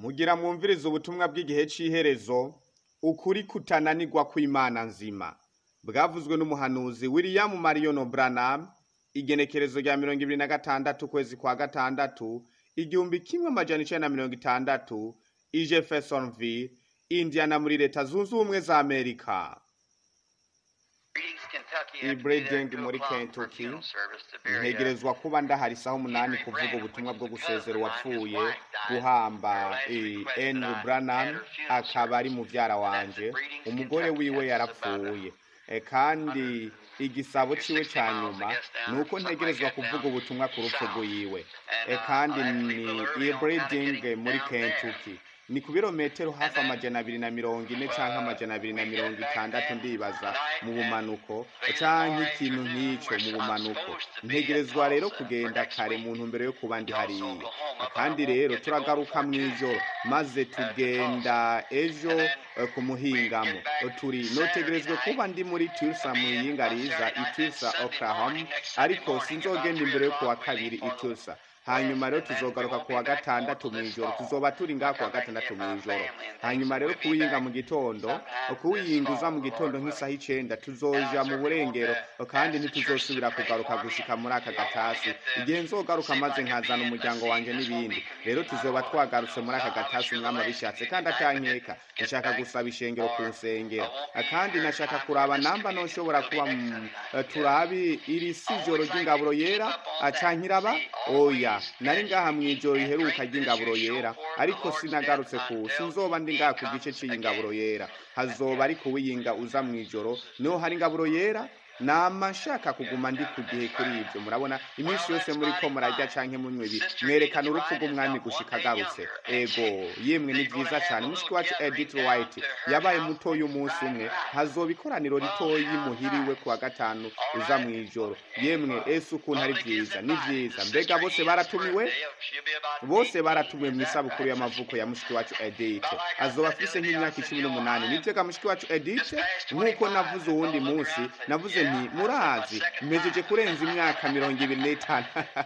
mugira mwumvirize ubutumwa bw'igihe c'iherezo ukuri kutananirwa kw'imana nzima bwavuzwe n'umuhanuzi william marion branham igenekerezo rya mirongo ibiri na gatandatu ukwezi kwa gatandatu igihumbi kimwe amajana icenda na mirongo itandatu i jeffersonville indiana muri leta zunze ubumwe za amerika i Breeding muri Kentucky ntegerezwa kuba ndahari isaha umunani kuvuga ubutumwa bwo gusezera uwapfuye guhamba eh, Andrew Branham akaba ari muvyara wanje umugore wiwe yarapfuye Eh, kandi igisabo ciwe ca nyuma ni uko ntegerezwa kuvuga ubutumwa ku rupfu rwiwe Eh, kandi ni i Breeding muri Kentucky ni ku birometero hafi amajana abiri na mirongo ine canke amajana abiri na mirongo itandatu ndibaza mu bumanuko canke ikintu nk'ico mu bumanuko ntegerezwa rero kugenda kare mu ntumbero yo kuba ndi hariya kandi rero turagaruka mw'ijoro maze tugenda ejo eh, ku muhingamo turi notegerezwe kuba ndi muri Tulsa mu yinga riza i Tulsa Oklahoma ariko sinzogenda imbere yo kuwa kabiri i Tulsa hanyuma rero tuzogaruka ku wa gatandatu mw'ijoro tuzoba turi ngaha ku wa gatandatu mw'ijoro hanyuma rero kuwinga mu gitondo kuwiyinguza mu gitondo nk'isaha icenda tuzoja mu burengero kandi ntituzosubira kugaruka gushika muri aka gatasi igihe nzogaruka maze nkazana umuryango wanje n'ibindi rero tuzoba twagarutse muri aka gatasi umwami abishatse kandi atankeka nshaka gusaba ishengero ku nsengero kandi nashaka kuraba namba noshobora kuba mm, eh, turabi iri si ijoro ry'ingaburo yera acankiraba oya nari ngaha mw'ijoro riheruka ry'ingaburo yera ariko sinagarutse ku sinzoba ndi ngaha ku gice c'iyi ngaburo yera hazoba ari kuwiyinga uza mw'ijoro niho hari ingaburo yera nama nshaka kuguma ndi ku gihe kuri ibyo murabona iminsi yose muri ko murarya canke munywa ibi mwerekana urupfu rw'umwami gushika agarutse ego yemwe ni vyiza cane mushiki wacu edith white yabaye mutoyi umunsi umwe hazoba ikoraniro ritoyi muhiriwe ku wa gatanu uza mw'ijoro yemwe ese ukuntu ari vyiza ni vyiza mbega bose baratumiwe bose baratumiwe mw'isabukuru y'amavuko ya mushiki wacu edith azoba afise nk'imyaka icumi n'umunani nivyega mushiki wacu edith nk'uko navuze uwundi munsi navuze nti murazi mpejeje kurenza imyaka mirongo ibiri n'itanu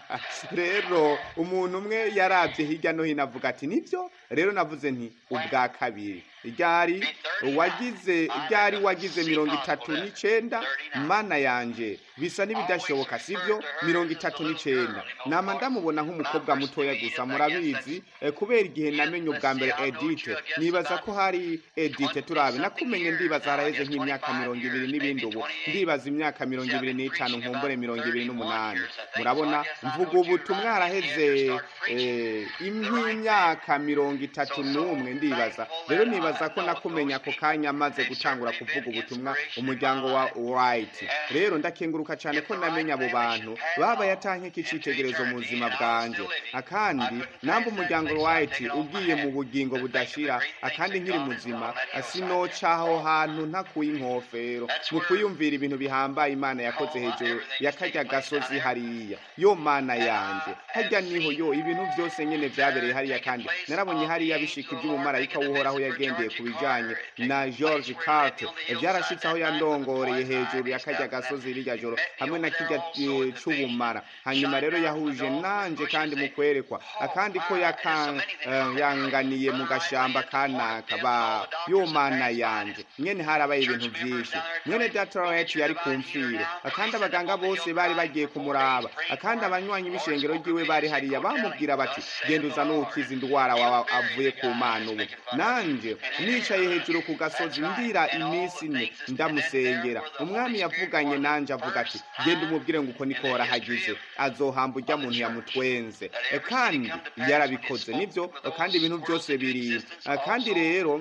rero umuntu umwe yaravye hirya no hino avuga ati nivyo rero navuze nti ubwa kabiri ryari wagize ryari wagize mirongo itatu n'icenda mana yanje bisa n'ibidashoboka sivyo mirongo itatu n'icenda nama ndamubona nk'umukobwa mutoya gusa murabizi eh, kubera igihe namenye ubwa mbere edite nibaza ko hari edite turabe nakumenye ndibaza haraheze nk'imyaka mirongo ibiri n'ibindi ubu ndibaza imyaka mirongo ibiri n'itanu nkumbure mirongo ibiri n'umunani murabona mvuga ubutumwa haraheze eh, nk'imyaka mirongo itatu n'umwe ndibaza rero nibaza ko nakumenya ako kanya maze gutangura kuvuga ubutumwa umuryango wa white rero ndakenguruka cyane ko namenya abo bantu baba yatanke kicitegerezo mu buzima bwanje akandi namba umuryango white ugiye mu bugingo budashira akandi nkiri muzima sinoca aho hantu ntakuye inkofero mu kuyumvira ibintu bihambaye imana yakoze hejuru yakarya gasozi hariya yo mana yanje harya niho yo ibintu byose nyene vyabereye hariya kandi narabonye hariya bishika ivy'umumarayika w'uhoraho yagendeye ku bijanye na george carter vyarashitse aho yandongoreye hejuru yakarya gasozi rirya joro hamwe na kirya eh, c'ubumara hanyuma rero yahuje nanje kandi mu kwerekwa akandi ko yakan- eh, yanganiye mu gashamba kanaka ba yo mana yanje nyene harabaye ibintu vyinshi mwene data wacu yari ku mfiro akandi abaganga bose bari bagiye kumuraba akandi abanywanyi b'ishengero ryiwe bari hariya bamubwira bati genda uza n'ukiza indwara wawe avuye ku mana ubu nanje nicaye hejuru ku gasozi ndira iminsi ine ndamusengera umwami yavuganye nanje avuga ati genda umubwire ngo uko niko horahagize azohamba urya muntu yamutwenze E, kandi yarabikoze nivyo e, kandi ibintu byose biri E, kandi rero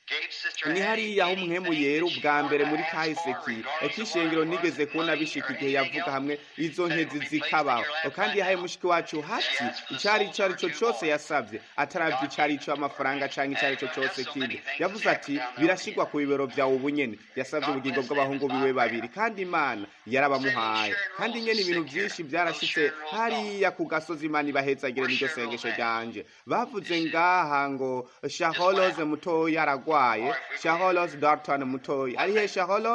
ni hariya aho umwemu yera ubwa mbere muri kahise k'ishengero nigeze kubona bishika igihe yavuga hamwe izo nkezi zikabaho kandi yahaye mushiki wacu hati icari ico ari cyo cose yasavye ataravye icari ico amafaranga canke icari ico cose kindi yavuze ati birashigwa ku bibero vyawe ubu nyene yasavye ubugingo bw'abahungu biwe babiri kandi imana yarabamuhaye kandi nyene ibintu vyinshi vyarashitse hariya ku gasozi imana ibahezagire n'iryo sengesho ryanje bavuze ngaha ngo shaholose mutoya aragwaye shaholos darton mutoyi ari he shaholos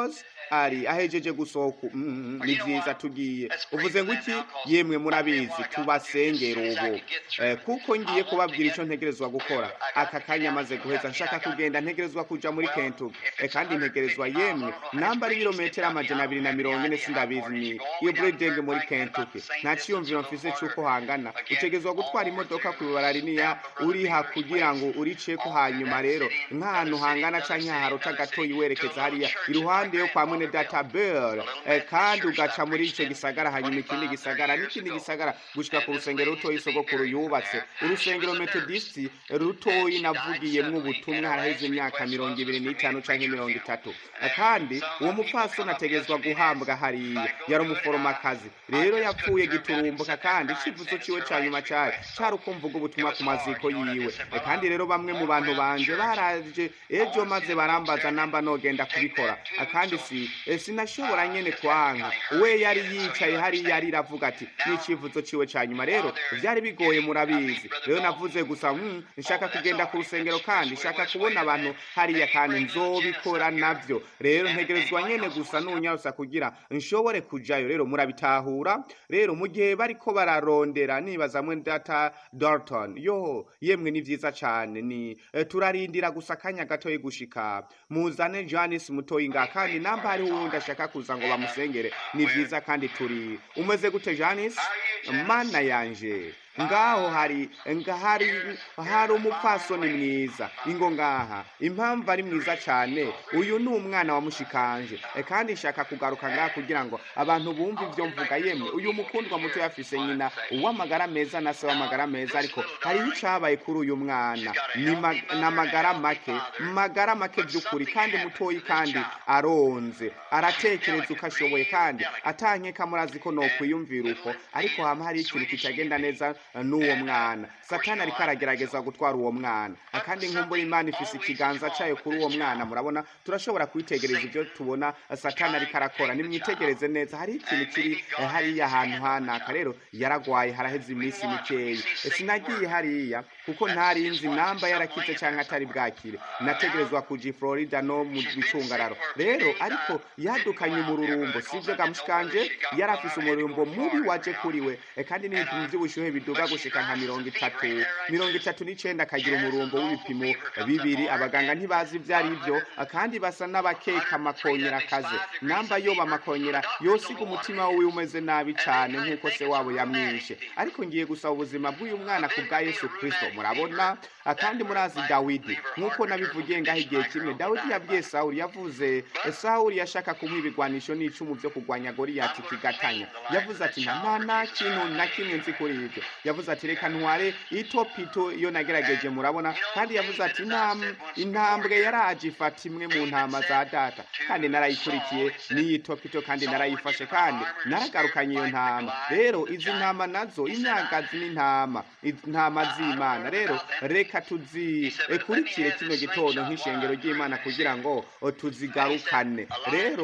ari ahejeje gusohoka mm, ni byiza tugiye uvuze ngo iki yemwe murabizi tubasengera ubu Eh, kuko ngiye kubabwira icyo ntegerezwa gukora aka kanya maze guheza nshaka kugenda ntegerezwa kuja muri kentucky Eh, kandi ntegerezwa yemwe namba ari ibirometero amajana abiri na mirongo ine sindabizi ni iyo bureding muri kentucky nta ciyumviro mfise c'uko hangana utegerezwa gutwara imodoka ku ibara riniya uriha kugira ngo uriceko hanyuma rero nk'ahantu hangana canke haharota gatoyi werekeza hariya iruhande yo kwa mwene data bell eh, kandi ugaca muri ico gisagara hanyuma ikindi gisagara n'ikindi gisagara gushika ku rusengero rutoyi sogokuru yubatse urusengero metodisti rutoyi navugiyemwo ubutumwa haraheze imyaka mirongo ibiri n'itanu canke mirongo itatu Eh, kandi uwo mupfasoni ategerezwa guhambwa hariya yari umuforomakazi rero yapfuye giturumbuka kandi icivuzo ciwe ca nyuma cayo cari uko mvuga ubutumwa ku maziko yiwe Eh, kandi rero bamwe mu bantu banje baraje ejo maze barambaza namba nogenda kubikora Eh, kandi si eh, sinashobora nyene kwanka we yari yicaye hariya ariravuga ati n'icivuzo ciwe ca nyuma rero vyari bigoye murabizi rero navuze gusa mm, nshaka kugenda ku rusengero kandi nshaka kubona abantu hariya kandi nzobikora navyo rero ntegerezwa nyene gusa nunyarusa kugira nshobore kujayo rero murabitahura rero mu gihe bariko bararondera nibaza mwe data dalton yo yemwe ni vyiza cane ni eh, turarindira gusa akanya gatoyi gushika muzane janis mutoyi nga kandi namba hariho uwundi ashaka kuza ngo bamusengere ni vyiza kandi turi umeze gute janis mana yanje ngaho hari ngahari hari umupfasoni mwiza ingo ngaha impamvu ari mwiza cyane uyu ni umwana wa mushikanje E, kandi nshaka kugaruka ngaha kugira ngo abantu bumve ibyo mvuga yemwe uyu mukundwa muto yafise nyina uw'amagara meza na se w'amagara meza ariko hariho icabaye kuri uyu mwana ni ma- n'amagara make magara make by'ukuri kandi mutoyi kandi aronze aratekereza uko ashoboye kandi atankeka murazi ko nokwiyumvira uko ariko hama hari ikintu kitagenda neza eh, n'uwo mwana satani ariko aragerageza gutwara uwo mwana Ah, kandi nkumbura imana ifise ikiganza cayo kuri uwo mwana murabona turashobora kwitegereza ibyo tubona eh, satani ariko arakora nimwitegereze neza hari ikintu kiri eh, hariya ahantu hanaka rero yaragwaye haraheze iminsi mikeyi Eh, sinagiye hariya kuko ntari nzi namba yarakize cyangwa atari bwakire nategerezwa kuja i florida no mu bicungararo rero ariko yadukanye umururumbo sivyo gamushikanje yari afise umururumbo mubi waje kuri we Eh, kandi n'ibipimo by'ubushuhe biduga gushika nka mirongo itatu mirongo itatu n'icenda akagira umurumbo w'ibipimo bibiri abaganga ntibazi ivyo ari byo eh, kandi basa n'abakeka amakonyera akaze namba yoba amakonyera yosiga umutima wiwe umeze nabi cane nk'uko se wabo yamwishe ariko ngiye gusaba ubuzima bw'uyu mwana ku bwa yesu kristo murabona Ah, kandi murazi dawidi nk'uko nabivugiye ngaho igihe kimwe dawidi yabwiye sawuli yavuze eh, sawuli yashaka kumuha ibigwanisho n'icumu vyo kurwanya goriyati kigatanya yavuze ati nta nta- nta kintu na kimwe nzi kuri ibyo yavuze ati reka ntware itopito iyo nagerageje murabona kandi yavuze ati "Intam- intambwe yaraje ifata imwe mu ntama za data kandi narayikurikiye n'iyi topito kandi narayifashe kandi naragarukanye iyo ntama rero izi ntama nazo imyagazi n'intama intama z'imana rero reka tuzikurikire kino gitondo nk'ishengero ry'imana kugira ngo o, tuzigarukane rero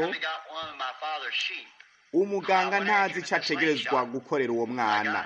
umuganga ntazi ico ategerezwa gukorera uwo mwana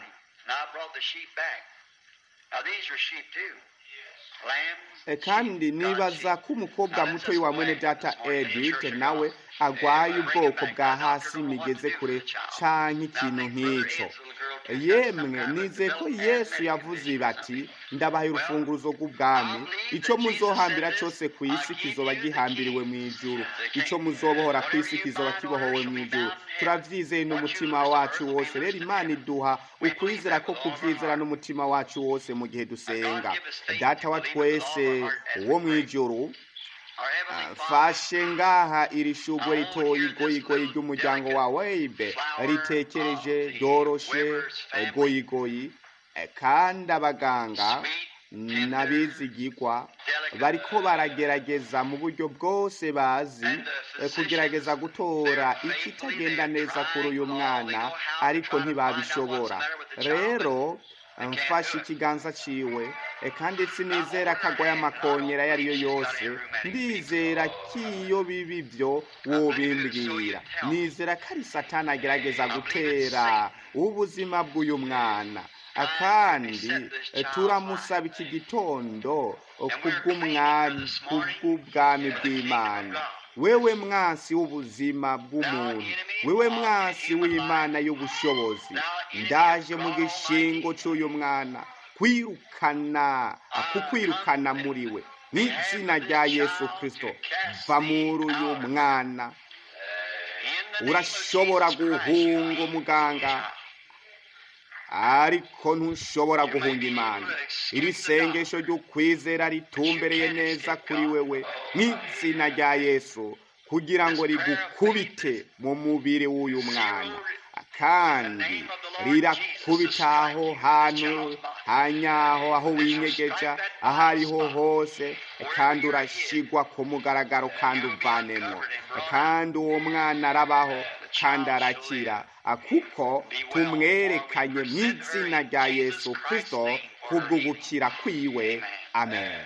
E, kandi nibaza ko umukobwa muto wa mwene data edith nawe agwaye ubwoko bwa hasi migeze kure canke ikintu nk'ico yemwe nize ko yesu yavuze bati ndabahaye urufunguruzo rw'ubwami ico muzohambira cose ku isi kizoba gihambiriwe mu ijuru ico muzobohora ku isi kizoba kibohowe mu ijuru turavyizeye n'umutima wacu wose rero imana iduha ukwizera ko kuvyizera n'umutima wacu wose mu gihe dusenga data wa twese uwo mu ijuru fashe ngaha iri shugwe ritoyi goyigoyi ry'umuryango wa weibe ritekereje ryoroshe eh, goyigoyi eh, kandi abaganga n'abizigirwa bariko baragerageza mu buryo bwose bazi eh, kugerageza gutora ikitagenda neza kuri uyu mwana ariko ntibabishobora rero mfashe ikiganza ciwe eh, kandi sinizera ko agwaye amakonyera ayo ari yo yose ndizera ko iyo biba ibyo wobimbwira nizera ko ari satani agerageza gutera ubuzima bw'uyu mwana akandi eh, turamusaba iki gitondo eh, kubw'umwami kubw'ubwami bw'imana wewe mwasi w'ubuzima bw'umuntu wewe mwasi w'imana y'ubushobozi ndaje mu gishingo cy'uyu mwana kwirukana kukwirukana muri we n'izina rya yesu kirisito va muri uyu mwana urashobora guhunga umuganga ariko ntushobora guhunga imana iri sengesho ry'ukwizera ritumbereye neza kuri wewe n'izina rya yesu kugira ngo rigukubite mu mubiri w'uyu mwana kandi rirakubita aho hantu hanyaho aho winyegeja aho ariho hose kandi urashyirwa ku mugaragaro kandi uvanemo kandi uwo mwana arabaho kandi arakira kuko tumwerekanye mu izina rya yesu kirisito kubwo gukira kwiwe amen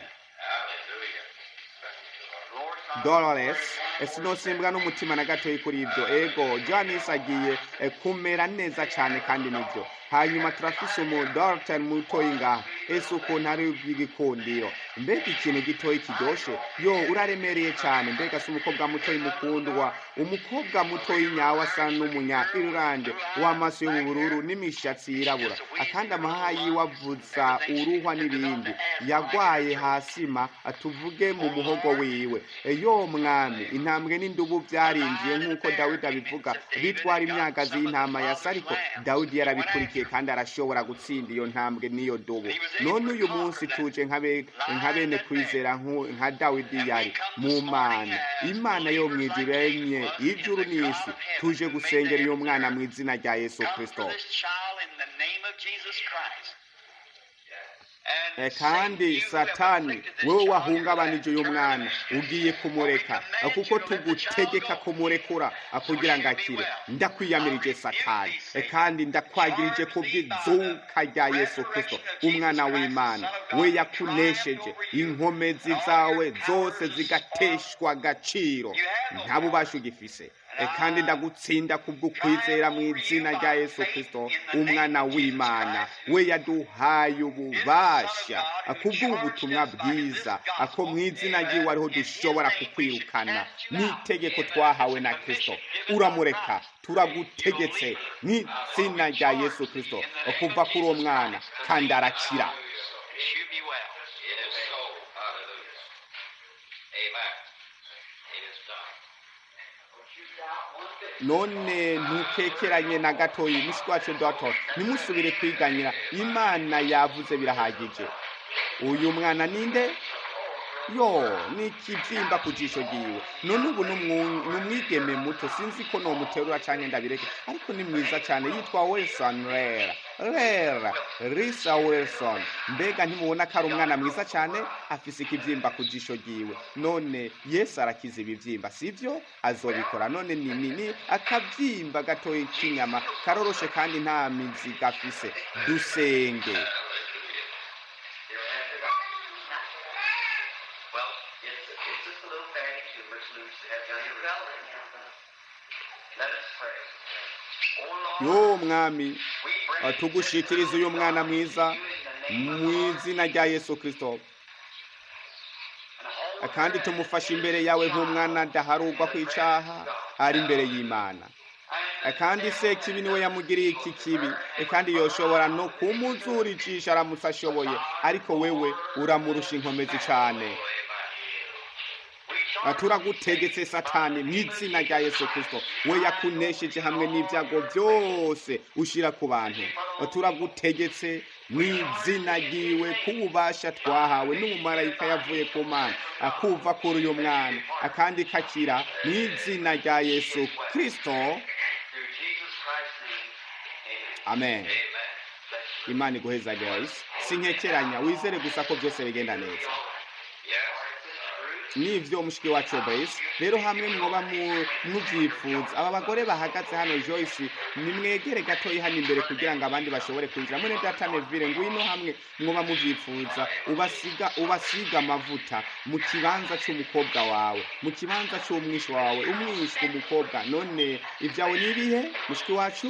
Dolores sinosimbwa n'umutima na gatoya kuri ibyo ego Johannes agiye kumera neza cyane kandi nibyo hanyuma turafise umudogiteri mutoyi ngaha ese ukuntu ari iby'igikundiro mbega ikintu gitoya kiryoshye yo uraremereye cyane mbega si umukobwa mutoyi mukundwa umukobwa mutoyi nyawe asa n'umunya irlande w'amaso y'ubururu n'imishatsi yirabura akandi amahaha yiwe avuza uruhwa n'ibindi yagwaye hasima tuvuge mu muhogo wiwe yo mwami intambwe n'indubu byarinjiye nk'uko dawidi abivuga bitwara imyagazi y'intama ya sariko dawidi yarabikurikiye kandi arashobora gutsinda iyo ntambwe n'iyo dubu none uyu munsi tuje nka bene kwizera nka dawidi yari mu mana imana yo mu ijuru enye ijuru n'isi tuje gusengera uyu mwana mu izina rya yesu kirisito kandi satani wowe wahungabanije uyu mwana ugiye kumureka kuko tugutegeka kumurekura kugira ngo akire ndakwiyamirije satani kandi ndakwagirije ku bw'izuka rya yesu kirisito umwana w'imana we yakunesheje inkomezi zawe zose zigateshwa agaciro nta bubasha ugifise kandi ndagutsinda kubw'ukwizera mu izina rya yesu kirisito umwana w'imana we yaduhaye ububasha kubw'ubutumwa bwiza ko mu izina ry'iwe ariho dushobora kukwirukana n'itegeko twahawe na kirisito uramureka turagutegetse mu izina rya yesu kirisito kuva kuri uwo mwana kandi arakira none ntukekeranye na gatoya umushyi wacu doto ntimusubire kwiganyira imana yavuze birahagije uyu mwana ninde yo ni ikibyimba ku jisho ryiwe none ubu ni umwigeme muto sinzi ko nomuterura cyangwa ndabireke ariko ni mwiza cyane yitwa wilson rera rera risa wilson mbega ntimubona ko ari umwana mwiza cyane afise ikibyimba ku jisho ryiwe none yesu arakiza ibibyimba sibyo azobikora none ni nini akabyimba gatoya k'inyama karoroshe kandi nta mizi gafise dusenge yo mwami tugushikiriza uyu mwana mwiza mu izina rya yesu kirisito kandi tumufashe imbere yawe nk'umwana adaharugwa ku icyaha ari imbere y'imana kandi se kibi niwe yamugiriye iki kibi kandi yoshobora no kumuzuricisha aramutse ashoboye ariko wewe uramurusha inkomezi cyane turagutegetse satani mu izina rya yesu kirisito we yakunesheje hamwe n'ibyago byose ushyira ku bantu turagutegetse mu izina ryiwe k'ububasha twahawe n'umumarayika yavuye ku mana akuva kuri uyu mwana akandi kakira mu izina rya yesu kirisito amen imana iguheza joyce sinkekeranya wizere gusa ko byose bigenda neza nivyo mushiki wacu Joyce rero hamwe mwoba muvyifuza aba bagore bahagaze hano Joyce nimwegere gatoyi hano imbere kugira ngo abandi bashobore kwinjira mune data Neville ngwino hamwe mwoba muvyifuza ubasiga ubasiga amavuta mu kibanza c'umukobwa wawe mu kibanza c'umwishi wawe umwishi umukobwa none ivyawe nibihe mushiki wacu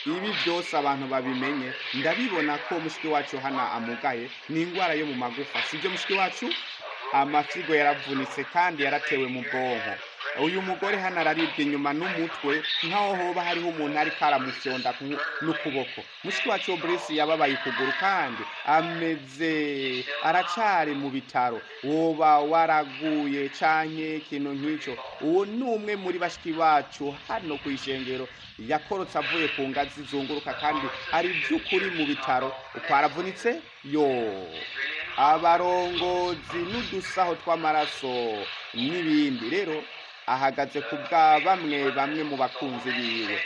ibi byose abantu babimenye ndabibona ko mushiki wacu hano amugaye ni indwara yo mu magufa sibyo mushiki wacu amafyigo yaravunitse kandi yaratewe mu bwonko uyu mugore hano araribwa inyuma n'umutwe nk'aho hoba hariho umuntu ariko aramufyonda ku- n'ukuboko mushiki wacu Brice yababaye ukuguru kandi ameze aracari mu bitaro woba waraguye canke ikintu nk'ico uwo ni umwe muri bashiki bacu hano ku ishengero yakorotse avuye ku ngazi zunguruka kandi ari by'ukuri mu bitaro uko aravunitse yo abarongozi n'udusaho tw'amaraso n'ibindi rero ahagaze ku bwa bamwe bamwe mu bakunzi biwe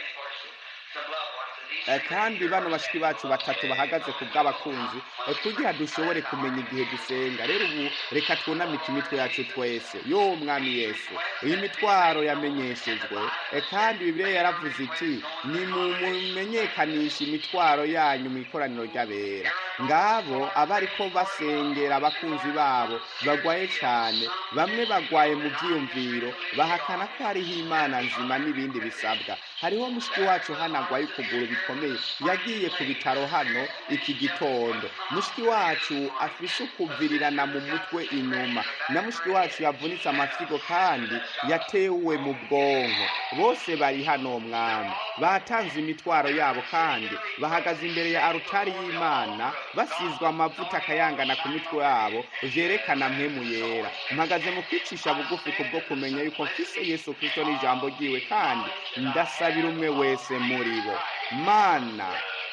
Eh, kandi bano bashiki bacu batatu bahagaze ku bw'abakunzi eh, kugira dushobore kumenya igihe dusenga rero ubu reka twunamike imitwe yacu twese yo mwami yesu iyi mitwaro yamenyeshejwe eh, kandi bibiliya yaravuze iti nimumenyekanisha imitwaro yanyu mu ikoraniro ry'abera ngabo abariko basengera abakunzi babo bagwaye cyane bamwe bagwaye mu byiyumviro bahakana ko hariho imana nzima n'ibindi bisabwa hariho mushiki wacu hano agwaye ukuguru bikomeye yagiye ku bitaro hano iki gitondo mushiki wacu afise ukuvirirana mu mutwe inyuma na mushiki wacu yavunitse amafyigo kandi yatewe mu bwonko bose bari hano mwami batanze imitwaro yabo kandi bahagaze imbere ya arutari y'imana basizwe amavuta akayangana ku mitwe yabo vyerekana mpemu yera mpagaze mu kwicisha bugufi kubwo kumenya yuko mfise yesu kristo n'ijambo ryiwe kandi ndasabira umwe wese muri bo mana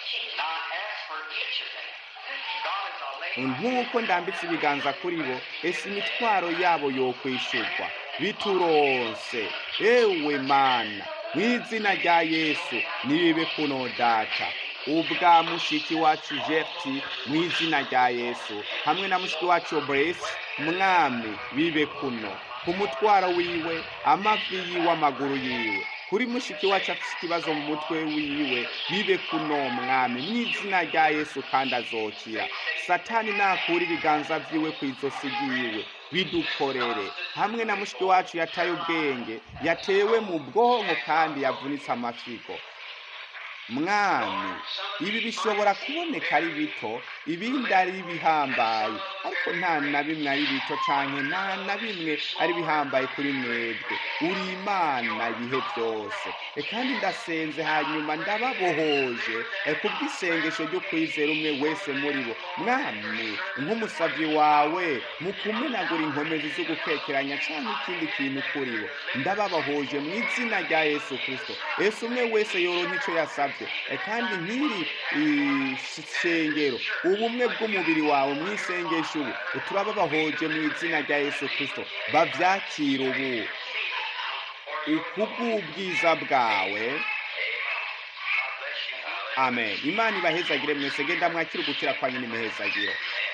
nk'uko ndambitse ibiganza kuri bo ese imitwaro yabo yokwishurwa bituronse ewe mana mu izina rya yesu nibibe kuno data ubwa mushiki wacu jefti mu izina rya yesu hamwe na mushiki wacu bresi mwami bibe kuno ku mutwaro wiwe amavi yiwe amaguru yiwe kuri mushiki wacu afite ikibazo mu mutwe wiwe bibe kuno mwami mu izina rya yesu kandi azokira satani nakura ibiganza vyiwe ku izosi ryiwe bidukorere hamwe na mushiki wacu yataye ubwenge yatewe mu bwonko kandi yavunitse amafigo mwami ibi bishobora kuboneka ari bito ibindi ari bihambaye ariko nta na bimwe ari bito cyane nta na bimwe ari bihambaye kuri mwebwe uri imana ibihe byose E, kandi ndasenze hanyuma ndababohoje e, kubw'isengesho ryo kwizera umwe wese muri bo mwami nk'umusabyi wawe mu kumenagura inkomezi zo gukekeranya cyangwa ikindi kintu kuri bo ndababahoje mu izina rya yesu kirisito yesu umwe wese yoronka icyo yasabye E, kandi nk'iri isengero ubumwe bw'umubiri wawe mu isengesho ubu turababahoje mu izina rya yesu kirisito babyakire ubu ukubw'ubwiza bwawe amen imana ibahezagire mwese genda mwakire ugukira kwanyu n'imihezagiro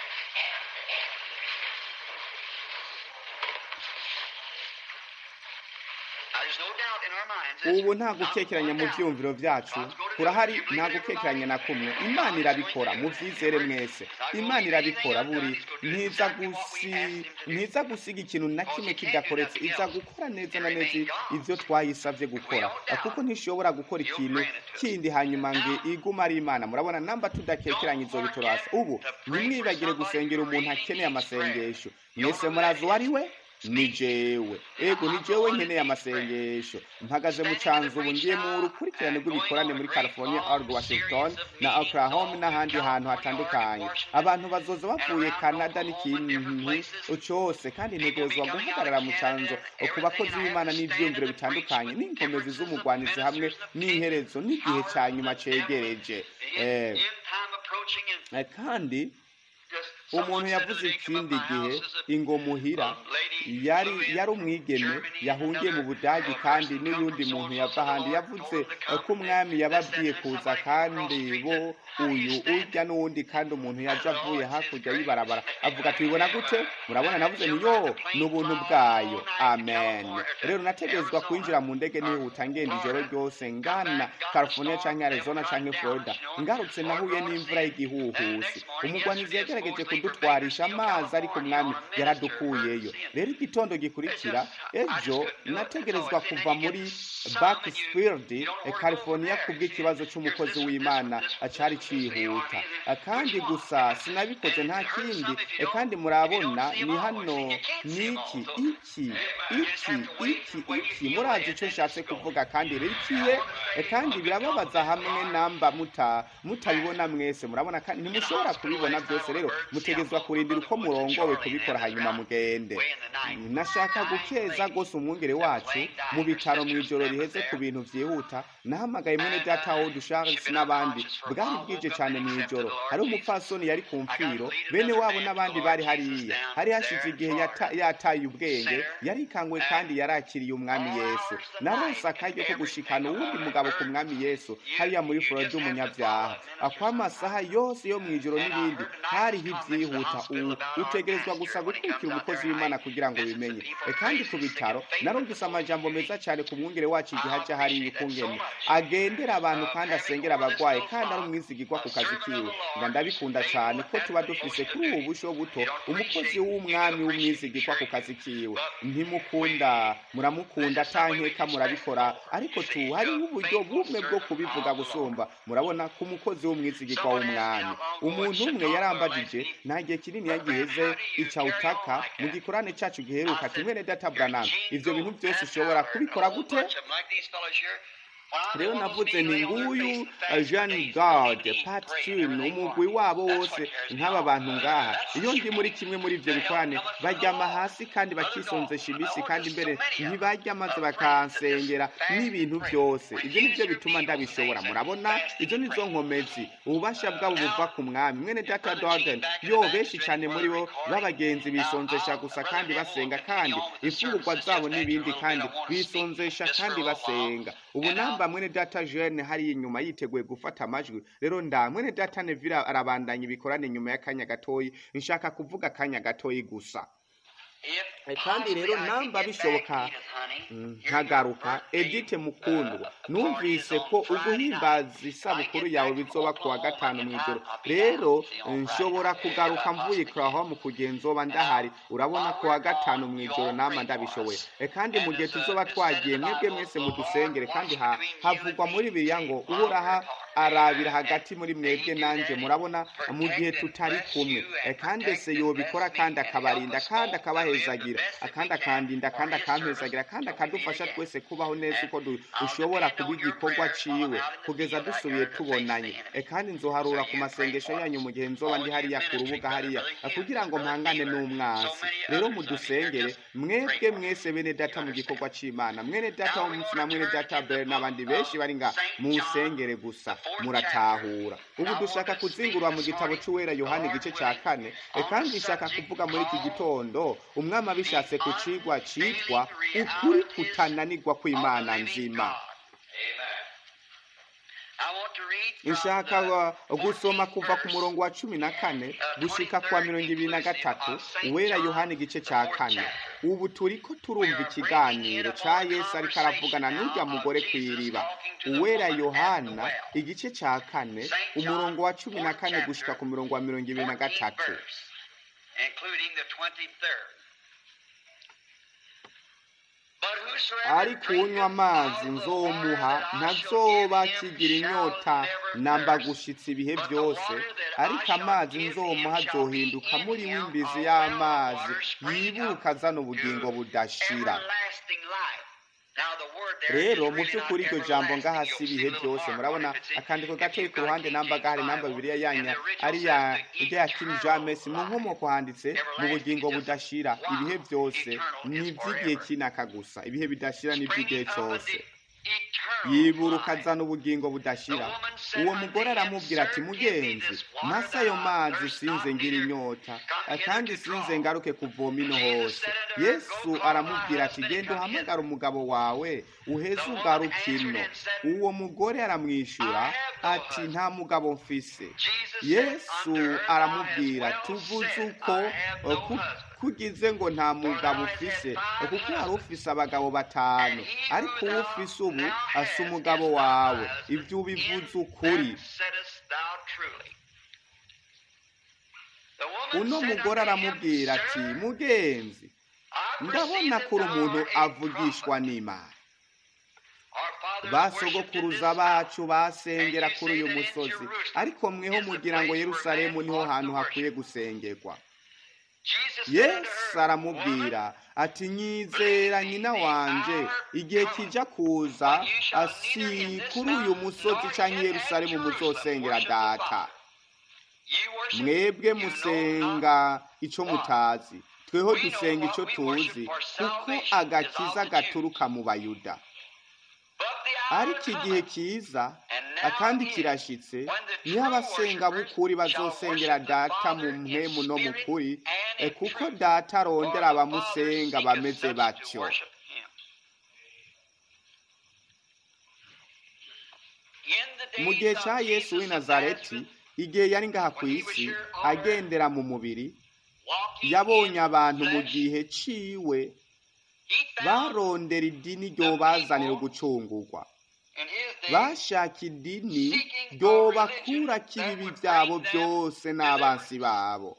ubu nta gukekeranya mu byiyumviro byacu kurahari nta gukekeranya na kumwe imana irabikora mu byizere mwese imana irabikora buri ntiza gusi ntiza gusiga ikintu na kimwe kidakoretse iza gukora neza na neza ibyo twayisabye gukora kuko ntishobora gukora ikintu kindi hanyuma ngo igume ari imana murabona namba tudakekeranya izo biturasa ubu ntimwibagire gusengera umuntu akeneye amasengesho mwese murazi uwo ari we ni jewe ego ni jewe nkeneye amasengesho mpagaze mu canzu ubu ngiye mu rukurikirane rw'ibikorane muri california oregon washington na oklahoma n'ahandi hantu hatandukanye abantu bazoza bavuye canada n'ikintu cyose kandi ntegerezwa guhagarara mu canzo ku bakozi b'imana n'ivyiyumviro bitandukanye n'inkomezi z'umugwanizi hamwe n'iherezo n'igihe ca nyuma cegereje eh, eh, kandi umuntu yavuze ikindi gihe ingomuhira yari yari umwigeme yahungiye mu budagi kandi n'uyundi muntu yava ahandi yavuze ko umwami yababwiye kuza kandi bo uyu urya n'uwundi kandi umuntu yaje avuye hakurya y'ibarabara avuga tubibona gute murabona navuze ni yo ni ubuntu bwayo amen rero nategerezwa kwinjira mu ndege nihuta ngenda ijoro ryose ngana california canke arizona canke florida ngarutse nahuye n'imvura y'igihuhusi umugwanizi yagerageje kudutwarisha amazi ariko umwami yaradukuyeyo rero igitondo gikurikira ejo nategerezwa kuva muri Bakersfield California kubw'ikibazo cy'umukozi w'Imana cyari cihuta kandi gusa sinabikoze nta kindi kandi murabona ni hano niki iki iki iki iki murazi icyo nshatse kuvuga kandi rikiye kandi birababaza hamwe namba muta mutabibona mwese murabona kandi ntimushobora kubibona byose rero mutegezwa kurindira uko murongowe kubikora hanyuma mugende nashaka gukeza rwose umwungere wacu mu bitaro mu ijoro riheze ku bintu byihuta nahamagaye mwene data wo dusharles n'abandi bwari bwije cyane mu ijoro hari umupfasoni yari ku mfiro bene wabo n'abandi bari hariya hari hashize igihe yataye ubwenge yarikangwe kandi yarakiriye umwami yesu narose akaryo ko gushikana uwundi mugabo ku mwami yesu hariya muri florida umunyabyaha akw'amasaha yose yo mu ijoro n'ibindi hariho ibyihuta ubu utegerezwa gusa gukurikira umukozi w'imana kugira ngo bimenye kandi ku bitaro narumvise amajambo meza cyane ku mwungere wacu igihe ajya hariya ukungene agendera abantu kandi asengera abarwayi kandi ari umwizigirwa ku kazi kiwe nga ndabikunda cyane ko tuba dufise kuri ubu busho buto umukozi w'umwami w'umwizigirwa ku kazi kiwe ntimukunda muramukunda atankeka murabikora ariko tu hariho uburyo bumwe bwo kubivuga gusumba murabona ku mukozi w'umwizigirwa w'umwami umuntu umwe yarambagije nta gihe kinini yagiheze icawutaka mu gikorane cyacu giheruka ati mwene data branam ivyo bintu byose ushobora kubikora gute rero navuze nti nguyu jean garde patrin umugwi wabo wose nk'aba bantu ngaha iyo ndi muri kimwe muri ibyo bikorane baryama hasi kandi bakisonzesha iminsi kandi mbere ntibajya maze bakansengera n'ibintu byose ibyo ni byo bituma ndabishobora murabona izo ni zo nkomezi ububasha bwabo buva ku mwami mwene data dorden yo benshi cyane muri bo b'abagenzi bisonzesha gusa kandi basenga kandi imfungurwa zabo n'ibindi kandi bisonzesha kandi basenga ubu namba mwene data jeune hari inyuma yiteguye gufata amajwi rero nda mwene data nevira arabandanya ibikorane nyuma y'akanya gatoyi nshaka kuvuga akanya gatoyi gusa kandi rero namba bishoboka nkagaruka edite mukundwa numvise ko uguhimbaza isabukuru yawe bizoba kuwa gatanu mu ijoro rero nshobora kugaruka mvuye mu kugenzoba ndahari urabona kuwa gatanu mu ijoro nama ndabishoboye kandi mu gihe tuzoba twagiye mwebwe mwese mudusengere kandi havugwa muri biriya ngo uhoraha arabira hagati muri mwebwe nanjye murabona mu gihe tutari kumwe kandi ese yobikora kandi akabarinda kandi akabahezagira akandi akandinda kandi akampezagira kandi akadufasha twese kubaho neza uko dushobora kuba igikorwa ciwe kugeza dusubiye tubonanye kandi nzoharura ku masengesho yanyu mu gihe nzoba ndi hariya ku rubuga hariya kugira ngo mpangane n'umwasi rero mudusengere mwebwe mwese bene data mu gikorwa c'imana mwene data w'umunsi na mwene data bere n'abandi benshi bari nga musengere gusa muratahura ubu dushaka kuzingurwa mu gitabo cy'uwera yohani igice cya kane kandi nshaka kuvuga muri iki gitondo umwami abishatse ku cigwa citwa ukuri kutananirwa kw'imana nzima nshaka gusoma kuva ku murongo wa cumi na kane gushika kwa mirongo ibiri na gatatu uwera yohani igice cya kane ubu turi ko turumva ikiganiro cya yesu ariko aravugana n'urya mugore ku iriba uwera yohana igice cya kane umurongo wa cumi na kane gushika ku murongo wa mirongo ibiri na gatatu ariko unywa amazi nzomuha ntazoba kigira inyota namba gushitsa ibihe byose ariko amazi nzomuha azohinduka muri w'imbizi y'amazi yibuka azana ubugingo budashira rero mu by'ukuri iryo jambo ngaha si ibihe byose murabona akandiko gatoyi ku ruhande namba gahari namba bibiriya yanya ariya ya King James mu nkomoko handitse mu bugingo budashira ibihe byose ni iby'igihe kinaka gusa ibihe bidashira ni iby'igihe cyose yiburuka azana ubugingo budashira uwo mugore aramubwira ati mugenzi masa ayo mazi sinze ngira inyota kandi sinze ngaruke kuvoma ino hose yesu aramubwira ati genda uhamagara umugabo wawe uheze ugaruke ino uwo mugore aramwishyura ati nta mugabo mfise yesu aramubwira tuvuze uko kugize ngo nta mugabo ufise kuko hari ufise abagabo batanu ariko uwo ufise ubu asa umugabo wawe ibyo ubivuze ukuri uno mugore aramubwira ati mugenzi ndabona ko uri umuntu avugishwa n'imana basogokuruza bacu basengera kuri uyu musozi ariko mweho mugira ngo yerusalemu niho hantu hakwiye gusengerwa yesu aramubwira ati nyizera nyina wanje igihe kijya kuza si kuri uyu musozi cyangwa yerusalemu muzosengera data mwebwe musenga icyo mutazi tweho dusenga icyo tuzi kuko agakiza gaturuka mu bayuda ariko igihe kiza akandi kirashyitse niho abasenga b'ukuri bazosengera data mu mpemu no mu kuri kuko data arondera abamusenga bameze batyo mu gihe cya yesu w'i nazareti igihe yari ngaha ku isi agendera mu mubiri yabonye abantu mu gihe ciwe barondera idini ryo bazanira gucungurwa bashaka idini ryo bakura ibibi byabo byose n'abansi babo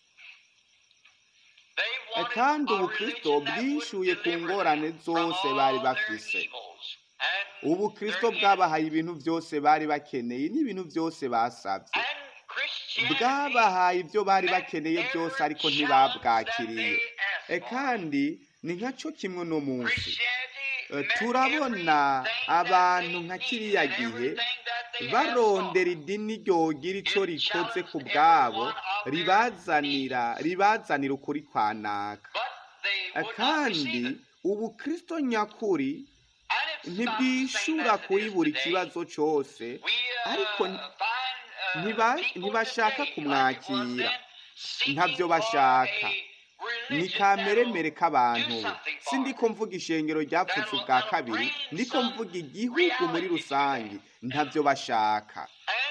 kandi ubukristo bwishyuye ku ngorane zose bari bafise ubukristo bwabahaye ibintu byose bari bakeneye n'ibintu byose basabye bwabahaye ibyo bari bakeneye byose ariko ntibabwakiriye kandi ni nka kimwe no munsi turabona abantu nka kiriya gihe barondera idini ryogira icyo rikoze ku bwabo ribazanira ribazanira ukuri kwa naka kandi ubukristo nyakuri ntibwishyura kuri buri kibazo cyose ariko ntibashaka kumwakira ntabyo bashaka ni kameremere k'abantu si ndiko mvuga ishengero ryapfutse ubwa kabiri ndiko mvuga igihugu muri rusange ntabyo bashaka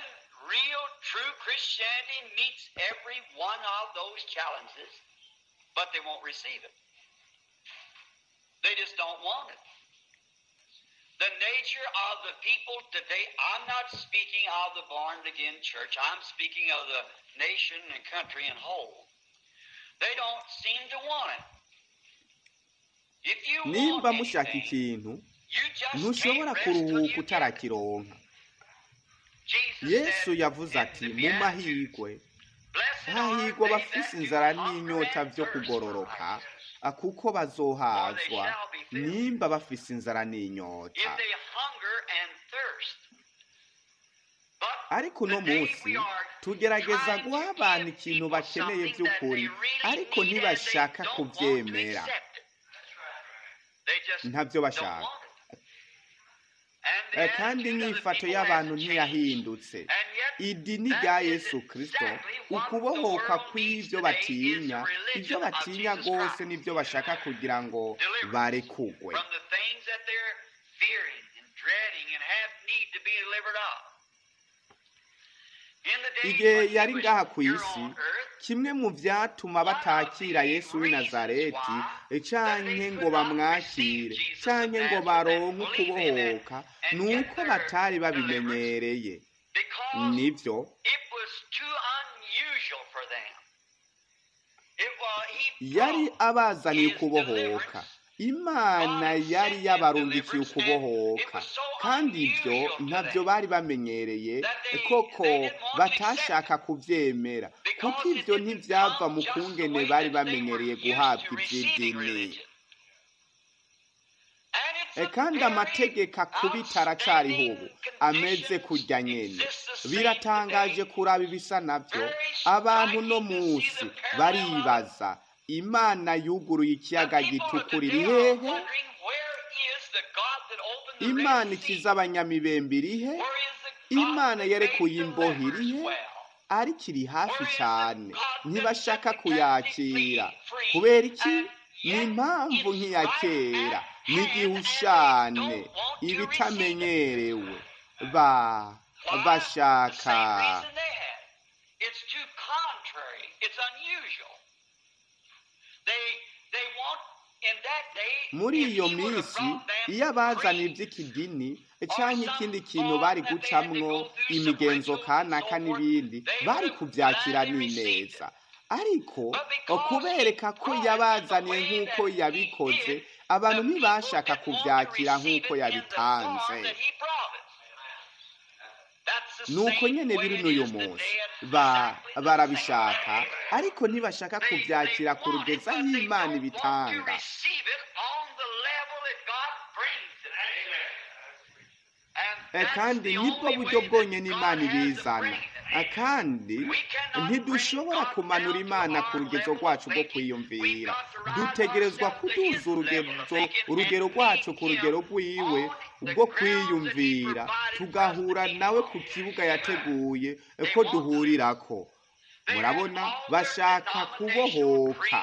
The nature of the people today, I'm not speaking of the born again church, I'm speaking of the nation and country in whole. They don't seem to want it. If you nimba want mushaka anything, ikintu you just ntushobora can't rest till kuruhuka you get it. utarakironka Jesus yesu said yavuze in ati the mu Beatitudes, mahirwe "Blessed are hahirwa they abafise that do inzara hunger n'inyota and byo thirst kugororoka for ah, kuko bazohazwa shall be filled. nimba bafise inzara n'inyota If they hunger and thirst. But ariko uno today munsi we are tugerageza trying to guha abantu give ikintu people bakeneye something that by'ukuri they really ariko need and ntibashaka they don't want to kubyemera accept it. They just ntabyo don't bashaka want it. And the Eh, kandi attitude of the inyifato people y'abantu hasn't changed. ntiyahindutse And yet, idini that rya is yesu kirisito exactly what ukubohoka the world kw'ibyo needs batinya today is the ibyo religion of batinya Jesus rwose Christ. n'ibyo bashaka kugira ngo Deliverance barekugwe from the things that they're fearing and dreading and have need to be delivered of. In the days igihe when he yari was ngaha ku here isi on earth, kimwe mu byatuma batakira yesu w'i nazareti canke ngo bamwakire canke ngo baronke ukubohoka ni uko batari babimenyereye because nibyo it was too unusual for them. It was, he yari brought abazaniye his ukubohoka deliverance. imana yari yabarungikiye ukubohoka kandi ibyo ntabyo bari bamenyereye koko batashaka kubyemera kuko ibyo ntibyava mu kungene bari bamenyereye guhabwa iby'idini E, kandi amategeko akubita aracyariho ubu ameze kurya nyene biratangaje kuraba ibisa nabyo abantu no munsi baribaza imana yuguruye ikiyaga gitukura iri hehe imana ikiza abanyamibembe iri he imana yerekuye imbohe iri he ariko iri hafi cyane ntibashaka kuyakira kubera iki ni impamvu nk'iya kera n'igihushane ibitamenyerewe ba bashaka It's too contrary. It's unusual. They they want in that day. muri if iyo he would have minsi brought them iyo abazana creeds, iby'ikidini cyangwa ikindi kintu bari gucamwo imigenzo kanaka n'ibindi bari kubyakira n'ineza ariko kubereka ko yabazaniye nk'uko yabikoze abantu ntibashaka kubyakira nk'uko yabitanze nuko nyine biri n'uyu munsi barabishaka ariko ntibashaka kubyakira ku rugeza y'imana ibitanga kandi nibwo buryo bwonyine imana ibizana kandi ntidushobora kumanura imana ku rugezo rwacu rwo kwiyumvira dutegerezwa kuduza urugero rwacu ku rugero rw'iwe rwo kwiyumvira tugahura nawe ku kibuga yateguye ko duhurirako murabona bashaka kubohoka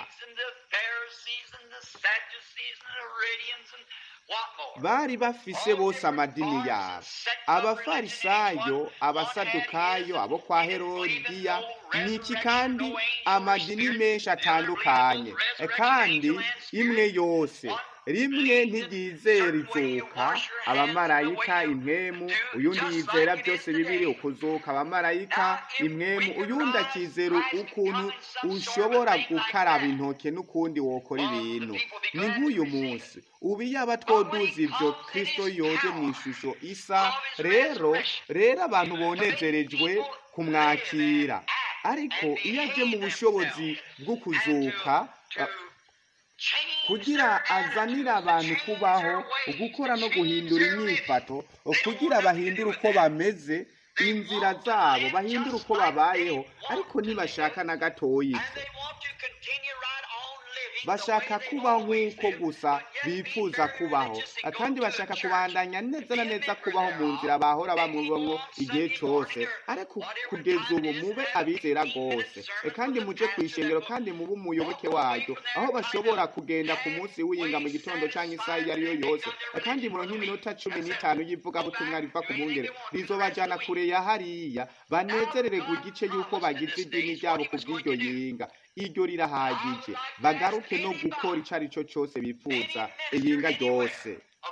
bari bafise bose amadini yabo abafarisayo abasadukayo abo kwa herodiya niki kandi amadini menshi atandukanye kandi imwe yose rimwe ntiryizera izuka abamarayika impwemu uyundi yizera byose bibiri ukuzuka abamarayika impwemu uyundi akizera ukuntu ushobora gukaraba intoke n'ukundi wokora ibintu ni nk'uyu munsi ubu yaba twoduza ibyo kirisito yoje mu ishusho isa rero rero abantu bonezerejwe kumwakira ariko iyo aje mu bushobozi bwo kuzuka kugira azanire abantu kubaho gukora no guhindura imyifato kugira bahindure uko bameze inzira zabo bahindure uko babayeho ariko ntibashaka na gatoya bashaka kubaho nk'uko gusa bifuza kubaho kandi bashaka kubandanya neza na neza kubaho mu nzira bahora bamubamo igihe cyose ariko kugeza ubu mube abizera rwose kandi muje ku ishengero kandi mube umuyoboke waryo aho bashobora kugenda ku munsi w'iyinga mu gitondo cyangwa isaha iyo ari yo yose kandi muronke iminota cumi n'itanu y'ivugabutumwa riva ku bungere rizobajyana kure ya hariya banezerererwa igice y'uko bagize idini ryabo ku bw'iryo yinga iryo rirahagije bagaruke no gukora icyo ari cyo cyose bifuza iyinga ryose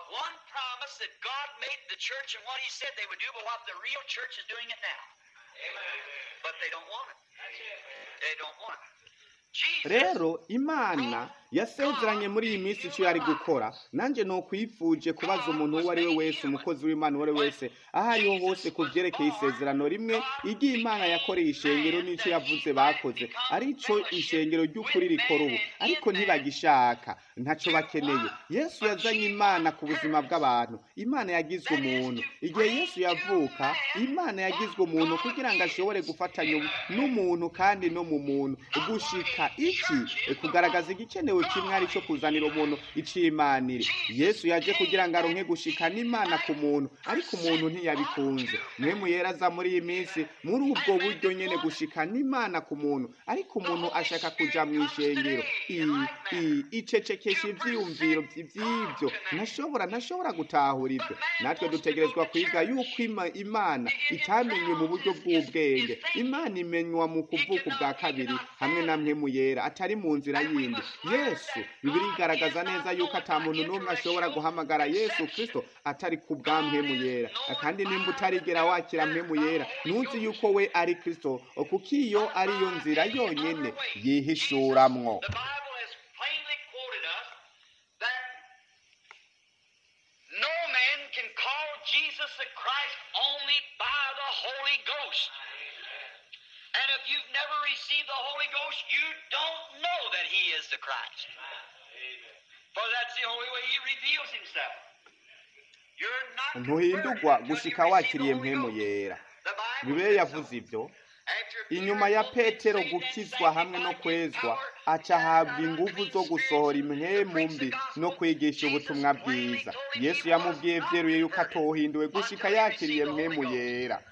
rero imana yasezeranye muri iyi minsi icyo yari gukora nanjye ni ukwifuje kubaza umuntu uwo ari we wese umukozi w'imana uwo ari we wese aho ariho hose ku byerekeye isezerano rimwe igihe imana yakoreye ishengero n'icyo yavuze bakoze aricyo ishengero ry'ukuri rikora ubu ariko ntibagishaka ntacyo bakeneye yesu yazanye imana ku buzima bw'abantu imana yagizwe umuntu igihe yesu yavuka imana yagizwe umuntu kugira ngo ashobore gufatanya n'umuntu kandi no mu muntu gushika iki kugaragaza igikenewe kimwe ari cyo kuzanira umuntu icimanire yesu yaje kugira ngo aronke gushika n'imana ku muntu ariko umuntu ntiyabikunze mwemu yera aza muri iyi minsi muri ubwo buryo nyene gushika n'imana ku muntu ariko umuntu ashaka kuja mu ishengero icecekesha ivyiyumviro vy'ivyo ntashobora ntashobora gutahura ibyo natwe dutegerezwa kwiga yuko imana itamenye mu buryo bw'ubwenge imana imenywa mu kuvuka ubwa kabiri hamwe na mwemu yera atari mu nzira yindi yesu bibiri igaragaza neza yuko ata muntu n'umwe ashobora guhamagara yesu kirisito atari ku bwa mpemu yera kandi nimba utarigera wakira mpemu yera ntuzi yuko we ari kirisito kuko iyo ariyo nzira yonyine yihishuramwo Jesus the Christ only by the Holy Ghost. And if you've never received the Holy Ghost, you don't know that He is the Christ. For that's the only way He reveals Himself. You're not ntuhindurwa gushika wakiriye mpemu yera bibiliya yavuze ibyo inyuma ya petero gukizwa hamwe no kwezwa aca ahabwa ingufu zo gusohora impwemu mbi no kwigisha ubutumwa bwiza yesu yamubwiye byeruye yuko atohinduwe gushika yakiriye mpemu yera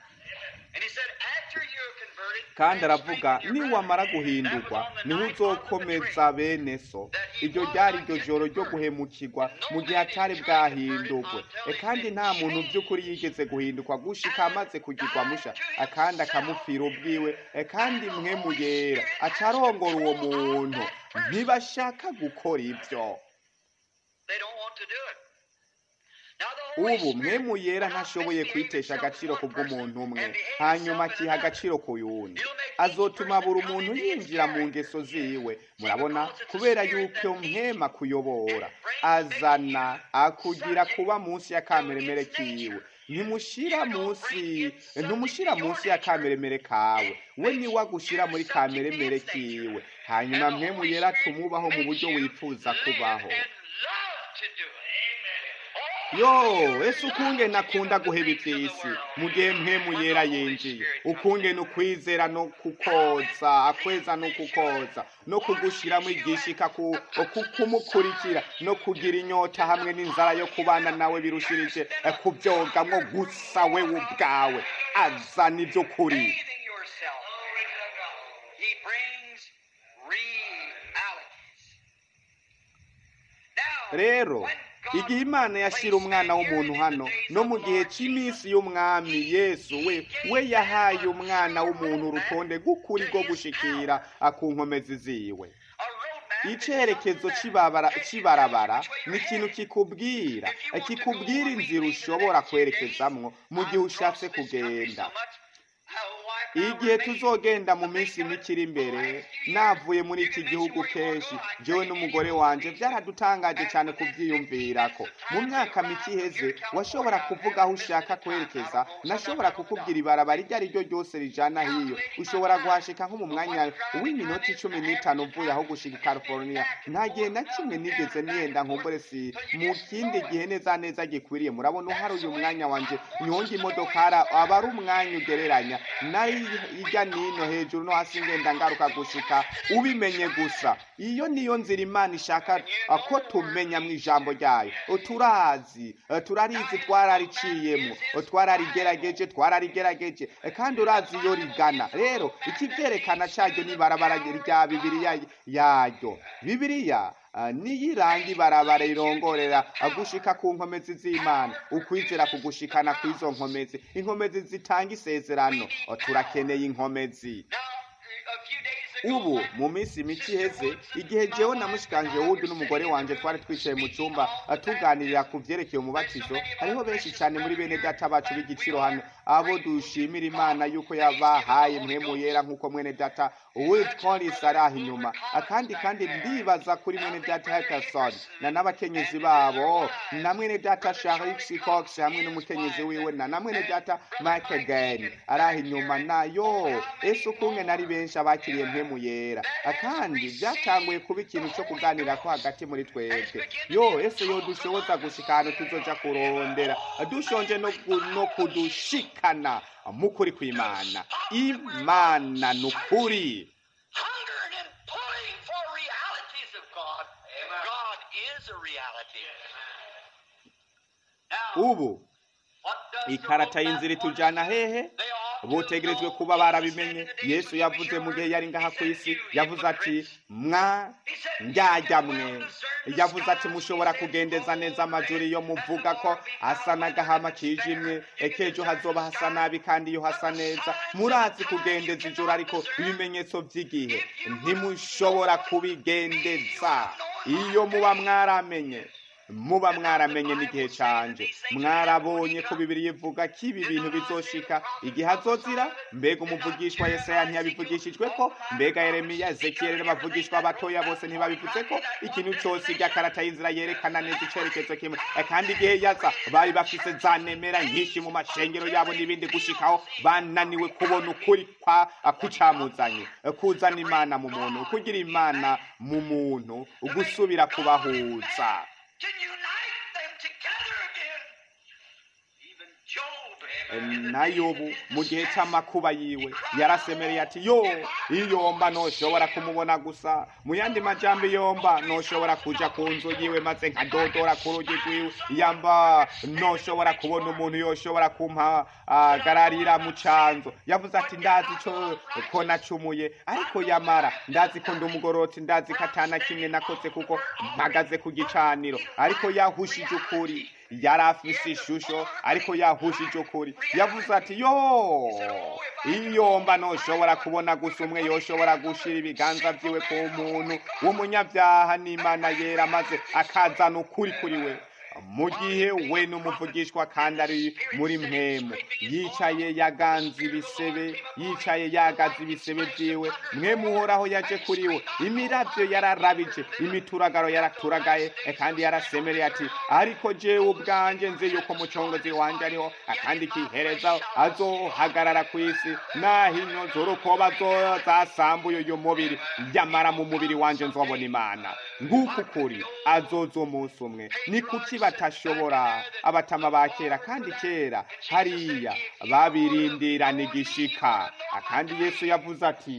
kandi aravuga niwamara guhindurwa niho uzokomeza bene so iryo ryari iryo joro ryo guhemukirwa mu gihe atari bwahindurwe kandi nta muntu by'ukuri yigeze guhindurwa gushika amaze kugirwa musha akandi akamupfira ubwiwe kandi mwemu yera acarongora uwo muntu ntibashaka gukora ibyo ubu mwemu yera ntashoboye kwitesha agaciro ku bw'umuntu umwe hanyuma akiha agaciro ku yundi azotuma buri umuntu yinjira mu ngeso ziwe murabona kubera yuko mpema kuyobora azana akugira kuba munsi ya kameremere kiwe ntimushira munsi ntumushira munsi ya kameremere kawe we niwe agushira muri kameremere kiwe hanyuma mpemu yera tumubaho mu buryo wifuza kubaho yo ese ukunge nakunda guheba iby'isi mu gihe mpemu yera yinjiye ukunge ni ukwizera no kukoza akweza no kukoza no kugushyiramo igishika kumukurikira no kugira inyota hamwe n'inzara yo kubana nawe birushirije kubyogamwo gusa we ubwawe azana iby'ukuri rero igihe imana yashyira umwana w'umuntu hano no mu gihe cy'iminsi y'umwami yesu we we yahaye umwana w'umuntu urutonde rw'ukuri rwo gushikira ku nkomezi ziwe icyerekezo cy'ibarabara ni ikintu kikubwira kikubwira inzira ushobora kwerekezamwo mu gihe ushatse kugenda igihe tuzogenda mu minsi mike iri imbere navuye muri iki gihugu kenshi jewe n'umugore wanje byaradutangaje cyane kubyiyumvira ko mu myaka mike iheze washobora kuvuga aho ushaka kwerekeza nashobora kukubwira ibarabara iryo ari ryo ryose rijana hiyo ushobora guhashika nko mu mwanya w'iminota icumi n'itanu uvuye aho gushika i california nta gihe na kimwe nigeze niyenda nkumbure si mu kindi gihe neza neza gikwiriye murabona uhari uyu mwanya wanje nyonga imodokara aba ari umwanya ugereranya nayo ijya nino hejuru no hasi ngenda ngaruka gushika ubimenye gusa iyo niyo nzira imana ishaka ko tumenya mu ijambo ryayo turazi turarizi twarariciyemo twararigerageje twararigerageje kandi urazi iyo rigana rero ikibyerekana cyaryo n'ibarabara rya bibiriya yaryo bibiriya niyiranga ibarabara irongorera gushika ku nkomezi z'imana ukwizera kugushikana ku izo nkomezi inkomezi zitanga isezerano turakeneye inkomezi ubu mu minsi mike iheze igihe jewe na mushikanje wundi n'umugore wanje twari twicaye mu cyumba tuganirira ku byerekeye umubatizo hariho benshi cyane muri bene data bacu b'igiciro hano abo dushimira imana yuko yabahaye mwemu yera nk'uko mwene data Will Collins ari aho inyuma akandi kandi ndibaza kuri mwene data Hackerson na n'abakenyezi babo na mwene data Charles Cox hamwe n'umukenyezi wiwe na na mwene data Mike Again ari aho inyuma nayo ese ukunge nari benshi abakiriye mpemu yera kandi byatanguye kuba ikintu cyo kuganira ko hagati muri twebwe yo ese yo dushoboza gushika ahantu tuzoja kurondera dushonje no, no kudushikana mukuri kw'imana imana ni ukuri ubu ikarata y'inzira itujyana hehe butegerejwe kuba barabimenye yesu yavuze mu gihe yari ngaha ku isi yavuze ati mwa njyajya mwe yavuze ati mushobora kugendeza neza amajuri iyo muvuga ko asa n'agahama kijimye ekejo hazoba hasa nabi kandi iyo hasa neza murazi kugendeza ijoro ariko ibimenyetso by'igihe ntimushobora kubigendeza iyo muba mwaramenye muba mwaramenye n'igihe canje mwarabonye ko bibiri ivuga ko ibi bintu bizoshika igihe azozira mbega umuvugishwa yesaya ntiyabivugishijwe ko mbega yeremiya ezekiyeli n'abavugishwa batoya bose ntibabivuze ko ikintu cyose irya karata y'inzira yerekana neza icyerekezo kimwe kandi igihe yaza bari bafise za nemera nyinshi mu mashengero yabo n'ibindi gushikaho bananiwe kubona ukuri kwa kucamuzanye kuzana imana mu muntu kugira imana mu muntu gusubira kubahuza to unite them together again. Even Job na yobu mu gihe cy'amakuba yiwe yarasemereye ati yo iyomba ntushobora kumubona gusa mu yandi majyambi yomba ntushobora kujya ku nzu yiwe maze nkadodora ku rugi rwiwe yamba ntushobora kubona umuntu yoshobora kumpagararira mu cyanzu yavuze ati ndazi icyo ko nacumuye ariko yamara ndazi ko ndi umugororotsi ndazi ko atana kimwe nakoze kuko mpagaze ku gicaniro ariko yahushije ukuri yari afise ishusho ariko yahushije ukuri yavuze ati yo iyomba ntushobora kubona gusa umwe yoshobora gushira ibiganza byiwe ku muntu w'umunyabyaha n'imana yera maze akazana ukuri kuri we mu gihe we n'umuvugishwa kandi ari muri mwemu yicaye yaganze ibisebe yicaye yagaze ibisebe byiwe mwemu uhoraho yaje kuri we imirabyo yararabije imituragaro yaraturagaye e, kandi yarasemereye ati ariko jewe ubwanjye nzi yuko umucongozi wanjye ariho akandi kihereza azohagarara ku isi naho ino z'urukoba zasambuye uyu mubiri nyamara mu mubiri wanjye nzobona imana nguku kuri azoza umunsi umwe ni kuki batashobora abatama ba kera kandi kera hariya babirindirana igishika akandi yesu yavuze ati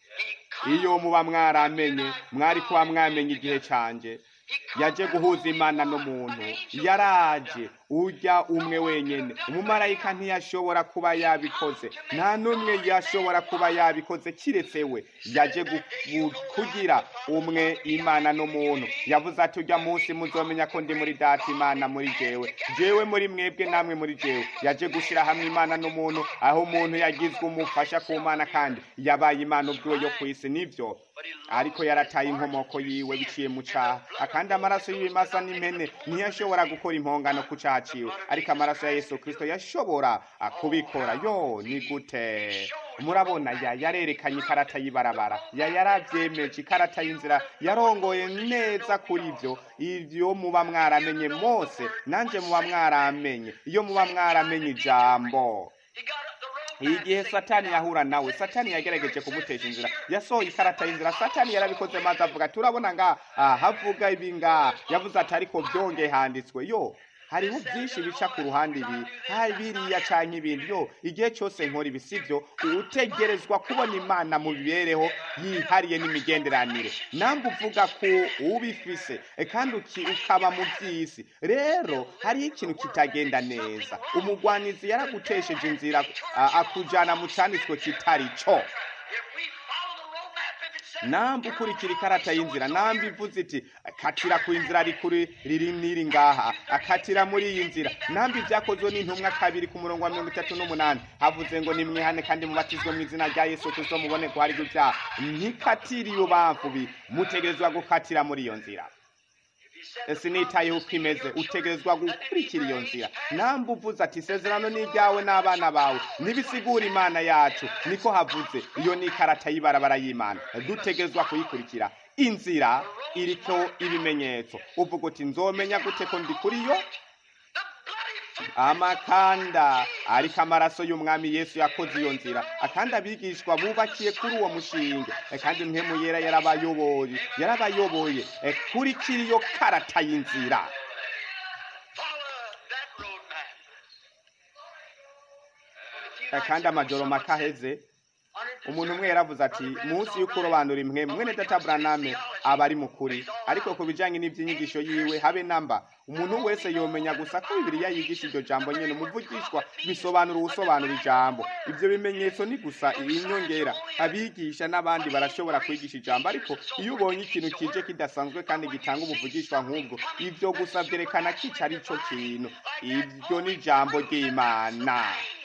iyo muba mwaramenye mwari kuba mwamenye igihe cyanjye yaje guhuza imana n'umuntu yaraje ujya umwe wenyine umumarayika ntiyashobora kuba yabikoze nta n'umwe yashobora kuba yabikoze kiretse we yaje kugira umwe imana n'umuntu yavuze ati ujya munsi muzomenya ko ndi muri data imana muri jewe jewe muri mwebwe namwe muri jewe yaje gushyira hamwe imana n'umuntu aho umuntu yagizwe umufasha ku mana kandi yabaye imana ubwiwe yo ku isi nibyo ariko yarataye inkomoko yiwe biciye mu cyaha akandi amaraso y'ibimasa n'impene ntiyashobora gukora impongano ku cyaha ciwe ariko amaraso ya yesu kirisito yashobora kubikora yo ni gute murabona ya yarerekanye ikarata y'ibarabara ya yarabyemeje ikarata y'inzira yarongoye neza kuri ibyo ibyo muba mwaramenye mose nanjye muba mwaramenye iyo muba mwaramenye ijambo igihe satani yahura nawe satani yagerageje kumutesha inzira yasohoye ikarata y'inzira satani yarabikoze maze avuga turabona nga havuga ibi nga yavuze ati ariko byongeye handitswe yo hariho byinshi bica ku ruhande ibi hari biriya cyangwa ibindi yo igihe cyose nkora ibi sibyo utegerezwa kubona imana mu mibereho yihariye n'imigenderanire namwe uvuga ko ubifise kandi ukaba mu by'isi rero hariho ikintu kitagenda neza umugwanizi yaragutesheje inzira akujyana mu cyanditswe kitari cyo namba ukurikira ikarata y'inzira namba ivuze iti katira ku inzira rikuri riri n'iri ngaha akatira muri iyi nzira namba ibyakozwe n'intumwa kabiri ku murongo wa mirongo itatu n'umunani havuze ngo nimwihane kandi mubatizwe mu izina rya yesu kirisito mubone ko hari ibyaha ntikatire iyo bamvubi mutegerezwa gukatira muri iyo nzira sinitayeho uko imeze utegerezwa gukurikira iyo nzira namba uvuze ati isezerano ni ibyawe n'abana bawe nibisigura imana yacu niko havuze iyo ni ikarata y'ibarabara y'imana dutegerezwa kuyikurikira inzira iriko ibimenyetso uvuga uti nzomenya gute ko ndi kuri yo amakanda ariko amaraso y'umwami yesu yakoze iyo nzira akandi abigishwa bubakiye kuri uwo mushinge kandi mpemu yera yarabayoboye yarabayoboye kurikira iyo karata y'inzira kandi amajoro makaheze umuntu umwe yaravuze ati munsi y'ukurobanura imwe mwene data buraname aba ari mukuri ariko ku bijyanye n'iby'inyigisho yiwe habe namba umuntu wese yomenya gusa ko bibiriya yigisha iryo jambo nyine umuvugishwa bisobanura ubusobanura ijambo ibyo bimenyetso ni gusa inyongera abigisha n'abandi barashobora kwigisha ijambo ariko iyo ubonye ikintu kije kidasanzwe kandi gitanga ubuvugishwa nk'ubwo ibyo gusa byerekana ko icyo ari cyo kintu ibyo ni ijambo ry'imana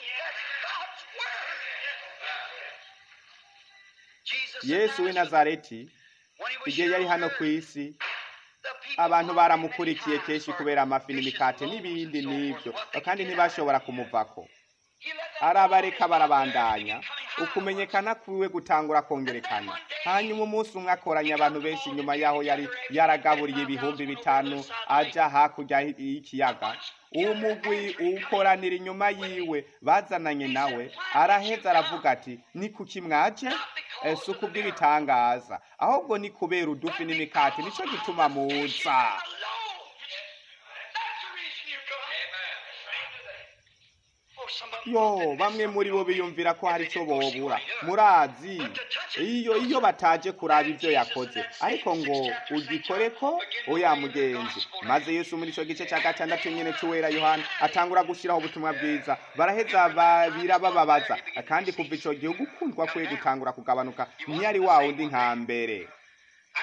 yesu w'i nazareti igihe yari hano ku isi abantu baramukurikiye kenshi kubera amafi n'imikate n'ibindi n'ibyo kandi ntibashobora kumuvako arabareka barabandanya ukumenyekana kwiwe gutangura kongerekana hanyuma umunsi umwe akoranya abantu benshi nyuma yaho yari yaragaburiye ibihumbi bitanu ajya hakurya y'ikiyaga uwo mugwi ukoranira inyuma yiwe bazananye nawe araheza aravuga ati ni kuki mwaje si ukubw'ibitangaza ahubwo ni kubera udufi n'imikati nicyo gituma muza yo bamwe muri bo biyumvira ko hari icyo bobura murazi iyo iyo bataje kuraba ibyo yakoze ariko ngo ugikore ko oya mugenzi maze yesu muri icyo gice cya gatandatu nyine cy'uwera yohana atangura gushyiraho ubutumwa bwiza baraheza birabababaza kandi kuva icyo gihe ugukundwa kwe gutangura kugabanuka ntiyari wa wundi nka mbere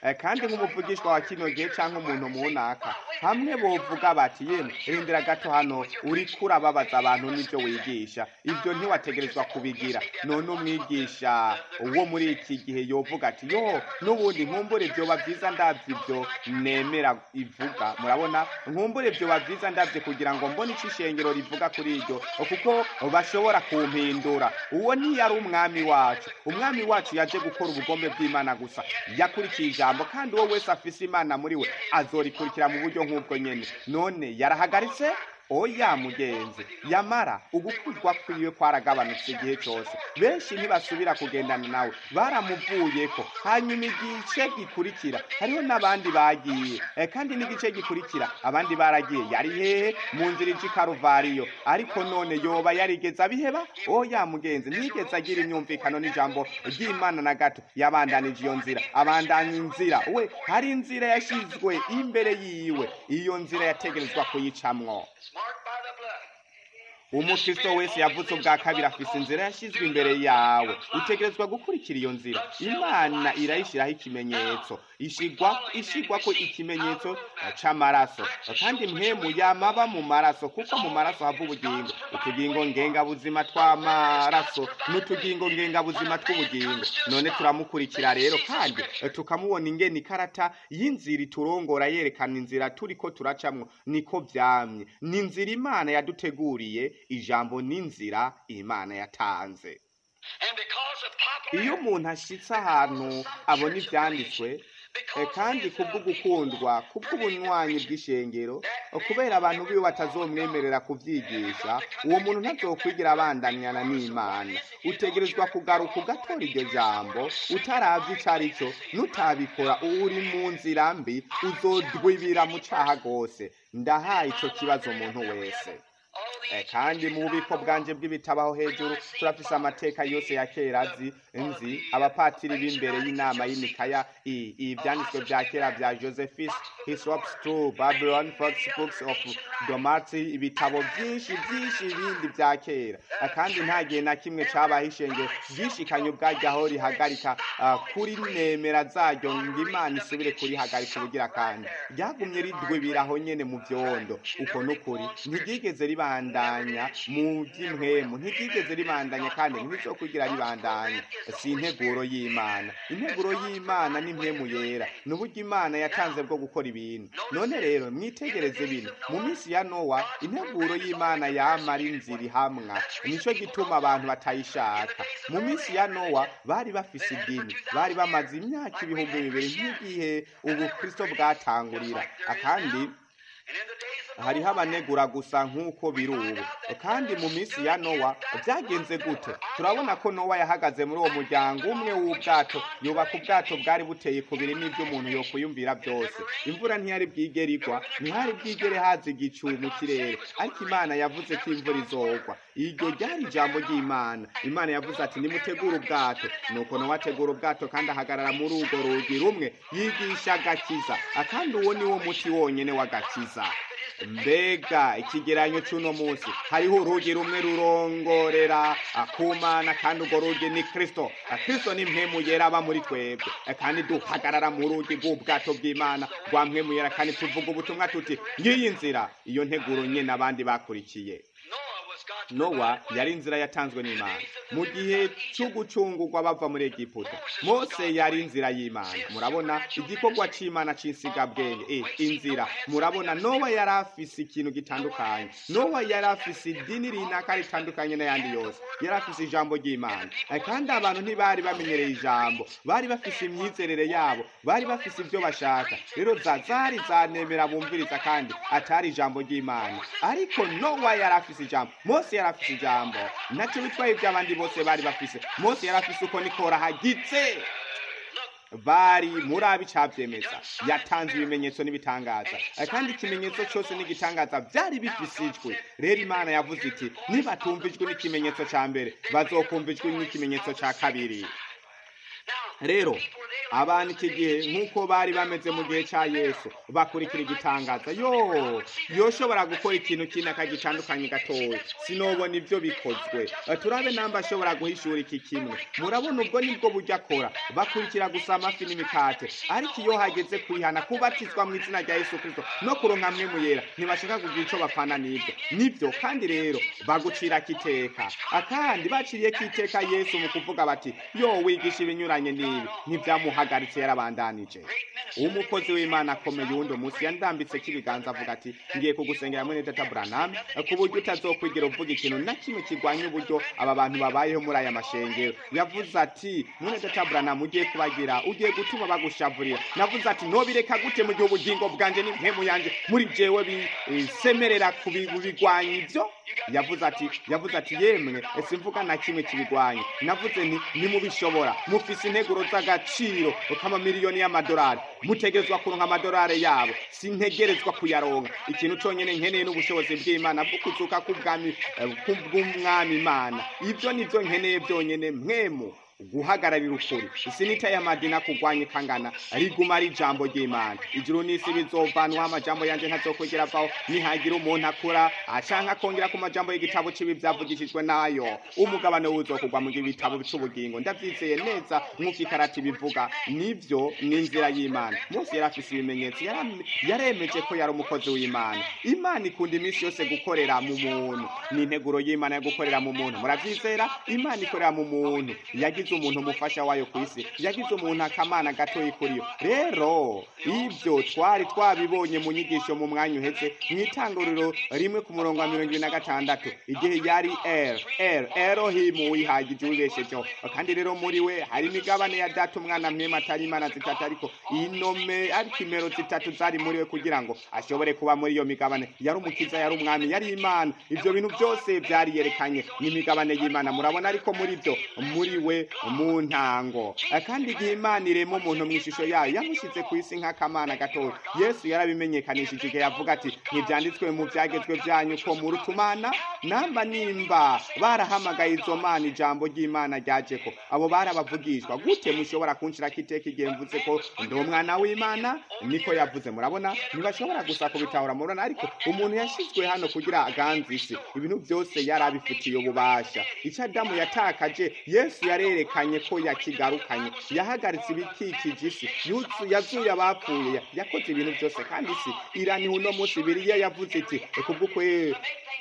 Eh, kandi nk'umuvugishwa wa kino gihe cyangwa umuntu munaka hamwe bovuga bati yemwe rindira gato hano uriko urababaza abantu n'ibyo wigisha ibyo ntiwategerezwa kubigira none umwigisha wo muri iki gihe yovuga ati yo n'ubundi nkumbure byoba byiza ndabyo ibyo nemera ivuga murabona nkumbure byoba byiza ndabyo kugira ngo mbone icyo ishengero rivuga kuri iryo kuko bashobora kumpindura uwo ntiyari umwami wacu umwami wacu yaje gukora ubugombe bw'imana gusa yakurikiye ijambo kandi uwo wese afise imana muri we azorikurikira mu buryo nk'ubwo nyene none yarahagaritse oya mugenzi yamara ugukuzwa kwiwe kwaragabanutse igihe cyose benshi ntibasubira kugendana nawe baramuvuyeko hanyuma igice gikurikira hariho n'abandi bagiye Eh, kandi n'igice gikurikira abandi baragiye yari hehe mu nzira ije i karuvariyo ariko none yoba yarigeze abiheba oya mugenzi ntiyigeze agira imyumvikano n'ijambo ry'imana na gato yabandanije iyo nzira abandanya inzira we hari inzira yashyizwe imbere yiwe iyo nzira yategerezwa kuyicamwo Marked by the blood. umukristo wese yavutse ubwa kabiri afise inzira yashyizwe imbere yawe utegerezwa gukurikira iyo nzira imana irayishyiraho ikimenyetso ishigwa ishigwa ko ikimenyetso c'amaraso kandi mpemu yamaba mu maraso kuko mu maraso hava ubugingo utugingo ngengabuzima tw'amaraso n'utugingo ngengabuzima tw'ubugingo none turamukurikira rero kandi tukamubona ingene ikarata y'inzira iturongora yerekana inzira turiko turacamwo niko vyamye ni inzira imana yaduteguriye ijambo n'inzira imana yatanze And because of popular iyo umuntu ashitse ahantu abona ivyanditswe eh, kandi kubw'ugukundwa kubw'ubunywanyi bw'ishengero eh, kubera abantu biwe batazomwemerera kuvyigisha uwo muntu ntazokwigira abandanyana n'imana utegerezwa kugaruka ugatora iryo jambo utaravye ico ari cyo nutabikora uri mu nzira mbi uzodwibira mu caha rwose ndahaye ico kibazo umuntu wese all Eh, the kandi mu bubiko bwanje bw'ibitabaho hejuru turafise amateka yose ya kera azi nzi abapatiri b'imbere y'inama y'imikaya i- ivyanditswe vya kera vya josephus hisrops true babylon fox books of domati ibitabo vyinshi vyinshi ibindi vya kera Eh, kandi nta gihe na kimwe cabaho ishengero ryishikanye ubwaryo aho rihagarika ah, kuri nemera zaryo ngo imana isubire kurihagarika ubugira kandi ryagumye ridwibiraho nyene mu vyondo uko nukuri ntiryigeze ribandanya mu by'impwemu ntiryigeze ribandanya kandi ntirizokugira ribandanya si integuro y'imana integuro y'imana n'impwemu yera ni uburyo imana yatanze bwo gukora ibintu none rero mwitegereze bino mu minsi ya nowa integuro y'imana yamara inzira ihamwa nico gituma abantu batayishaka mu minsi ya nowa bari bafise idini bari bamaze imyaka ibihumbi bibiri nk'igihe ubukristo bwatangurira akandi and in the days of hariho abanegura gusa nk'uko biri ubu kandi mu minsi ya nowa byagenze gute turabona ko nowa yahagaze muri uwo muryango umwe w'ubwato yubaka ubwato bwari buteye kubiri n'ibyo umuntu yokwiyumvira byose imvura ntiyari bwigere igwa ntihari bwigere haza igicu mu kirere ariko imana yavuze ko imvura izogwa iryo ryari ijambo ry'imana imana yavuze ati nimutegure ubwato nuko nowa ategura ubwato kandi ahagarara muri urwo rugi rumwe yigisha agakiza kandi uwo ni wo muti wonyene w'agakiza mbega ikigeranyo cy'uno munsi hariho urugi rumwe rurongorera akumana kandi urwo rugi ni kristo kristo ni mpemu yera aba muri twebwe kandi duhagarara mu rugi rw'ubwato bw'imana rwa mpemu yera kandi tuvuga ubutumwa tuti ngiyi nzira iyo nteguro nyine abandi bakurikiye Noah was God's nowa yari inzira yatanzwe n'imana mu gihe cyo gucungurwa bava muri egiputa mose yari inzira y'imana murabona igikorwa c'imana c'insigabwenge e inzira murabona nowa yari afise ikintu gitandukanye nowa yari afise idini rinaka ritandukanye n'ayandi yose yari afise ijambo ry'imana Eh, kandi abantu ntibari bamenyereye ijambo bari bafise imyizerere yabo bari bafise ibyo bashaka rero zazari zanemera bumviriza kandi atari ijambo ry'imana ariko nowa yari afise ijambo mose yari afise ijambo ntacyo bitwaye iby'abandi bose bari bafise mose yari afise uko nikora hagitse bari muri abi cavyemeza yatanze ibimenyetso n'ibitangaza Eh, kandi ikimenyetso cyose n'igitangaza byari bifise ijwi rero imana yavuze iti nibatumva ijwi n'ikimenyetso ca mbere bazokumva ijwi n'ikimenyetso ca kabiri Now, rero people, they abantu iki gihe nk'uko bari bameze mu gihe cya yesu bakurikira igitangaza yo yoshobora gukora ikintu kinaka gitandukanye gatoya sinobona ibyo bikozwe turabe namba ashobora guhishura iki kimwe murabona ubwo nibwo buryo akora bakurikira gusa amafi n'imikate ariko iyo hageze kwihana kubatizwa mu izina rya yesu kirisito no kuronka mwe muyera ntibashaka kugira icyo bapfana n'ibyo nibyo kandi rero bagucira kiteka akandi baciriye kiteka yesu mu kuvuga bati yo wigisha ibinyuranye n'ibi ntibyamuhagaritse yarabandanije umukozi w'imana akomeye uwundi munsi yandambitse k'ibiganza avuga ati ngiye kugusengera muri data buraname ku buryo utazokwigira uvuga ikintu na kimwe kirwanya uburyo aba bantu babayeho muri aya mashengero yavuze ati muri data buraname ugiye kubagira ugiye gutuma bagushavurira navuze ati nobireka gute mu gihe ubugingo bwanjye n'impemu yanjye muri jewe bisemerera kubigwanya ibyo yavuze ati yavuze ati yemwe ese mvuga na kimwe kibigwanya navuze nti nimubishobora mufise integuro z'agaciro k'amamiliyoni y'amadolari mutegerezwa kuronka amadolari yabo sintegerezwa kuyaronka ikintu cyonyine nkeneye n'ubushobozi bw'imana bwo kuzuka k'ubwami bw'umwami imana ibyo nibyo nkeneye byonyine mwemu guhagararira ukuri isinita y'amadini akugwanya ikangana riguma ari ijambo ry'imana ijuru n'isi bizovanwaho amajambo yanjye ntazokugera avaho nihagira umuntu akura acanka akongera ku majambo y'igitabo cy'ibi byavugishijwe nayo umugabane wuzokugwa mu bitabo cy'ubugingo ndabyizeye neza nk'uko ikarati bivuga nibyo ni inzira y'imana munsi yari afise ibimenyetso yaremeje ko yari umukozi w'imana imana ikunda iminsi yose gukorera mu muntu ni integuro y'imana yo gukorera mu muntu murabyizera imana ikorera mu muntu yagize umuntu umufasha wayo ku isi yagize umuntu akamana gatoya kuri yo rero ibyo twari twabibonye mu nyigisho mu mwanya uhetse mu itanguriro rimwe ku murongo wa mirongo ibiri na gatandatu igihe yari er er erohimu wihagije wibeshejeho kandi rero muri we hari imigabane ya data umwana mwema atari imana zitatu ariko inome ariko imero zitatu zari muri we kugira ngo ashobore kuba muri iyo migabane yari umukiza yari umwami yari imana ibyo bintu byose byari yerekanye n'imigabane y'imana murabona ariko muri byo muri we mu ntango kandi igihe imana irema umuntu mu ishusho yayo yamushyize ku isi nk'akamana gatoya yesu yarabimenyekanishije igihe yavuga ati ntibyanditswe mu byagezwe byanyu ko mu rutumana namba nimba barahamagaye izo mana ijambo ry'imana ryaje ko abo barabavugishwa gute mushobora kunshirako iteka igihe mvuze ko ndi umwana w'imana niko yavuze murabona ntibashobora gusa kubitahura murabona ariko umuntu yashyizwe hano kugira aganze isi ibintu byose yari abifitiye ububasha icyo adamu yatakaje yesu yarerekanye ko yakigarukanye yahagaritse ibikikije isi yazuye abapfuye yakoze ibintu byose kandi isi iraniha uno munsi biriya yavuze iti kubw'ukwe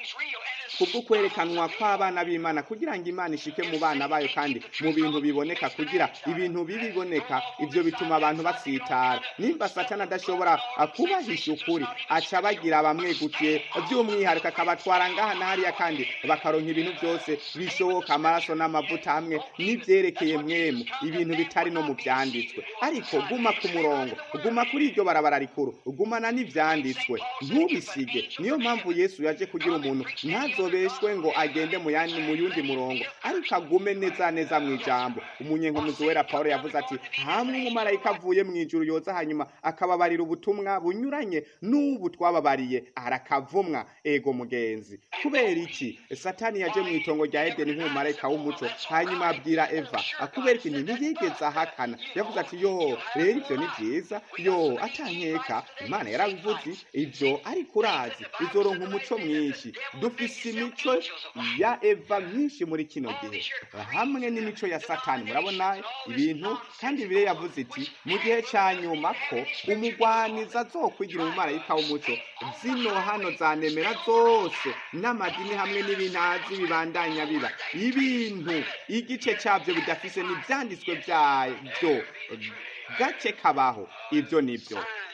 kubw'ukwerekanwa kw'abana b'imana kugira ngo imana ishike mu bana bayo kandi mu bintu biboneka kugira ibintu bibiboneka ibyo bituma abantu basitara nimba satana adashobora kubahisha ukuri aca bagira bamwegukiye by'umwihariko akabatwara ngaha na hariya kandi bakaronka ibintu byose bishoboka amaraso n'amavuta hamwe n'ibyerekeye mwemu ibintu bitari no mu byanditswe ariko guma ku murongo guma kuri iryo barabara rikuru gumana n'ibyanditswe ntubisige niyo mpamvu yesu yaje kugira umuntu ntazobeshwe ngo agende mu yandi mu yundi murongo ariko agume neza neza mu ijambo umunyenkomuzi wera paul yavuze ati hamwe umumarayika avuye mu ijuru yoza hanyuma akababarira ubutumwa bunyuranye n'ubu twababariye arakavumwa ego mugenzi kubera iki satani yaje mu itongo rya edeni nk'umumarayika w'umuco hanyuma abwira eva kubera iki ntiyigeze ahakana yavuze ati yo rero ibyo ni byiza yo atankeka imana yarabivuze ibyo ariko urazi izoronka umuco mwinshi dufise imico ya eva myinshi muri kino gihe hamwe n'imico ya satani murabona ibintu kandi bire yavuze iti mu gihe cya nyuma ko umugwaniza azokwigira umumarayika w'umuco zino hano zanemera zose n'amadini hamwe n'ibintazi bibandanya biba ibintu igice cyabyo bidafise n'ibyanditswe byabyo gake kabaho ibyo nibyo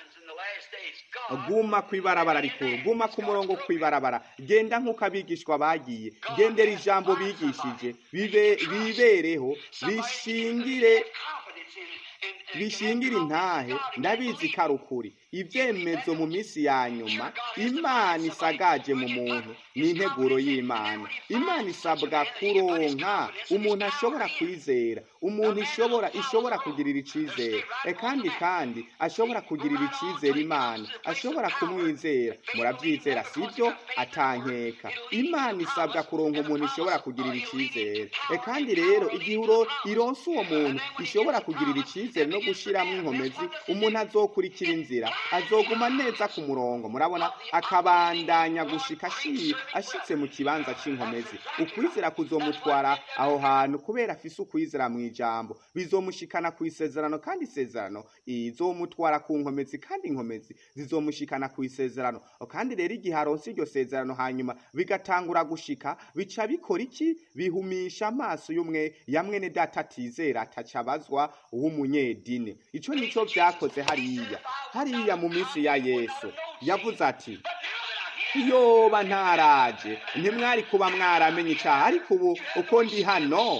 guma ku ibarabara rikuru guma ku murongo ku ibarabara genda nk'uko abigishwa bagiye gendera ijambo bigishije bibereho bishingire bishingire intahe ndabizi ko ari ukuri ibyemezo mu minsi ya nyuma imana isagaje mu muntu ni integuro y'imana imana isabwa kuronka umuntu ashobora kwizera umuntu ishobora ishobora kugirira icyizere E, kandi kandi ashobora kugirira icyizere imana ashobora kumwizera murabyizera sibyo atankeka imana isabwa kuronka umuntu ishobora kugirira icyizere E, kandi rero igihe uro- ironse uwo muntu ishobora kugirira icyizere no gushyiramo inkomezi umuntu azokurikira inzira azoguma neza ku murongo murabona akabandanya gushika ashi- ashitse mu kibanza c'inkomezi ukwizera kuzomutwara aho hantu kubera afise ukwizera mu ijambo bizomushikana ku isezerano kandi isezerano izomutwara ku nkomezi kandi inkomezi zizomushikana ku isezerano kandi rero igihe aronse iryo sezerano hanyuma bigatangura gushika bica bikora iki bihumisha amaso y'umwe ya mwene data atizera atacabazwa w'umunyedini ico nico vyakoze hariya hariya mu minsi ya yesu yavuze ati yoba ntaraje ntimwari kuba mwaramenye icyaha ariko ubu uko ndi hano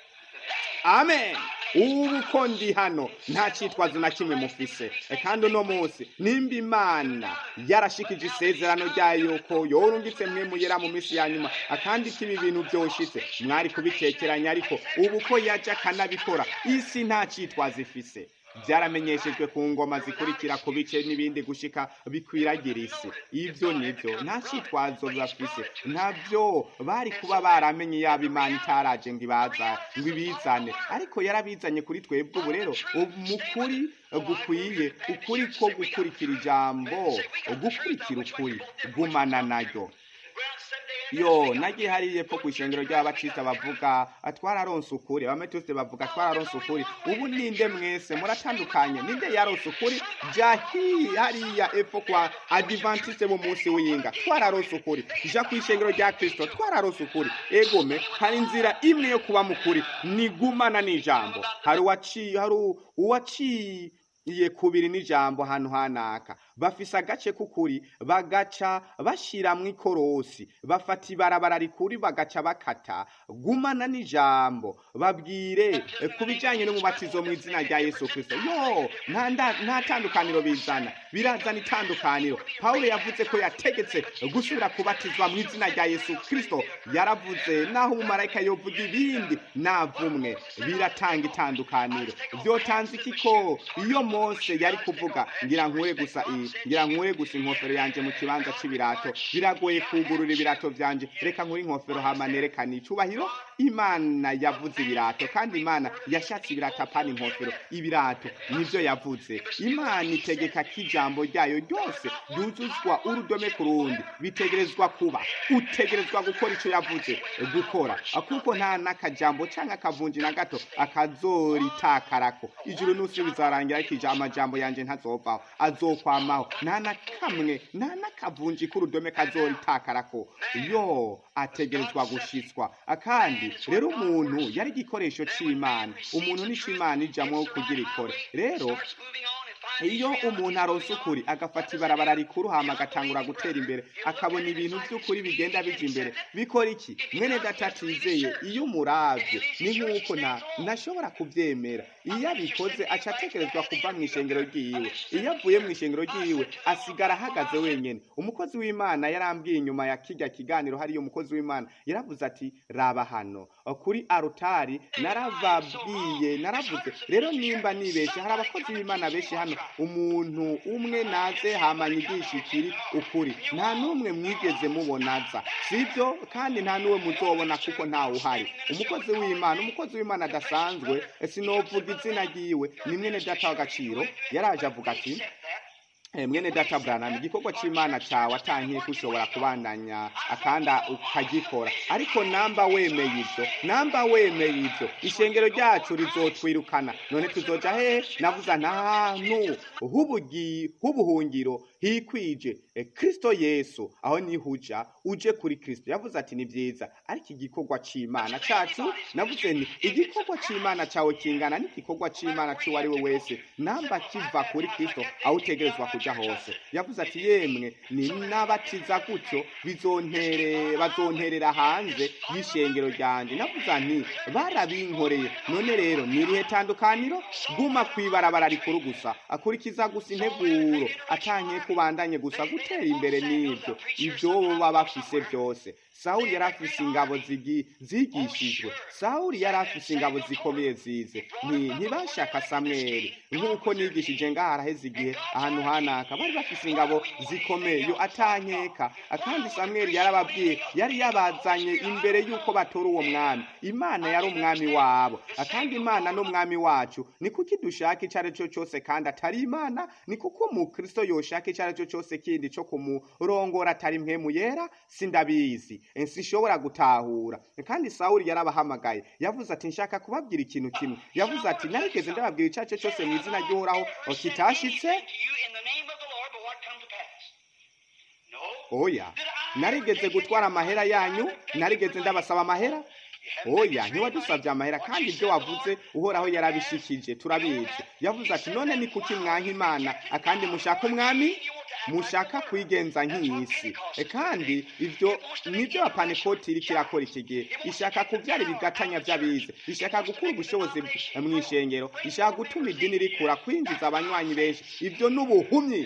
amen ubu uko ndi hano nta cyitwazo na kimwe mufise E, kandi uno munsi nimba imana yarashikije isezerano ryayo ko yorungitse mwe muyera mu minsi ya nyuma akandi ko ibi bintu byoshitse mwari kubitekeranya ariko ubu ko yaje akanabikora isi nta cyitwazo ifise byaramenyeshejwe ku ngoma zikurikira ku bice n'ibindi gushika bikwiragira isi ibyo nibyo nta cyitwazo bafise ntabyo bari kuba baramenye yaba imana itaraje ngo ibaza ngo ibizane ariko yarabizanye kuri twebwe ubu rero mu kuri gukwiye ukuri ko gukurikira ijambo gukurikira ukuri gumana naryo yo nagiye hariya epfo ku ishengero ry'ababatista bavuga twararonse ukuri abametiste bavuga twararonse ukuri ubu ninde mwese muratandukanye ninde yaronse ukuri jya hi- hariya epfo kwa adivantiste mu munsi w'iyinga twararonse ukuri ja ku ishengero rya kristo twararonse ukuri egome hari inzira imwe yo kuba mukuri nigumana n'ijambo hari uwaciye hari uwaciye kubiri n'ijambo ahantu hanaka bafise agace k'ukuri bagaca bashiramwo ikorosi bafata ibarabara rikuri bagaca bakata gumana n'ijambo babwire eh, ku bijanye n'umubatizo mu izina rya yesu kristo yo nta nda- nta tandukaniro bizana birazana itandukaniro pawulo yavuze ko yategetse gusubira kubatizwa mu izina rya yesu kristo yaravuze naho umumarayika yovuga ibindi navumwe biratanga itandukaniro vyotanze iki ko iyo mose yari kuvuga ngira nkure gusa iyi ngira nkure gusa inkofero yanje mu kibanza c'ibirato biragoye kugurura ibirato vyanje reka nkure inkofero hama nerekane icubahiro imana yavuze ibirato kandi imana yashatse ibirato apana inkofero ibirato nivyo yavuze imana itegeka ko ijambo ryayo ryose ryuzuzwa urudome ku rundi bitegerezwa kuba utegerezwa gukora ico yavuze gukora kuko nta n'akajambo canke akavunji na gato akazoritakarako ijuru n'usi bizarangira ariko ija- amajambo yanje ntazovaho azokwamaho nta na kamwe nta n'akavunji k'urudome kazoritakarako yo ategerezwa gushitswa kandi rero umuntu yari igikoresho c'imana umuntu nico imana ijamwo kugira ikore rero iyo umuntu aronse ukuri agafata ibarabara rikuru hama agatangura gutera imbere akabona ibintu by'ukuri bigenda bija imbere bikora iki mwene data atizeye iyo umuravye ni nk'uko nta ntashobora kuvyemera iyo abikoze aca atekerezwa kuva mu ishengero ryiwe iyo avuye mu ishengero ryiwe asigara ahagaze wenyene umukozi w'imana yarambwiye inyuma ya kirya kiganiro hariyo umukozi w'imana yaravuze ati raba hano kuri arutari naravabwiye naravuze rero nimba nibeshe hari abakozi b'imana benshi hano umuntu umwe naze hama nyigisha ikiri ukuri nta n'umwe mwigeze mubonaza sibyo kandi nta n'uwe muzobona kuko ntawe uhari umukozi w'imana umukozi w'imana adasanzwe sinovuga izina ryiwe ni mwene data w'agaciro yaraje avuga ati Eh, mwene data Branham igikorwa c'imana cawe atankiye kushobora kubandanya akanda ukagikora ariko namba wemeye ivyo namba wemeye ivyo ishengero ryacu rizotwirukana none tuzoja he navuza ntahantu h'ubugi h'ubuhungiro hikwije eh, kristo yesu aho nihuja uje kuri kristo yavuze ati ni vyiza ariko igikorwa c'imana cacu navuze nti igikorwa c'imana cawe kingana n'igikorwa c'imana c'uwo ari we wese namba kiva kuri kristo aho utegerezwa kuja kujya hose yavuze ati yemwe ni nabatiza gutyo bizontere bazonterera hanze y'ishengero ryanjye navuze nti barabinkoreye none rero ni irihe tandukaniro guma kwibarabara rikuru gusa akurikiza gusa integuro atanye kubandanye gusa gutera imbere n'ibyo ibyo baba bafise byose sawuli yari afise ingabo zigi- zigishijwe sawuli yari afise ingabo zikomeye zize Nti- ntibashaka samweli nk'uko nigishije ngaha haraheze igihe ahantu hanaka bari bafise ingabo zikomeye yo atankeka kandi samweli yarababwiye yari yabazanye imbere y'uko batora uwo mwami imana yari umwami wabo kandi imana n'umwami wacu ni kuki dushaka icyo ari cyo cyose kandi atari imana ni kuko umukristo yoshaka icyo ari cyo cyose kindi cyo kumurongora atari mpemu yera sindabizi sinshobora gutahura kandi sawuli yarabahamagaye yavuze ati nshaka kubabwira ikintu kimwe yavuze ati narigeze ndababwira icyo ari cyo cyose mu izina ry'uhoraho kitashitse to you in the name of the Lord, but what come to pass? No. oya narigeze gutwara amahera yanyu narigeze ndabasaba amahera oya ntiwadusabye amahera kandi ibyo wavuze uhoraho yarabishikije turabizi yavuze ati none ni kuki mwanka imana akandi mushaka umwami mushaka kwigenza nk'iy'isi E, kandi ibyo nibyo apanekoti iriko irakora iki gihe ishaka kubyara ibigatanya by'abize ishaka gukura ubushobozi mu ishengero ishaka gutuma idini rikura kwinjiza abanywanyi benshi ibyo ni ubuhumyi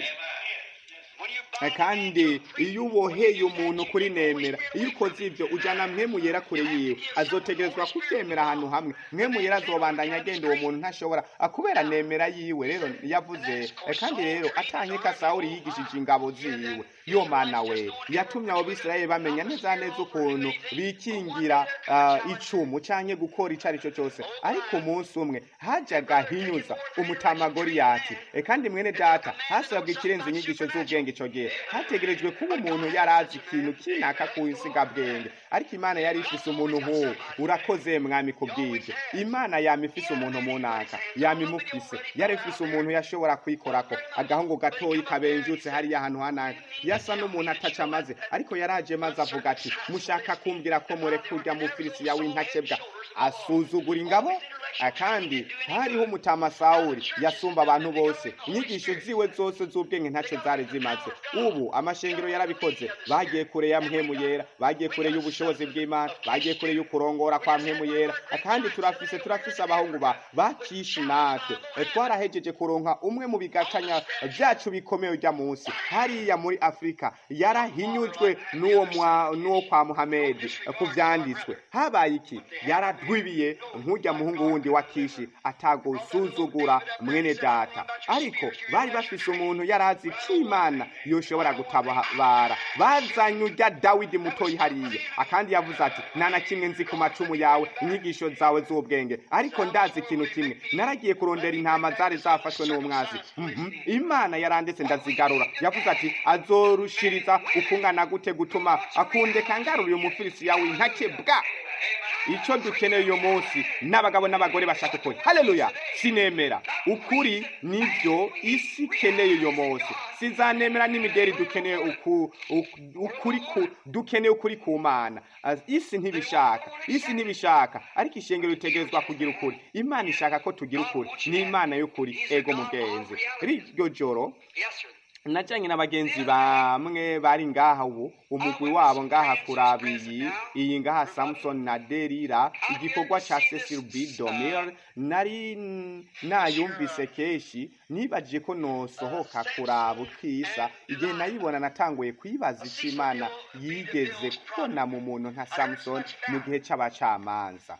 When you Eh, kandi iyo uboheye umuntu kuri nemera iyo ukoze ibyo ujyana mwemu yera kure yiwe azotegerezwa kubyemera ahantu hamwe mwemu yera azobandanya agenda uwo muntu ntashobora akubera nemera yiwe rero yavuze eh, kandi rero atanyeka sawuli yigishije ingabo ziwe yo mana we yatumye abo bisirayeli bamenya neza neza ukuntu bikingira ah, icumu cyangwa gukora icyo ari cyo cyose ariko umunsi umwe hajyaga hinyuza umutama goriyati Eh, kandi mwene data hasabwa ikirenze inyigisho z'ubwenge icyo gihe hategerejwe kuba umuntu yari azi ikintu kinaka ku bwenge ariko imana yari ifise umuntu nk'uwo urakoze mwami ku bw'ibyo imana yama ifise umuntu mu naka yama imufise yari ifise umuntu yashobora kwikorako agahungu gatoyi kabenjutse hariya ahantu hanaka yasa n'umuntu ataca amaze ariko yaraje maze avuga ati mushaka kumbwira ko mureka urya mufirisiya w'intakebwa asuzugura ingabo Ah, kandi hariho umutama sawuli yasumba abantu bose inyigisho ziwe zose z'ubwenge ntacyo zari zimaze ubu amashengero yarabikoze bagiye kure ya mpemu yera bagiye kure y'ubushobozi bw'imana bagiye kure y'ukurongora kwa mpemu yera Ah, kandi turafise turafise abahungu ba bakishi natwe Eh, twarahejeje kuronka umwe mu bigatanya byacu bikomeye ujya munsi hariya muri afurika yarahinyujwe n'uwo mwa- n'uwo kwa muhamedi eh, ku byanditswe habaye iki yaradwibiye nk'ujya muhungu wundi wa kishi atagusuzugura mwene data ariko bari bafise umuntu yari azi ko imana yoshobora gutabara bazanye urya dawidi mutoyi hariya akandi yavuze ati nta na kimwe nzi ku macumu yawe inyigisho zawe z'ubwenge ariko ndazi ikintu kimwe naragiye kurondera intama zari zafashwe n'uwo mwazi Mhm. imana yarandetse ndazigarura yavuze ati azorushiriza ukungana gute gutuma akundeka ngaruriye umufirisiya w'intake bwa icyo dukeneye uyu munsi n'abagabo n'abagore bashaka ukuri haleluya sinemera ukuri nibyo isi ikeneye uyu munsi sizanemera n'imideri dukeneye uku- uku- ukuri ku dukeneye ukuri ku mana Ah, isi ntibishaka isi ntibishaka ariko ishengero ritegerezwa kugira ukuri imana ishaka ko tugira ukuri ni imana y'ukuri ego mugenzi riryo joro Yes, sir. najyanye n'abagenzi bamwe bari ngaha ubu umugwi wabo ngaha kurabiyi iyi ngaha samusoni na derira igikorwa cya cecil b domir nari n- nayumvise kenshi nibajije ko nosohoka kuraba ukisa igihe nayibona natanguye kwibaza icyo imana yigeze kubona mu muntu nka samusoni mu gihe cy'abacamanza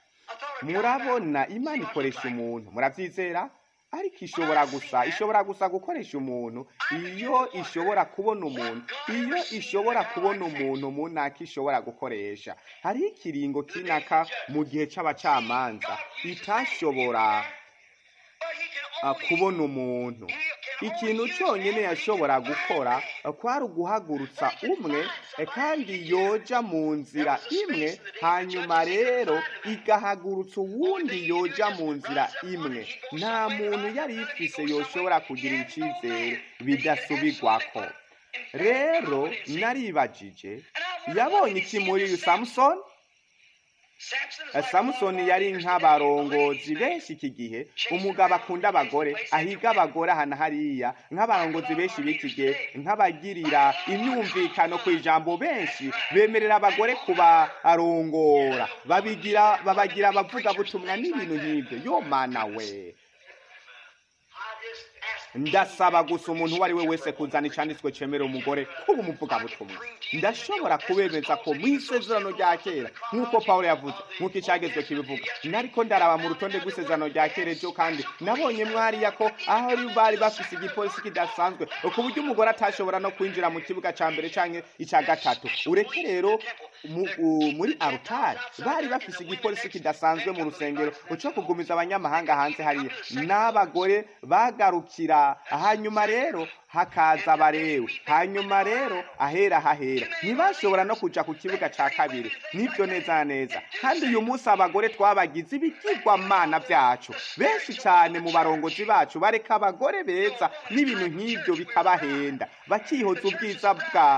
murabona imana ikoresha umuntu murabyizera ariko ishobora gusa ishobora gusa gukoresha umuntu iyo ishobora kubona umuntu iyo ishobora kubona umuntu mu ntaka ishobora gukoresha hariho ikiringo kinaka mu gihe cy'abacamanza itashobora But he can ah, only kubona umuntu ikintu cyonyine yashobora gukora eh, kwari uguhagurutsa umwe eh, kandi yoja mu nzira imwe hanyuma rero igahagurutsa uwundi yoja mu nzira imwe nta muntu yari ifise yoshobora kugirira icyizere bidasubirwako rero naribajije yabonye iki muri uyu samusoni samusoni yari nk'abarongozi benshi iki gihe umugabo akunda abagore ahiga abagore ahantu hariya nk'abarongozi benshi b'iki gihe nk'abagirira imyumvikano ku ijambo benshi bemerera abagore kubarongora babigira babagira abavugabutumwa n'ibintu nk'ibyo yo mana we ndasaba gusa umuntu uwo ari we wese kuzana icyanditswe cyemerera umugore kuba umuvugabutumwa ndashobora kubemeza ko mu isezerano rya kera nk'uko paul yavuze nk'uko icyagezwe kibivuga nariko ndaraba mu rutonde rw'isezerano rya kera ejo kandi nabonye mwariya ko aho bari bafise igipolisi kidasanzwe ku buryo umugore atashobora no kwinjira mu kibuga cya mbere cyangwa icya gatatu ureke rero muri arutari bari bafise igipolisi kidasanzwe mu rusengero uco kugumiza abanyamahanga hanze hariya n'abagore bagarukira hanyuma rero hakaza abarewe hanyuma rero ahera hahera ntibashobora no kuja ku kibuga ca kabiri nibyo neza na neza kandi uyu munsi abagore twabagize ibigirwamana byacu benshi cyane mu barongozi bacu bareka abagore beza n'ibintu nk'ibyo bikabahenda bakihoza ubwiza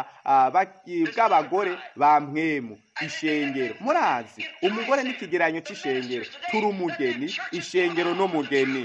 bw'abagore ba mwemu ishengero murazi umugore n'ikigeranyo c'ishengero turi umugeni ishengero n'umugeni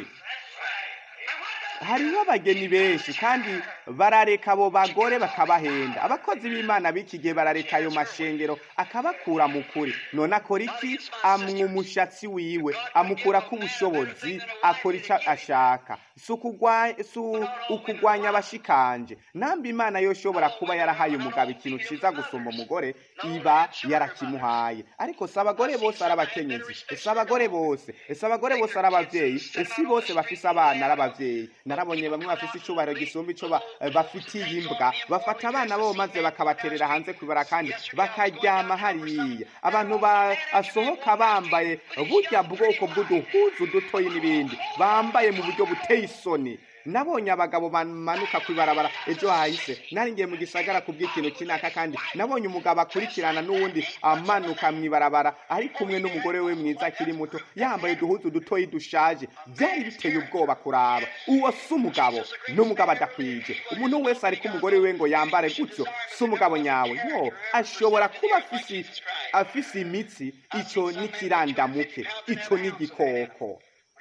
hariho abageni benshi kandi barareka abo bagore bakabahenda abakozi b'imana b'iki gihe barareka ayo mashengero akabakura mu kuri none akora iki amwa umushatsi wiwe amukura k'ubushobozi akora icyo ashaka si ukugwanya abashikanje namba imana yoshobora kuba yarahaye umugabo ikintu cyiza gusumba umugore iba yarakimuhaye ariko si abagore bose ari abakenyezi si abagore bose si abagore bose ari ababyeyi si bose bafise abana ari ababyeyi narabonye bamwe bafise icubahiro gisumba ico bafitiye imbwa bafata abana babo maze bakabaterera hanze kwibara kandi bakaryama hariya abantu basohoka bambaye burya bwoko bw'uduhuzu dutoyi n'ibindi bambaye mu buryo buteye isoni nabonye abagabo bamanuka ku ibarabara ejo hahise naringiye mu gisagara ku bw'ikintu kinaka kandi nabonye umugabo akurikirana n'uwundi amanuka mu ibarabara ari kumwe n'umugore we mwiza akiri muto yambaye uduhuzu dutoyi dushaje byari biteye ubwoba kuraba uwo si umugabo n'umugabo adakwije umuntu wese ariko umugore we ngo yambare gutyo si umugabo nyawe yo ashobora kuba afise imitsi icyo n'ikirandamuke icyo n'igikoko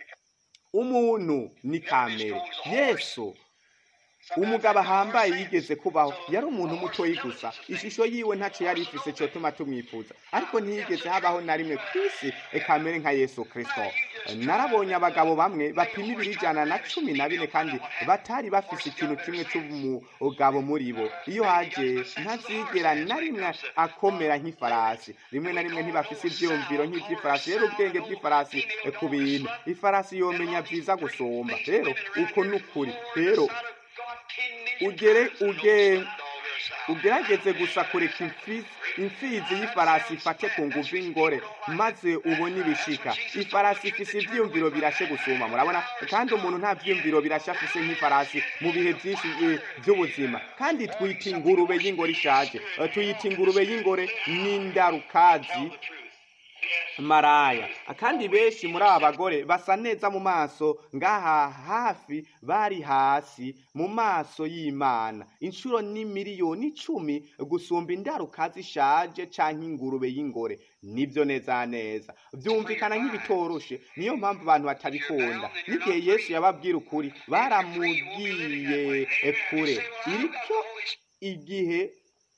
umuntu ni kamere yesu umugabo ahambaye yigeze kubaho yari umuntu mutoyi gusa ishusho yiwe ntacyo yari ifise cyo tuma tumwifuza ariko ntiyigeze habaho na rimwe ku isi kamere nka yesu kirisito narabonye abagabo bamwe bapima ibiri ijana na cumi na bine kandi batari bafise ikintu kimwe cy'umugabo muri bo iyo haje ntazigera na rimwe akomera nk'ifarasi rimwe na rimwe ntibafise ibyiyumviro nk'iby'ifarasi rero ubwenge bw'ifarasi ku bintu ifarasi yomenya byiza gusumba rero uko ni ukuri rero ugere uge ugerageze gusa kureka imfizi y'ifarasi ifate ku nguvu ingore maze ubone ibishika ifarasi ifise ivyiyumviro birashe gusuma murabona kandi umuntu nta vyiyumviro birashe afise nk'ifarasi mu bihe vyinshi vy'ubuzima kandi twita ingurube y'ingore ishaje tuyita ingurube y'ingore n'indarukazi maraya kandi benshi muri aba bagore basa neza mu maso ngaha hafi bari hasi mu maso y'imana inshuro ni miliyoni icumi gusumba indaruka zishaje canke ingurube y'ingore nibyo neza neza byumvikana nk'ibitoroshe niyo mpamvu abantu batabikunda n'igihe yesu yababwira ukuri baramubwiye kure iricyo igihe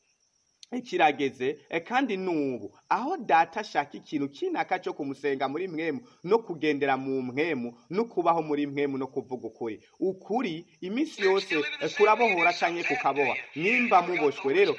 kirageze kandi n'ubu aho data ashaka ikintu kinaka cyo kumusenga muri mwemu no kugendera mu mwemu no kubaho muri mwemu no kuvuga ukuri ukuri iminsi yose kurabohora cyangwa kukaboha nimba muboshwe rero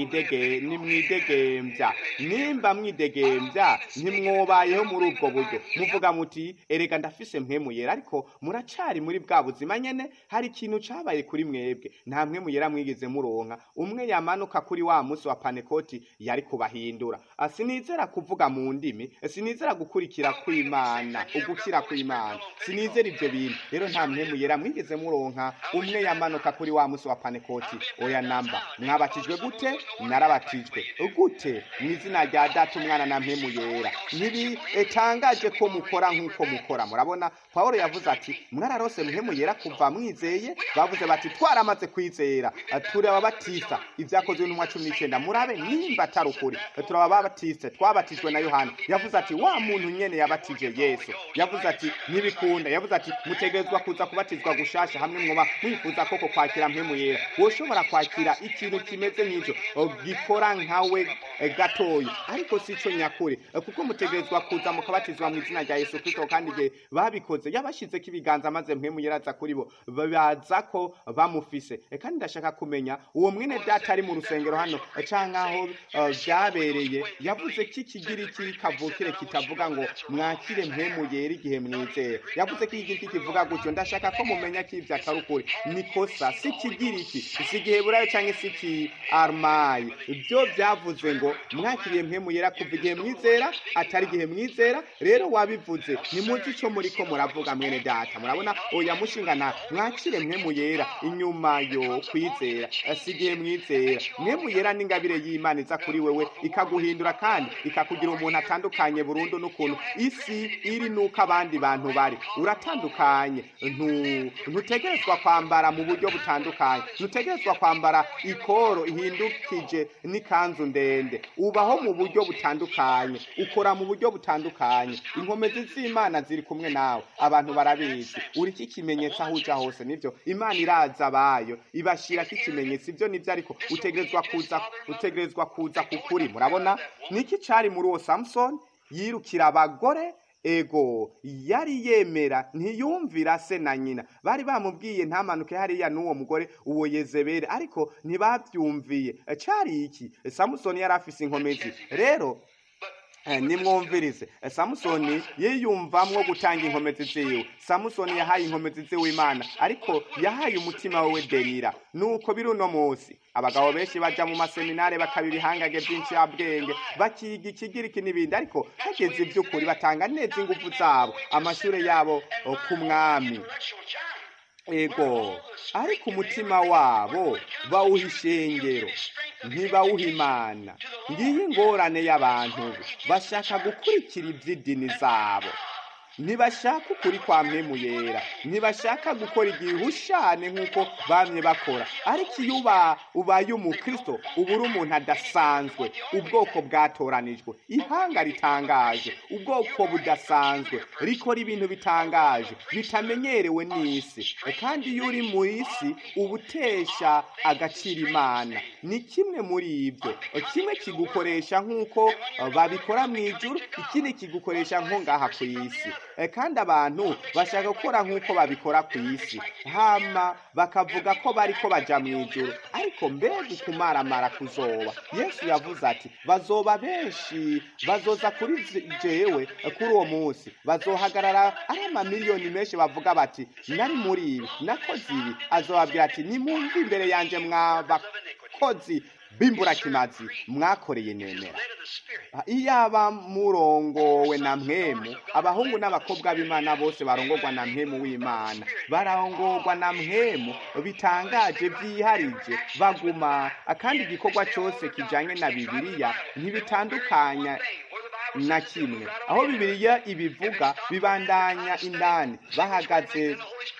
nimwidegembya nimba mwidegembya ntimwobayeho muri ubwo buryo muvuga muti erega ndafise mwemu yera ariko muracari muri bwa buzima nyene hari ikintu cabaye kuri mwebwe nta mwemu yera mwigeze muronka umwe yamanuka kuri wa munsi wa panekoti yari kubahindura sinizera kuvuga mu ndimi sinizera gukurikira kw'imana ugukira kw'imana sinizera ibyo bintu rero nta mpemu yera mwigeze muronka umwe yamanuka kuri wa munsi wa panekoti oya namba mwabatijwe gute narabatijwe gute mu izina rya data umwana na mpemu yera ntibitangaje ko mukora nk'uko mukora murabona paul yavuze ati mwararose mpemu yera kuva mwizeye bavuze bati twaramaze kwizera tureba batisa ibyakozwe n'umwa cumi n'icyenda murabe nimba atari ukuri turaba babatiste twabatijwe na yohana yavuze ati wa muntu nyene yabatije yesu yavuze ati ntibikunda yavuze ati mutegerezwa kuza kubatizwa gushasha hamwe mwoba mwifuza koko kwakira mpemu yera woshobora kwakira ikintu kimeze nk'icyo gikora nkawe gatoyi ariko si cyo nyakuri kuko mutegerezwa kuza mukabatizwa mu izina rya yesu kristo kandi igihe babikoze yabashizeko ibiganza maze mpemu yera aza kuri bo baza ko bamufise kandi ndashaka kumenya uwo mwene data ari mu rusengero hano canke aho vyabereye yavuze ko ikigiriki kavukire kitavuga ngo mwakire mpemu yera igihe mwizera yavuze ko igiriki kivuga gutyo ndashaka ko mumenya ko ivyo atari ukuri nikosa si ikigiriki si igiheburayo canke si iki armayi byo vyavuze ngo mwakiriye mpemu yera kuva igihe mwizera atari igihe mwizera rero wabivuze nimuzi ico muriko muravuga mwene data murabona oya mushingana mwakire mpemu yera inyuma yo kwizera si igihe mwizera mpemu yera n'ingabire y'imana iza kuri wewe ikaguhindura kandi ikakugira umuntu atandukanye burundu n'ukuntu isi iri n'uko abandi bantu bari uratandukanye ntutegerezwa kwambara mu buryo butandukanye ntutegerezwa kwambara ikoro ihindukije n'ikanzu ndende ubaho mu buryo butandukanye ukora mu buryo butandukanye inkomezi z'imana ziri kumwe nawe abantu barabizi uri kikimenyetso aho uja hose nivyo imana iraza abayo ibashirako ikimenyetso ivyo nivyo ariko utegerezwa kuza utegerezwa kuza kukuri murabona niki cari muri uwo samusoni yirukira abagore ego yari yemera ntiyumvira se na nyina bari bamubwiye ntamanuke hariya n'uwo mugore uwo yezebere ariko ntibabyumviye cari iki samusoni yari afise inkomezi rero nimwumvirize samusoni yiyumvamwo gutanga inkomezi ziwe samusoni yahaye inkomezi ziwe imana ariko yahaye umutima we derira nuko biri uno munsi abagabo benshi baja mu maseminare bakaba ibihangage byinshi bwenge bakiga ikigiriki n'ibindi ariko hageze iby'ukuri batanga neza ingufu zabo amashuri yabo ku mwami ego ariko umutima wabo bawuha ishengero ntibawuha imana ngiyi ingorane y'abantu bashaka gukurikira iby'idini zabo ntibashaka ukuri kwa mpemu yera ntibashaka gukora igihushane nk'uko bamye bakora ariko iyo uba ubaye umukristo uba uri umuntu adasanzwe ubwoko bwatoranijwe ihanga ritangaje ubwoko budasanzwe rikora ibintu bitangaje bitamenyerewe n'isi kandi iyo uri mu isi uba utesha agaciro imana ni kimwe muri ibyo kimwe kigukoresha nk'uko babikora mu ijuru ikindi kigukoresha nko ngaha ku isi kandi abantu bashaka gukora nk'uko babikora ku isi hama bakavuga ko bari ko baja mu ijuru ariko mbega ukumaramara kuzoba yesu yavuze ati bazoba benshi bazoza kuri jewe kuri uwo munsi bazohagarara ari amamiliyoni menshi bavuga bati nari muri ibi nakoze ibi azobabwira ati nimumve imbere yanjye mwabakozi bimburakimazi mwakoreye nemera iyaba murongowe na mwemu abahungu n'abakobwa b'imana bose barongorwa na mwemu w'imana barongorwa na mwemu bitangaje byiharije baguma kandi igikorwa cyose kijanye na bibiliya ntibitandukanya na kimwe aho bibiliya ibivuga bibandanya indani bahagaze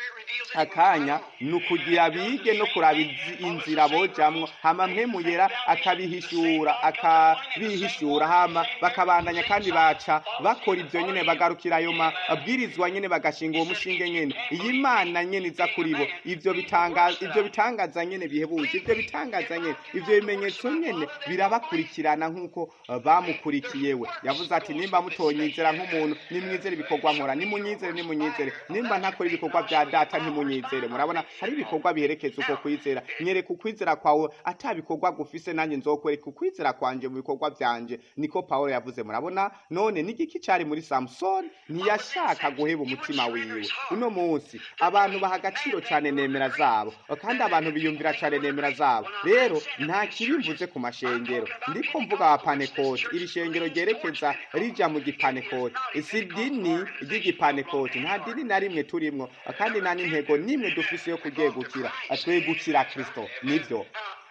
akanya ni ukugira bige no kuraba inzira bojamwo hama mpemu yera akabihishura akabihishura hama bakabandanya kandi baca bakora ivyo nyene bagarukira ayo mabwirizwa nyene bagashinga uwo mushinge nyene iyi mana nyene iza kuri bo ivyo bitangaza ivyo bitangaza nyene bihebuje ivyo bitangaza nyene ivyo bimenyetso nyene birabakurikirana nk'uko bamukurikiye we yavuze ati nimba mutonyizera nk'umuntu nimwizere ibikorwa nkora nimunyizere nimunyizere nimba ntakora ibikorwa vya data ntimunyizere murabona hari ibikorwa biherekeza uko kwizera nyereka ukwizera kwawe atabikorwa gufise nanjye nzokwereka ukwizera kwanje mu bikorwa vyanje niko pawulo yavuze murabona none n'igiki cari muri samusoni ntiyashaka guheba umutima wiwe uno munsi abantu baha agaciro cane nemera zabo kandi abantu biyumvira cane nemera zabo rero nta kibimvuze ku mashengero ndiko mvuga wa panekoti iri shengero ryerekeza rija mu gipanekoti si dini ry'igipanekoti nta dini na rimwe turimwo kandi nta n'intego nimwe dufise yo kuryegukira twegukira kristo nivyo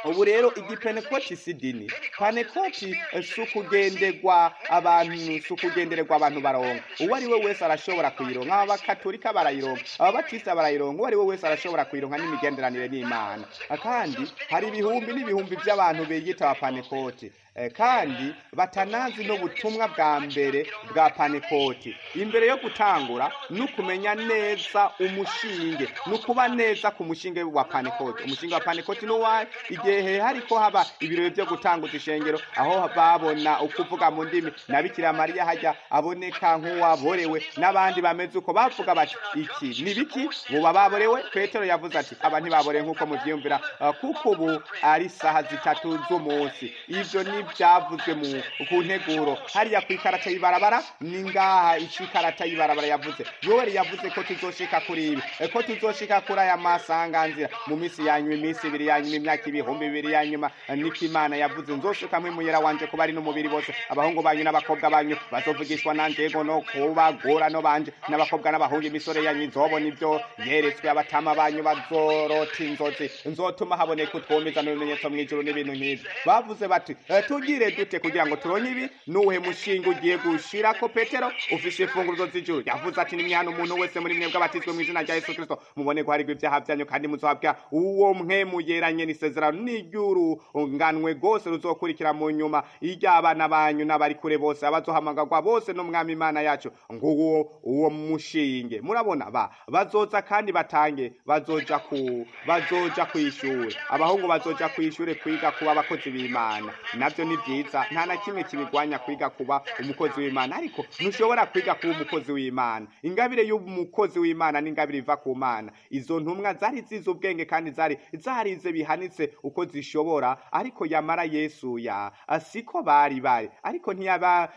ubu rero igipenekoti si dini panekoti eh, si ukugenderwa abantu si ukugendererwa abantu baronka uwo ari we wese arashobora kuyironka abakatolika barayironka ababatista barayironka uwo ari we wese arashobora kuyironka n'imigenderanire n'imana kandi hari ibihumbi n'ibihumbi by'abantu biyita abapanekoti Eh, kandi batanazi n'ubutumwa bwa mbere bwa panekoti imbere yo gutangura ni ukumenya neza umushinge ni ukuba neza ku mushinge wa panekoti umushinge wa panekoti ni uwahe igihe hariko haba ibirori byo gutanguza ishengero aho babona ukuvuga mu ndimi na bikira mariya hajya aboneka nk'uwaborewe n'abandi bameze uko bavuga bati iki ni biki buba baborewe petero yavuze ati aba ntibaborewe nk'uko muvyiyumvira uh, kuko ubu ari saha zitatu z'umunsi ivyo ni byavuzwe mu ku nteguro hariya ku ikarata y'ibarabara ni ngaha ico ikarata y'ibarabara yavuze yoweri yavuze ko tuzoshika kuri ibi eh, ko tuzoshika kuri aya masanganzira mu minsi yanyuma iminsi ibiri yanyuma imyaka ibihumbi bibiri yanyuma eh, niko imana yavuze nzosuka mwimuyera wanje kuba ari n'umubiri bose abahungu banyu n'abakobwa banyu bazovugishwa nanje ego no kubagora no banje n'abakobwa n'abahungu imisore yanyu nzobona ibyo yeretswe abatama banyu bazorota inzozi nzotuma haboneka utwomeza n'ibimenyetso mw'ijuru n'ibintu nk'ivyo bavuze bati "Eh, tugire dute kugira ngo turonke ibi nuhe mushinga ugiye gushirako petero ufise imfunguruzo z'ijuru yavuze ati nimwihana umuntu wese muri mwebwe abatizwe mu izina rya yesu kristo mubone guharirwa ibyaha byanyu kandi muzohabwa uwo mwemu yeranye n'isezerano n'iry'urunganwe rwose ruzokurikira mu nyuma iry'abana banyu n'abari kure bose abazohamagarwa bose n'umwami imana yacu nguwo uwo mushinge murabona ba bazoza kandi batange bazoja ku bazoja kw'ishure abahungu bazoja kw'ishure kwiga kuba abakozi b'imana navyo ni vyiza nta na kimwe kibigwanya kwiga kuba umukozi w'imana ariko ntushobora kwiga kuba umukozi w'imana ingabire y'umukozi w'imana n'ingabire iva ku mana izo ntumwa zari zize ubwenge kandi zari zarize bihanitse uko zishobora ariko yamara yesu ya siko bari bari ariko ntiyaba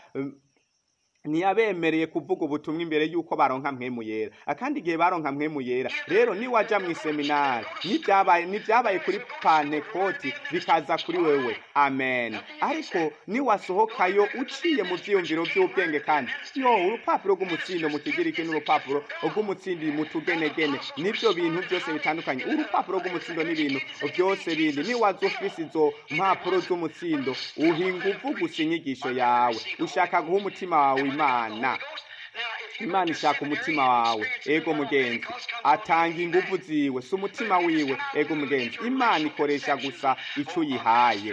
ntiyabemereye kuvuga ubutumwa imbere y'uko baronka mpwemu yera akandi igihe baronka mpwemu yera rero niwaja mu iseminari n'ibyabaye n'ibyabaye kuri pantekoti bikaza kuri wewe amen ariko niwasohokayo uciye mu vyiyumviro vy'ubwenge kandi yo urupapuro rw'umutsindo mu kigiriki n'urupapuro rw'umutsindi mu tugenegene nivyo bintu byose bitandukanye urupapuro rw'umutsindo n'ibintu byose bindi niwaza ufise izo mpapuro z'umutsindo uhinga uvugusa inyigisho yawe ushaka guha umutima wawe imana imana ishaka umutima wawe ego mugenzi atanga ingufu ziwe si umutima wiwe ego mugenzi imana ikoresha gusa icyo uyihaye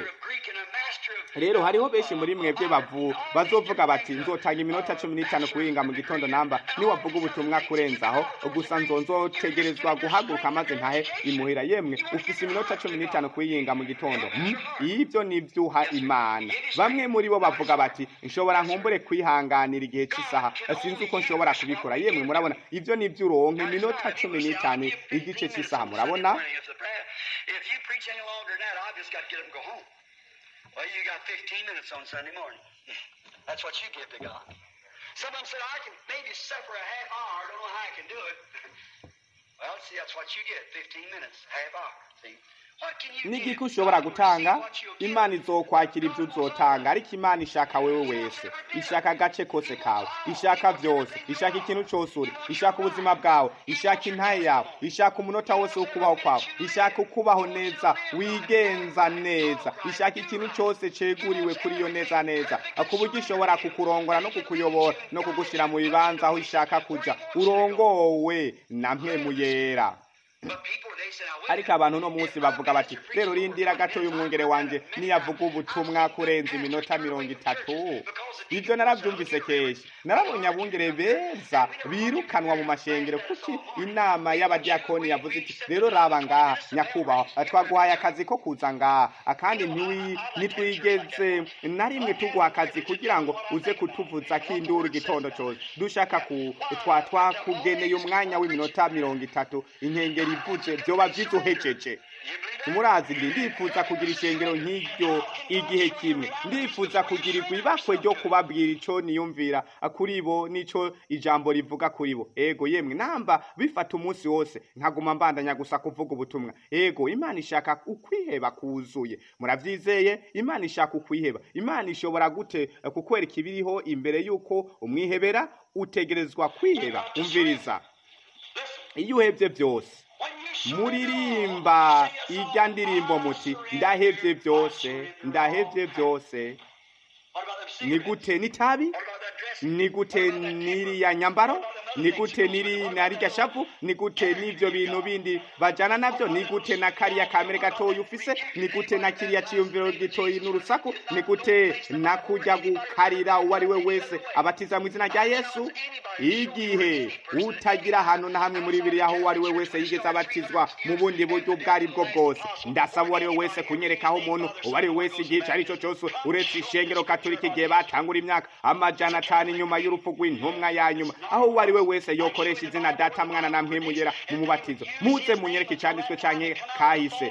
rero hariho benshi muri mwebwe bavu bazovuga bati nzotanga iminota cumi n'itanu kuhinga mu gitondo namba niwavuga ubutumwa kurenzaho gusa nzo nzotegerezwa guhaguruka maze ntahe imuhira yemwe ufise iminota cumi n'itanu kuyihinga mu gitondo hmm? ibyo ni ivyuha imana bamwe muri bo bavuga bati nshobora nkumbure kwihanganira igihe cy'isaha sinzi uko nshobora kubikora yemwe murabona ibyo ni ivy'uronke iminota cumi n'itanu igice cy'isaha murabona If you preach any longer than that, I've just got to get up and go home. Well, you got 15 minutes on Sunday morning. That's what you give to God. Some of them said, I can maybe suffer a half hour. I don't know how I can do it. well, see, that's what you get 15 minutes, half hour. See? What can you n'igiki give? ushobora God will gutanga receive what you'll give. imana izokwakira ibyo uzotanga ariko imana ishaka wewe wese ishaka agace kose kawe ishaka byose ishaka ikintu cyose uri ishaka ubuzima bwawe ishaka intaye yawe ishaka umunota wose wo kubaho kwawe ishaka ukubaho neza wigenza neza ishaka ikintu cyose ceguriwe kuri iyo neza neza ku buryo ishobora kukurongora no kukuyobora no kugushyira mu bibanza aho ishaka kuja urongowe na mpemu yera But people, they say, now, wait a ariko abantu uno munsi bavuga bati rero rindira gato y'umwungere wanje niyavuga ubutumwa kurenza iminota mirongo itatu ibyo narabyumvise kenshi narabonye abungere beza birukanwa mu mashengero kuki inama y'abadiyakoni yavuze iti rero raba ngaha nyakubahwa twaguhaye akazi ko kuza ngaha kandi ntiwi- ntitwigeze na rimwe tuguha akazi kugira ngo uze kutuvuza k'induru igitondo cyose dushaka ku twa twakugeneye umwanya w'iminota mirongo itatu inkengeri ivuze byoba byiduhejeje murazi ndi ndifuza kugira ishengero nk'iryo igihe kimwe ndifuza kugira ibakwe ryo kubabwira ico niyumvira kuri bo nico ijambo rivuga kuri bo ego yemwe namba bifata umunsi wose nkaguma mbandanya gusa kuvuga ubutumwa ego imana ishaka ukwiheba kuzuye muravyizeye imana ishaka ukwiheba imana ishobora gute eh, kukwereka ibiriho imbere y'uko umwihebera utegerezwa kwiheba umviriza Listen, iyo uhebye byose when you muririmba ijya ndirimbo muti ndahevye byose ndahevye byose What about them ni cigarettes? gute n'itabi What about that dress? ni gute n'iriya nyambaro ni gute n'iri na rirya shavu ni gute n'ibyo bintu bindi bajana nabyo ni gute na kariya kamere gatoya ufise ni gute na kiriya ciyumviro gitoyi n'urusaku ni gute na kujya gukarira uwo ari we wese abatiza mu izina rya yesu igihe utagira ahantu na hamwe muri biriya aho uwo ari we wese yigeze abatizwa mu bundi buryo ubwo ari bwo bwose ndasaba uwo ari we wese kunyerekaho umuntu uwo ari we wese igihe icyo ari cyo cyose uretse ishengero katolika igihe batangura imyaka amajana atanu inyuma y'urupfu rw'intumwa ya nyuma aho uwo ari we wese yokoresha izina data mwana na mpemugera mu mubatizo muze munyereke icyanditswe cyane kahise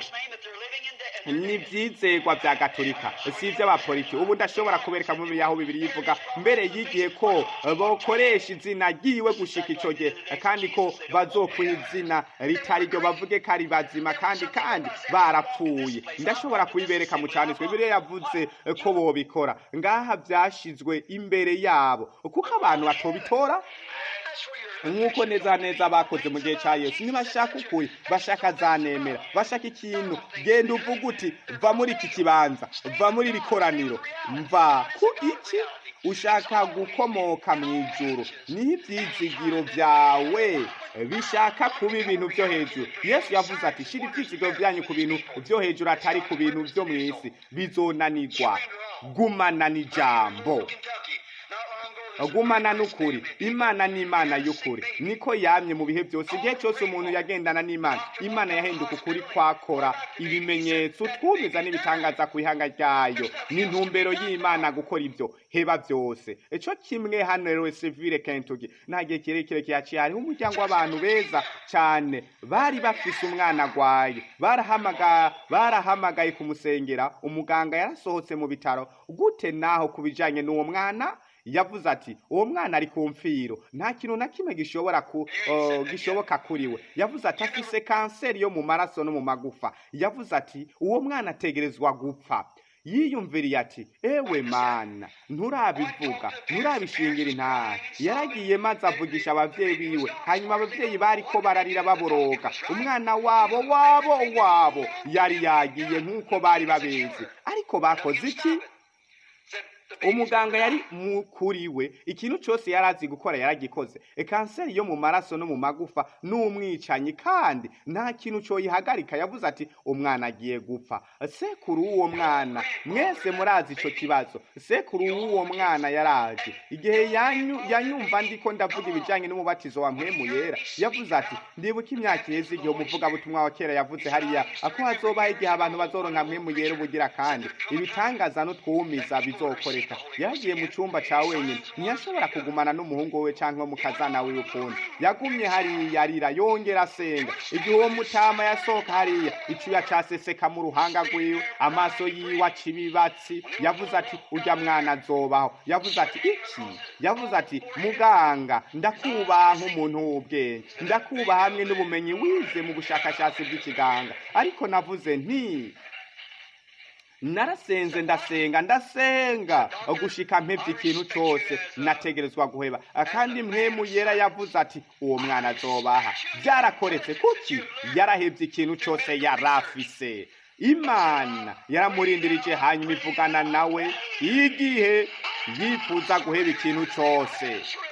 Name that they're living in the, ni ibyizegwa bya gatolika si iby'abapoliti ubu ndashobora kubereka mu yaho bibiri yivuga mbere y'igihe ko bakoresha izina ryiwe gushika icyo gihe kandi ko bazokuha izina ritari ryo bavuge ko ari bazima kandi kandi barapfuye ndashobora kubibereka mu cyanditswe bibiri yavuze ko bobikora ngaha byashyizwe imbere yabo kuko abantu batobitora That's where you're. nk'uko neza neza bakoze mu gihe cya yesu ntibashaka ukuri bashaka zanemera bashaka ikintu genda uvuga uti va muri iki kibanza va muri iri koraniro mva ku iki ushaka gukomoka mu ijuru niho ibyizigiro byawe bishaka kuba ibintu byo hejuru yesu yavuze ati shira ibyizigiro byanyu ku bintu byo hejuru atari ku bintu byo mu isi bizonanirwa gumana n'ijambo Kentucky. Not long ago, gumana n'ukuri imana ni imana y'ukuri niko yamye mu bihe byose igihe cyose umuntu yagendana n'imana imana yahinduka ukuri kwakora ibimenyetso twumiza n'ibitangaza ku ihanga ryayo ni intumbero y'imana gukora ibyo heba byose icyo kimwe hano rero sevire kentucky nta gihe kirekire kihaciye hariho umuryango w'abantu beza cyane bari bafise umwana agwaye barahamagaye barahamagaye kumusengera umuganga yarasohotse mu bitaro gute naho ku bijyanye n'uwo mwana yavuze ati uwo mwana ari ku mfiro nta kintu na kimwe gishobora ku uh, gishoboka kuri we yavuze ati afise kanseri yo mu maraso no mu magufa yavuze ati uwo mwana ategerezwa gupfa yiyumviriye ati ewe mana nturabivuga nturabishingira intara yaragiye maze avugisha abavyeyi biwe hanyuma abavyeyi bariko bararira baboroga umwana wabo wabo wabo yari yagiye nk'uko bari babizi ariko bakoze iki umuganga yari kuri we ikintu cyose yari azi gukora yaragikoze kanseri yo mu maraso no mu magufa n'umwicanyi kandi nta kintu cyoyihagarika yavuze ati umwana agiye gupfa sekuru w'uwo mwana mwese murazi icyo kibazo sekuru w'uwo mwana yaraje igihe yanyumva ndiko ndavuga ibijyanye n'umubatizo wa mpemu yera yavuze ati ndibuka imyaka iheze igihe umuvugabutumwa wa kera yavuze hariya ako hazobaho igihe abantu bazoronka mpemu yera ubugira kandi ibitangaza n'utwumiza bizokoreka yagiye mu cyumba cya wenyine ntiyashobora kugumana n'umuhungu we cyangwa mu kazana wiwe ukundi yagumye hariya arira yongera asenga igihe uwo mutama yasohoka hariya icyuya cyaseseka mu ruhanga rwiwe amaso yiwe aca ibibatsi yavuze ati ujya mwana azobaho yavuze ati iki yavuze ati muganga ndakubaha nk'umuntu w'ubwenge ndakubaha hamwe n'ubumenyi wize mu bushakashatsi bw'ikiganga ariko navuze nti narasenze ndasenga ndasenga gushika mpevye ikintu cyose nategerezwa guheba kandi mpemu yera yavuze ati uwo mwana azobaha byarakoretse kuki yarahevye ikintu cyose yarafise imana yaramurindirije hanyuma ivugana nawe igihe yifuza guheba ikintu cyose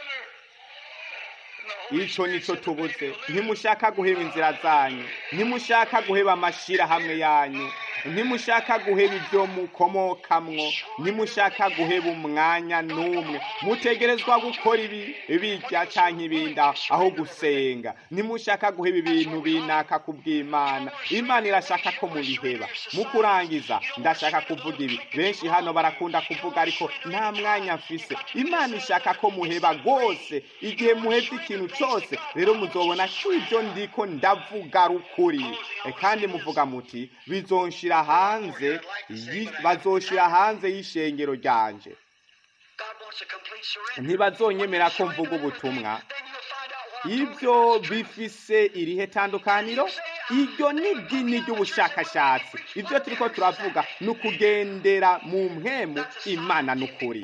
icyo nicyo tubuze ntimushaka guheba inzira zanyu ntimushaka guheba amashyirahamwe yanyu ntimushaka guheba ibyo mukomokamwo ntimushaka guheba umwanya n'umwe mutegerezwa gukora ibi bijya cyangwa ibindi aho gusenga ntimushaka guheba ibintu binaka ku bw'imana imana irashaka ko mubiheba mu kurangiza ndashaka kuvuga ibi benshi hano barakunda kuvuga ariko nta mwanya mfise imana ishaka ko muheba rwose igihe muhebye ikintu cyose rero muzobona ko ibyo ndiko ndavuga rukuri kandi muvuga muti bizonshira hanze bazoshira hanze y'ishengero ryanje ntibazonyemera ko mvuga ubutumwa ibyo bifise irihe tandukaniro iryo ni idini ry'ubushakashatsi ibyo turi ko turavuga ni ukugendera mu mpemu imana n'ukuri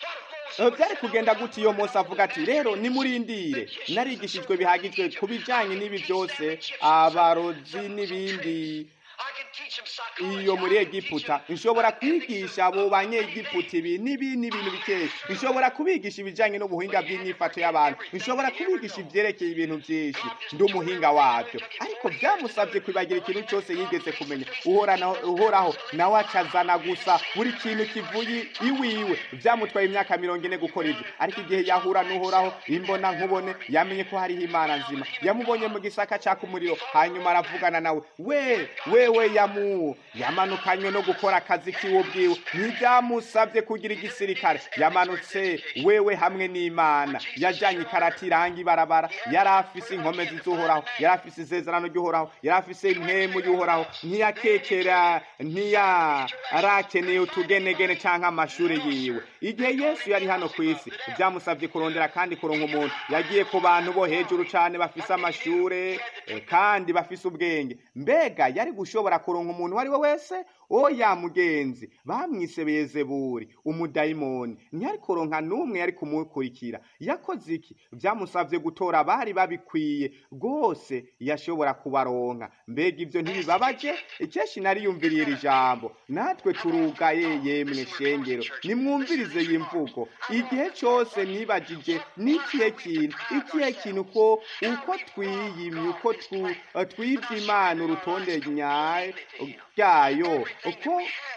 byari kugenda gute iyo Mose avuga ati rero nimurindire narigishijwe bihagijwe ku bijyanye n'ibi byose abarozi n'ibindi iyo muri egiputa nshobora kwigisha abo banyegiputa ibi n'ibi n'ibintu bikeya nshobora kubigisha ibijyanye n'ubuhinga bw'imyifato y'abantu nshobora kubigisha ibyerekeye ibintu byinshi ndi umuhinga wabyo ariko byamusabye kwibagira ikintu cyose yigeze kumenya uhoraho nawe acazana gusa buri kintu kivuye iwiwe byamutwaye imyaka mirongo ine gukora ibyo ariko igihe yahura n'uhoraho imbona nkubone yamenye ko hariho imana nzima yamubonye mu gisaka cyaka umuriro hanyuma aravugana nawe we wewe yamu yamanukanywe no gukora akazi kiwe ubwiwe ntibyamusabye kugira igisirikare yamanutse wewe hamwe n'imana yajyanye ikarati iranga ibarabara yari afise inkomezi z'uhoraho yari afise isezerano ry'uhoraho yari afise impemu y'uhoraho ntiyakekera ntiyarakeneye utugenegene cyangwa amashuri yiwe igihe yesu yari hano ku isi byamusabye kurondera kandi kuronka umuntu yagiye ku bantu bo hejuru cyane bafise amashuri kandi bafise ubwenge mbega yari gushobora kuronka umuntu uwo ari we wese oya mugenzi bamwise bezeburi umudayimoni ntiyari kuronka n'umwe yari kumukurikira yakoze iki byamusabye gutora abari babikwiye rwose yashobora kubaronka mbega ibyo ntibibabaje ikenshi nariyumviriye iri jambo natwe turugaye yemwe shengero nimwumvirize iyi mvugo igihe cyose nibagije n'ikihe kintu ikihe kintu ko uko twiyimye uko twibye imana urutonde nyayo bwayo uko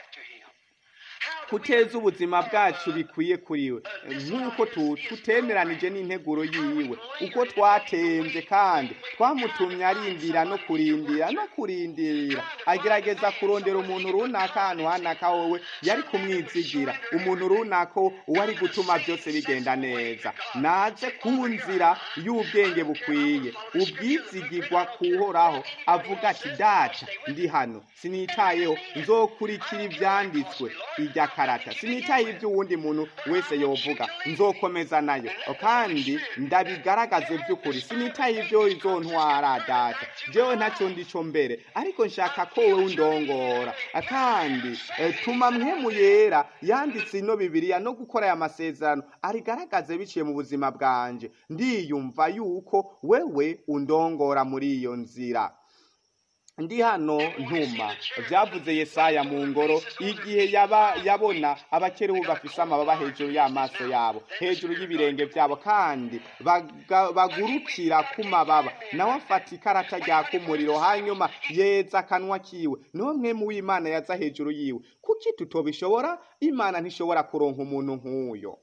kuteza ubuzima bwacu bikwiye kuri we nk'uko tutemeranije n'integuro yiwe uko twatembye kandi twamutumye arindira no kurindira no kurindira agerageza kurondera umuntu runaka ahantu hanaka wowe yari kumwizigira umuntu runaka uwo ari gutuma byose bigenda neza naze ku nzira y'ubwenge bukwiye ubwizigirwa kuhoraho avuga ati data ndi hano sinitayeho nzokurikira ibyanditswe ijya karata sinitaye ibyo uwundi muntu wese yovuga nzokomeza nayo kandi ndabigaragaze by'ukuri sinitaye ibyo izo ntwara data jewe ntacyo ndico mbere ariko nshaka ko wowe undongora kandi tuma mwemu yera yanditse ino bibiliya no gukora aya masezerano arigaragaze biciye mu buzima bwanje ndiyumva yuko wewe undongora muri iyo nzira ndi hano ntuma byavuze yesaya mu ngoro igihe yaba yabona abakerubu bafise amababa hejuru y'amaso yabo hejuru y'ibirenge byabo kandi bagurukira ku mababa nawe afata ikarata ryaka umuriro hanyuma yeza akanwa kiwe n'umwe mu w'imana yaza hejuru yiwe kuki tutobishobora imana ntishobora kuronka umuntu nk'uyo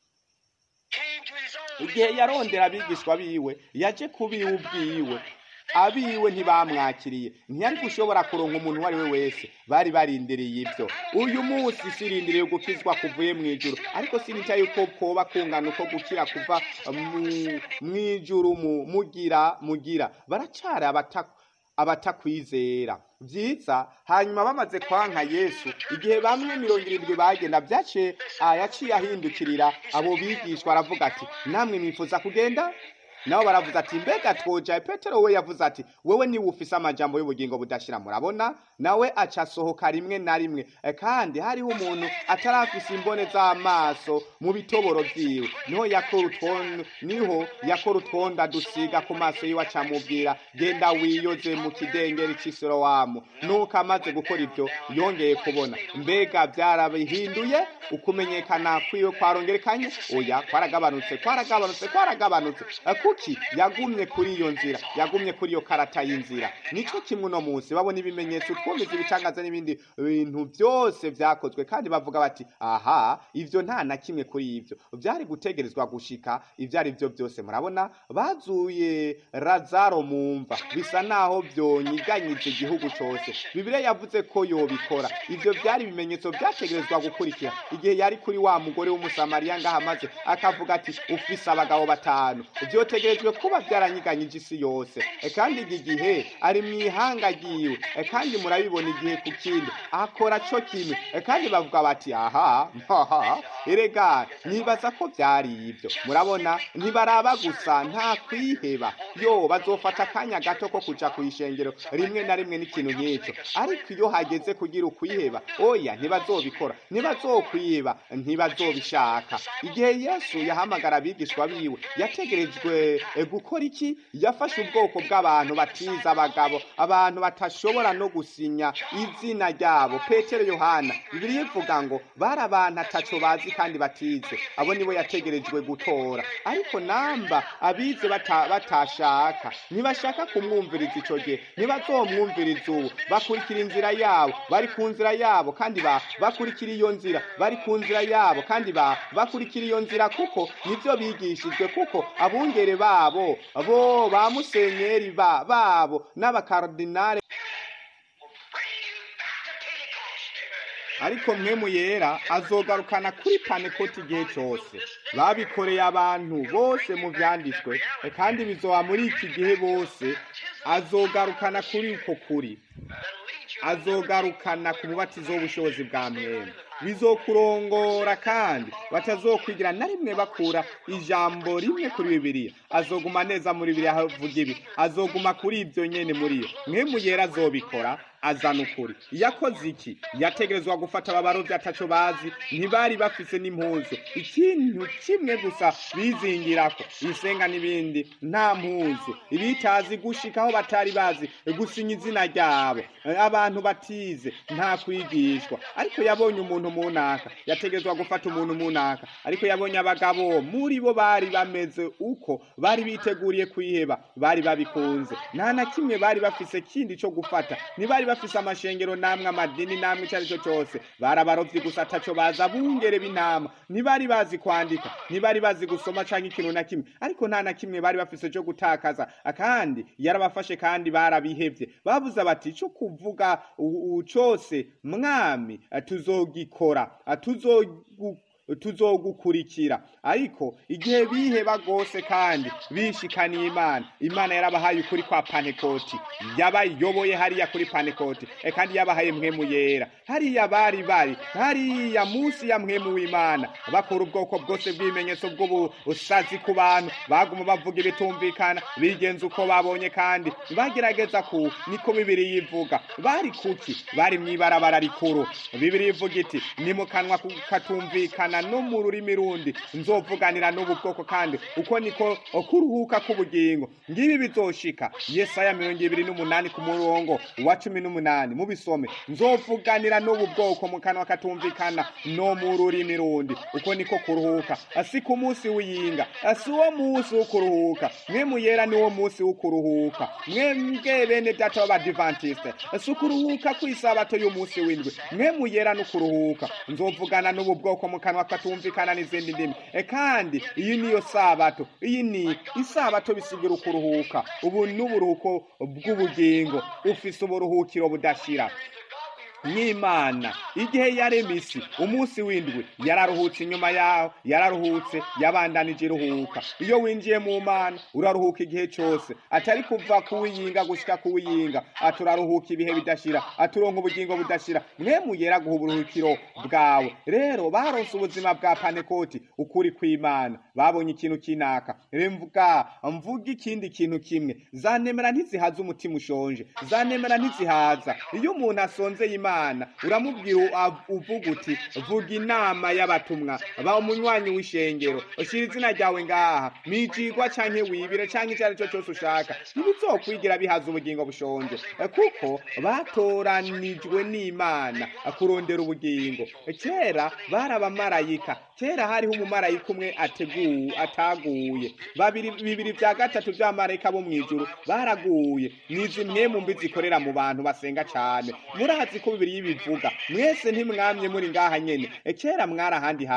igihe yarondera abigishwa biwe yaje kubiwe ubwiwe abiwe ntibamwakiriye ntiyari gushobora kuronka umuntu uwo ari we wese bari barindiriye ibyo uyu munsi sirindiriye gukizwa kuvuye mu ijuru ariko sinitaye yuko koba kungana uko gukira kuva mu ijuru mugira mugira baracara abatakwizera byiza hanyuma bamaze kwanka yesu igihe bamwe mirongo irindwi bagenda byace yaciye ahindukirira abo bigishwa aravuga ati namwe mwifuza kugenda nabo baravuze ati mbega twoja petero we yavuze ati wewe niwe ufise amajambo y'ubugingo budashira murabona nawe aca asohoka rimwe na rimwe kandi hariho umuntu atarafise imbone z'amaso mu bitoboro vyiwe niho yakora utwonda niho yakora utwonda dusiga ku maso yiwe acamubwira genda wiyoze mu kidengeri c'isorowamu nuko amaze gukora ivyo yongeye kubona mbega vyarabihinduye ukumenyekana kwiwe kwarongerekanye oya kwaragabanutse kwaragabanutse kwaragabanutse kuki yagumye kuri iyo nzira yagumye kuri iyo karata y'inzira nico kimwe uno munsi babona ibimenyetso twumviza ibitangaza n'ibindi bintu byose vyakozwe kandi bavuga bati aha ivyo nta na kimwe kuri ivyo vyari gutegerezwa gushika ivyo ari vyo byose murabona bazuye razaro mumva bisa naho vyonyiganyije igihugu cose bibiliya yavuze ko yobikora ivyo vyari ibimenyetso vyategerezwa gukurikira igihe yari kuri wa mugore w'umusamariya ngaha maze akavuga ati ufise abagabo batanu vyote bitegerejwe kuba byaranyiganyije isi yose E, kandi iki gihe ari mu ihanga ryiwe E, kandi murabibona igihe ku kindi akora cyo kimwe E, kandi bavuga bati aha haha erega nibaza ko byari ibyo murabona ntibaraba gusa nta kwiheba yo bazofata akanya gato ko kuja ku ishengero rimwe na rimwe n'ikintu nk'icyo ariko iyo hageze kugira ukwiheba oya ntibazobikora ntibazokwiheba ntibazobishaka igihe yesu yahamagara abigishwa biwe yategerejwe eh, gukora iki yafashe ubwoko bw'abantu batiza abagabo abantu batashobora no gusinya izina ryabo petero yohana bibiliya ivuga ngo bari abantu ataco bazi kandi batize abo nibo yategerejwe gutora ariko namba abize bata- batashaka ntibashaka kumwumviriza ico gihe ntibazomwumviriza ubu bakurikira inzira yabo bari ku nzira yabo kandi ba bakurikira iyo nzira bari ku nzira yabo kandi ba bakurikira iyo nzira kuko nivyo bigishijwe kuko abungere babo bo ba musenyeri ba babo n'abakardinale ariko mwe muyera azogarukana kuri panekoti igihe cyose babikoreye abantu bose mu byanditswe kandi bizoba muri iki gihe bose azogarukana kuri uko kuri azogarukana ku mubatizo w'ubushobozi bwa mwene bizokurongora kandi batazokwigira na rimwe bakura ijambo rimwe kuri bibiliya azoguma neza muri bibiliya havuga ibi azoguma kuri ibyo nyene muri yo mwe muyera azobikora azana ukuri yakoze iki yategerezwa gufata ababarovyi ataco bazi ntibari bafise n'impuzu ikintu kimwe gusa bizingirako isenga n'ibindi nta mpuzu ibitazi gushika aho batari bazi gusinya izina ryabo abantu batize nta kwigishwa ariko yabonye umuntu munaka yategerezwa gufata umuntu munaka ariko yabonye abagabo muri bo bari bameze uko bari biteguriye kwiheba bari babikunze nta na kimwe bari bafise kindi co gufata ntibari bafise amashengero namwe amadini namwe icyo ari cyo cyose bari abarovyi gusa ataco baza bungere b'intama ntibari bazi kwandika ntibari bazi gusoma canke ikintu na kimwe ariko nta na kimwe bari bafise co gutakaza kandi yarabafashe kandi barabihevye bavuze bati ico kuvuga u- u- cose mwami eh, tuzogikora eh, tuzogu tuzogukurikira ariko igihe biheba rwose kandi bishikaniye imana imana yarabahaye ukuri kwa panekoti yabayoboye hariya kuri panekoti e kandi yabahaye mwemu yera hariya bari bari hariya munsi ya mwemu w'imana bakora ubwoko bwose bw'ibimenyetso bw'ubusazi ku bantu baguma bavuga ibitumvikana bigenza uko babonye kandi bagerageza ku niko bibiri yivuga bari kuki bari mw'ibarabara rikuru bibiri ivuga iti ni mu kanwa ku- katumvikana no mu rurimi rundi nzovuganira n'ubu bwoko kandi uko niko kuruhuka k'ubugingo ngibi bizoshika yesaya mirongo ibiri n'umunani ku murongo wa cumi n'umunani mubisome nzovuganira n'ubu bwoko mu kanwa katumvikana no mu rurimi rundi uko niko kuruhuka si ku munsi w'iyinga si uwo munsi wo kuruhuka mwe muyera ni wo munsi wo kuruhuka mwe mbwe bene data b'abadivantiste si ukuruhuka ku isabato y'umunsi w'indwi mwe muyera no kuruhuka nzovugana n'ubu bwoko mu kanwa katumvikana n'izindi ndimi e kandi iyi niyo sabato iyi ni isabato bisigira ukuruhuka ubu ni uburuhuko bw'ubugingo ufise uburuhukiro budashira n'imana igihe yarema isi umunsi w'indwi yararuhutse inyuma yaho yararuhutse yabandanije iruhuka iyo winjiye mu mana uraruhuka igihe cyose atari kuva kuwiyinga gushika kuwiyinga aturaruhuka ibihe bidashira aturonka ubugingo budashira mwe muyera guha uburuhukiro bwawe rero baronse ubuzima bwa panekoti ukuri kw'imana babonye ikintu kinaka remvuga mvuga ikindi kintu kimwe zanemera ntizihaza umutima ushonje zanemera ntizihaza iyo umuntu asonzeye imana uramubwira av- uvuga uti vuga inama y'abatumwa ba umunywanyi w'ishengero ushyira izina ryawe ngaha mijigwa canke wibire canke icyo ari cyo cyose ushaka ntibizokwigira bihaza ubugingo bushonje Eh, kuko batoranijwe n'imana eh, kurondera ubugingo Eh, kera bari abamarayika kera hariho umumarayika umwe ateguwe ataguye babiri bibiri bya gatatu by'abamarayika bo mu ijuru baraguye nizi mwe mu mbi zikorera mu bantu basenga cyane murazi ko bibiri yibivuga mwese ntimwamye muri ngaha nyene E, kera mwari ahandi hantu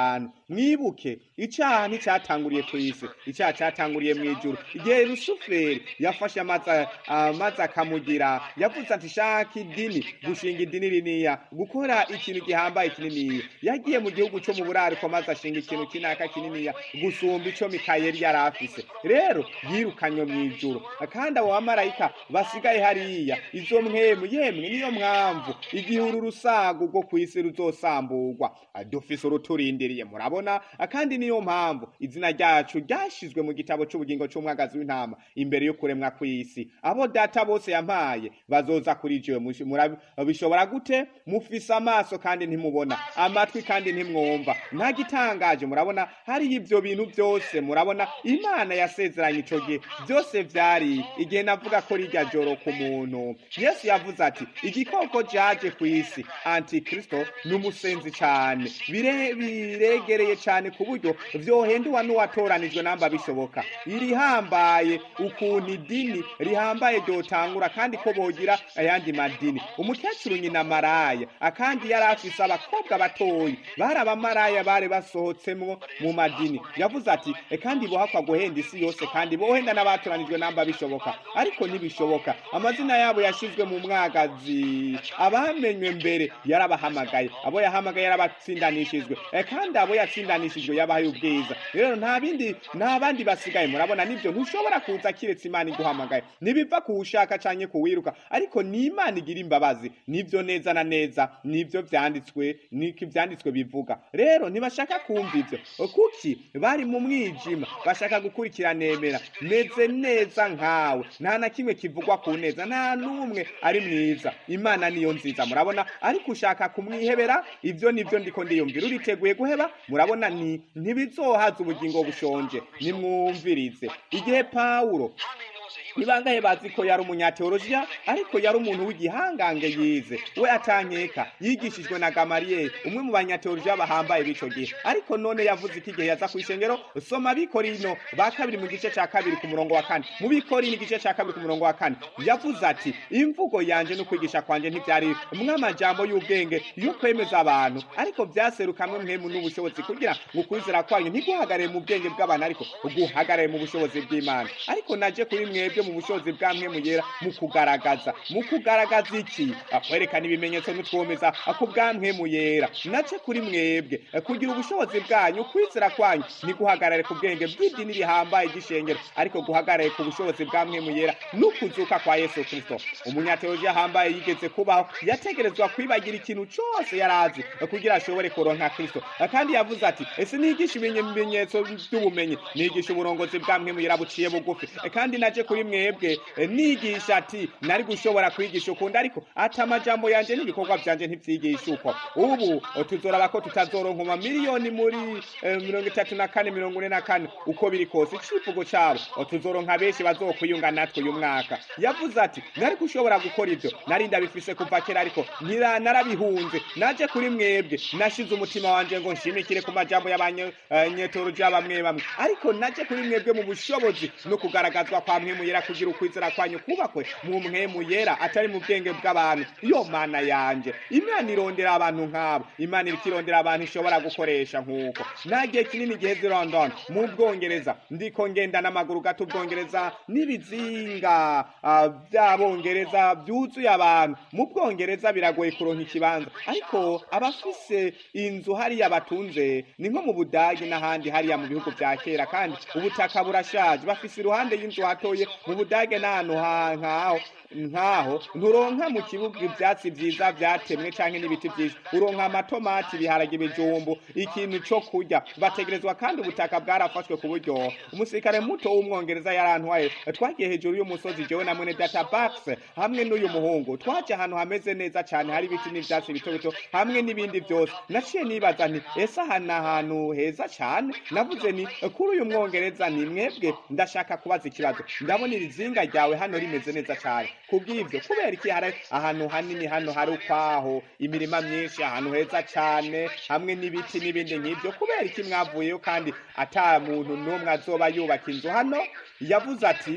mwibuke icyaha nticyatanguriye ku isi icyaha cyatanguriye mu ijuru igihe rusuferi yafashe amazi amazi akamugira yavuze ati shaka idini gushinga idini riniya gukora ikintu gihambaye kininiya yagiye mu gihugu cyo mu burariko maze ashinga ikintu kinaka kininiya gusumba ico mikayeli yari afise rero yirukanywe mu ijuru kandi abo bamarayika basigaye hariya izo mwemu yemwe niyo mpamvu igihe uru rusago rwo ku isi ruzosamburwa dufise uruturindiriye murabona kandi niyo mpamvu izina ryacu ryashizwe mu gitabo c'ubugingo c'umwagazi w'intama imbere yo kuremwa kw'isi abo data bose yampaye bazoza kuri jewe Mushi- murabi- bishobora gute mufise amaso kandi ntimubona amatwi kandi ntimwumva nta gitangaje murabona hariho ivyo bintu byose murabona imana yasezeranye ico gihe byose vyari igihe navuga ko rirya joro ku muntu yesu yavuze ati igikoko caje ku isi antikristo ni umusenzi cane Bire- biregereye cane ku buryo vyohenduwa n'uwatoranijwe namba bishoboka irihambaye ukuntu idini rihambaye ryotangura kandi ko bogira ayandi madini umukecuru nyina maraya akandi yari afise abakobwa batoyi bari abamaraya bari basohotsemwo mu madini yavuze ati "E, kandi bohakwa guhenda isi yose kandi bohenda n'abatoranijwe namba bishoboka ariko ntibishoboka amazina yabo yashizwe mu mwagazi abamenywe mbere yarabahamagaye abo yahamagaye yarabatsindanishijwe E, kandi abo yatsindanishijwe yabahaye ubwiza rero nta bindi nta bandi basigaye murabona nibyo ntushobora kuza kiretse imana iguhamagaye nibiva kuwushaka canke kuwiruka ariko ni imana igira imbabazi nivyo neza na neza nivyo vyanditswe niko ivyanditswe bivuga rero ntibashaka kumva ivyo kuki bari mu mwijima bashaka gukurikira nemera meze neza nkawe nta na kimwe kivugwa ku neza nta n'umwe ari mwiza imana niyo nziza murabona ariko ushaka kumwihebera ivyo nivyo ndiko ndiyumvira uriteguye guheba murabona ni ntibizohaza ubugingo bushonje nimwumvirize igihe pawulo How many knows that he was ni bangahe bazi ko yari umunyateolojiya ariko yari umuntu w'igihangange yize we atankeka yigishijwe na gamariyeri umwe mu banyateolojiya bahambaye b'ico gihe ariko none yavuze ko igihe yaza kw'ishengero soma bikorino ba kabiri mu gice ca kabiri ku murongo wa kane mu bikorino igice ca kabiri ku murongo wa kane yavuze ati imvugo yanje n'ukwigisha kwanje ntivyari mw'amajambo y'ubwenge yo kwemeza abantu ariko vyaserukamwe mwemu n'ubushobozi kugira ngo ukwizera kwanyu ntiguhagarare mu bwenge bw'abantu ariko guhagarare mu bushobozi bw'imana ariko naje kuri mwebwe mu bushobozi bwa mwemu yera mu kugaragaza mu kugaragaza iki kwerekana ibimenyetso n'utwomeza ku bwa mwemu yera naje kuri mwebwe kugira ubushobozi bwanyu ukwizera kwanyu ntiguhagarare ku bwenge bw'idini rihambaye ry'ishengero ariko guhagarare ku bushobozi bwa mwemu yera n'ukuzuka kwa yesu kristo umunyateolojiya ahambaye yigeze kubaho yategerezwa kwibagira ikintu cose yari azi kugira ashobore kuronka kristo kandi yavuze ati ese nigisha ibimenyetso by'ubumenyi nigisha uburongozi bwa mwemu yera buciye bugufi kandi naje kuri mwebwe eh, nigisha ati nari gushobora kwigisha ukundi ariko ati amajambo yanje n'ibikorwa vyanje ntivyigisha uko ubu eh, tuzoraba ko tutazoronka amamiliyoni muri eh, mirongo itatu na kane mirongo ine na kane uko biri kose icivugo cabo eh, tuzoronka benshi bazokwiyunga natwe uyu mwaka yavuze ati nari gushobora gukora ivyo nari ndabifise kuva kera ariko nkira narabihunze naje kuri mwebwe nashize umutima wanje ngo nshimikire ku majambo y'abanyetoroja bamwe bamwe ariko naje kuri mwebwe mu bushobozi no kugaragazwa kwa mwemu yera kugira ukwizera kwanyu kubakwe mu mwemu yera atari mu bwenge bw'abantu iyo mana yanje imana irondera abantu nk'abo imana iriko irondera abantu ishobora gukoresha nk'uko nta gihe kinini giheze i london mu bwongereza ndiko ngenda n'amaguru gato ubwongereza n'ibizinga ah, by'abongereza byuzuye abantu mu bwongereza biragoye kuronka ikibanza ariko abafise inzu hariya batunze ni nko mu budage n'ahandi hariya mu bihugu vya kera kandi ubutaka burashaje bafise iruhande y'inzu hatoye mu budage n'ahantu ha- nkaho nkaho nturonka mu kibuga ivyatsi vyiza vyatemwe canke n'ibiti vyinshi uronka amatomati ibiharage ibijumbu ikintu co kurya bategerezwa kandi ubutaka bwarafashwe ku buryo umusirikare muto w'umwongereza yarantwaye twagiye hejuru y'umusozi jewe na mwene data bax hamwe n'uyu muhungu twaje ahantu hameze neza cane hari ibiti n'ivyatsi bito bito hamwe n'ibindi vyose naciye nibaza nti ese aha ni ahantu heza cane navuze ni kuri uyu mwongereza ni mwebwe ndashaka kubaza ikibazo ndabona iri zinga ryawe hano rimeze neza cane kubw'ivyo kubera iki hari ahantu hanini hano hari ukwaho imirima myinshi ahantu heza cane hamwe n'ibiti n'ibindi nk'ivyo kubera iki mwavuyeyo kandi ata muntu n'umwe azoba yubaka inzu hano yavuze ati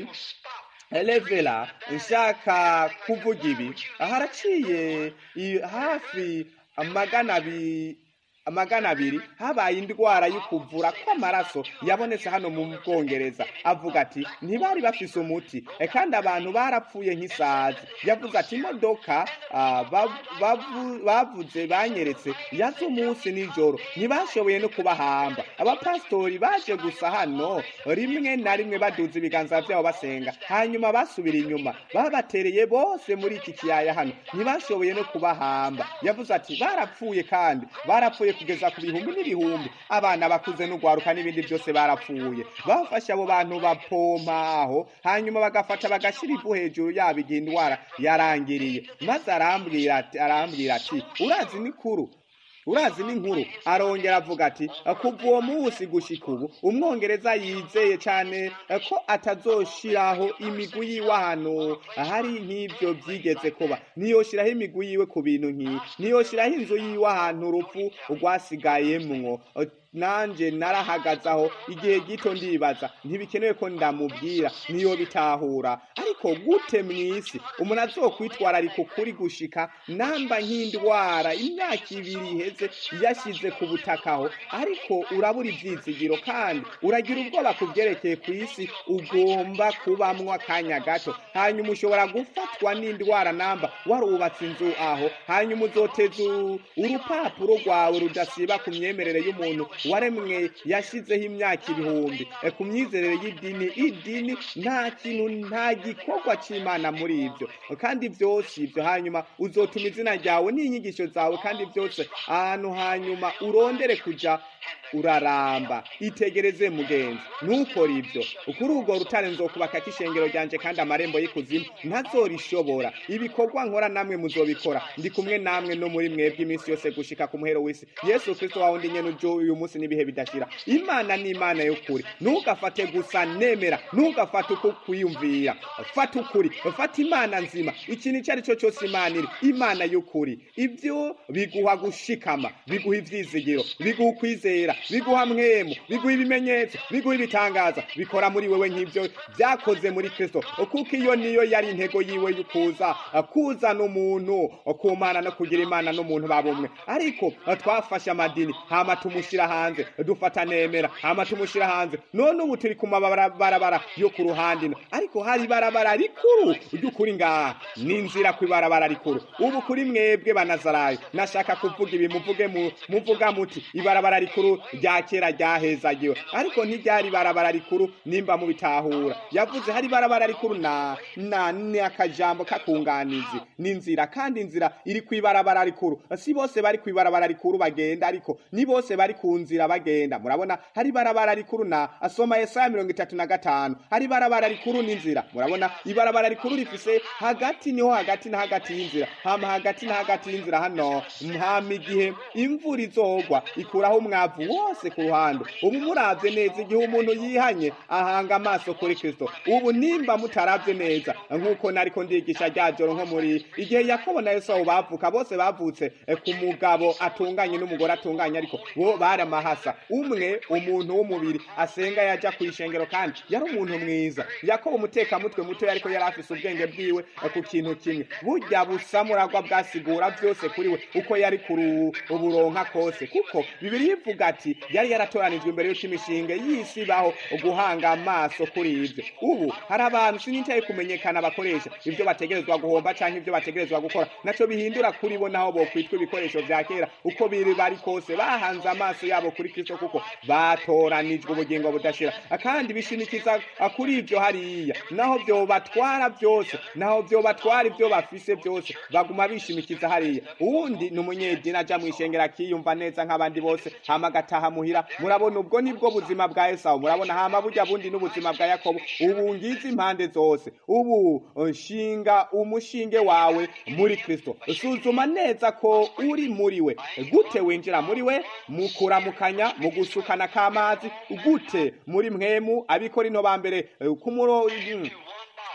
elevera nshaka kuvuga ibi haraciye i- hafi magana abi magana abiri habaye indwara y'ukuvura kw'amaraso yabonetse hano mu bwongereza avuga ati ntibari bafise umuti e, kandi abantu barapfuye nk'isazi yavuze ati imodoka ah, bav- bavu- bavuze banyeretse yaze umunsi nijoro ntibashoboye no kubahamba abapasitori baje gusa hano rimwe na rimwe baduza ibiganza byabo basenga hanyuma basubira inyuma babatereye bose muri iki kiyaya hano ntibashoboye no kubahamba yavuze ati barapfuye kandi barapfuye kugeza ku bihumbi n'ibihumbi abana bakuze n'ugwaruka n'ibindi byose barapfuye bafashe abo bantu bapompa aho hanyuma bagafata bagashyira ivu hejuru yabo igihe indwara yarangiriye maze arambwira ati arambwira ati urazi ni kuru urazi n'inkuru arongera avuga ati kuva uwo munsi gushika ubu umwongereza yizeye cyane ko atazoshiraho imigwi yiwe ahantu hari nk'ibyo byigeze kuba ntiyoshiraho imigwi yiwe ku bintu nk'ibi ntiyoshiraho inzu yiwe ahantu urupfu rwasigayemwo nanje narahagaze aho igihe gito ndibaza ntibikenewe ko ndamubwira niyo bitahura ariko gute mw'isi umuntu azokwitwararika ukuri gushika namba nk'indwara imyaka ibiri iheze yashyize ku butaka aho ariko urabura ibyizigiro kandi uragira ubwoba ku byerekeye ku isi ugomba kubamwo akanya gato hanyuma ushobora gufatwa n'indwara namba warubatse inzu aho hanyuma uzoteza u- urupapuro rwawe rudasiba ku myemerere y'umuntu waremwe yashyizeho imyaka ibihumbi E, ku myizerere y'idini idini nta kintu nta gikorwa cy'imana muri ibyo kandi byose ibyo hanyuma uzotuma izina ryawe n'inyigisho zawe kandi byose ahantu hanyuma urondere kuja uraramba itegereze mugenzi ntukore ibyo kuri urwo rutare nzokubaka k'ishengero ryanje kandi amarembo y'ikuzimu ntazorishobora ibikorwa nkora namwe muzobikora ndi kumwe namwe no muri mwebwe iminsi yose gushika ku muhero w'isi yesu kristo wawe ndi nyene ujo uyu munsi n'ibihe bidashira imana ni imana y'ukuri ntugafate gusa nemera ntugafate uko kwiyumvira fata ukuri fata imana nzima ikintu icyo ari cyo cyose imana iri imana y'ukuri ibyo biguha gushikama biguha ivyizigiro biguha ukwizera biguha mwemu biguha ibimenyetso biguha ibitangaza bikora muri wewe nk'ibyo byakoze muri kristo kuko iyo niyo yari intego yiwe y'ukuza kuzana umuntu kumana no kugira imana n'umuntu babumwe ariko twafashe amadini hama tumushyira hanze dufata nemera hama tumushyira hanze none ubu turi ku mabarabara yo ku ruhande ino ariko hari ibarabara rikuru ry'ukuri ngaha ni inzira ku ibarabara rikuru ubu kuri mwebwe banazarayo nashaka kuvuga ibi muvuge mu- muvuga muti ibarabara rikuru rya kera ryahezagiwe ariko ntiryari ibarabara rikuru nimba mubitahura yavuze hari ibarabara rikuru na na ni akajambo kakunganizi ni inzira kandi inzira iri ku ibarabara rikuru si bose bari ku ibarabara rikuru bagenda ariko ni bose bari ku nzira bagenda murabona hari ibarabara rikuru na asoma yesaya mirongo itatu na gatanu hari ibarabara rikuru n'inzira murabona ibarabara rikuru rifise hagati niho hagati na hagati y'inzira hama hagati na hagati y'inzira hano hama igihe imvura izogwa ikuraho umwavu wose ku ruhande ubu muravye neza igihe umuntu yihanye ahanga amaso kuri kristo ubu nimba mutaravye neza nk'uko nariko ndigisha rya joro nko muri igihe yakobo na yesu bavuka bose bavutse eh, ku mugabo atunganye n'umugore atunganye ariko bo bari amahasa umwe umuntu w'umubiri asenga yaja ku ishengero kandi yari umuntu mwiza yakobo umutekamutwe muto ariko yari afise ubwenge bwiwe eh, ku kintu kimwe burya busamuragwa bwasigura byose kuri we uko yari kuru uburonka kose kuko bibiri ivuga ati yari yaratoranijwe imbere y'uko imishinga y'isi ibaho guhanga amaso kuri ibyo ubu hari abantu sinitaye kumenyekana bakoresha ibyo bategerezwa guhomba cyangwa ibyo bategerezwa gukora nacyo bihindura kuri bo naho bokwitwa ibikoresho bya kera uko biri bari kose bahanze amaso yabo kuri kristo kuko batoranijwe ubugingo budashira kandi bishimikiza kuri ibyo hariya naho byobatwara byose naho byobatwara ibyo bafise byose baguma bishimikiza hariya uwundi ni umunyedini aja mu ishengero akiyumva neza nk'abandi bose hama agataha muhira murabona ubwo nibwo buzima bwa esawu murabona hama burya bundi n'ubuzima bwa yakobo ubu ngizi impande zose ubu nshinga umushinge wawe muri kristo suzuma neza ko uri muri we gute winjira muri we mu kuramukanya mu gusukana k'amazi gute muri mwemu abikora ino ba mbere eh, ku muro mm,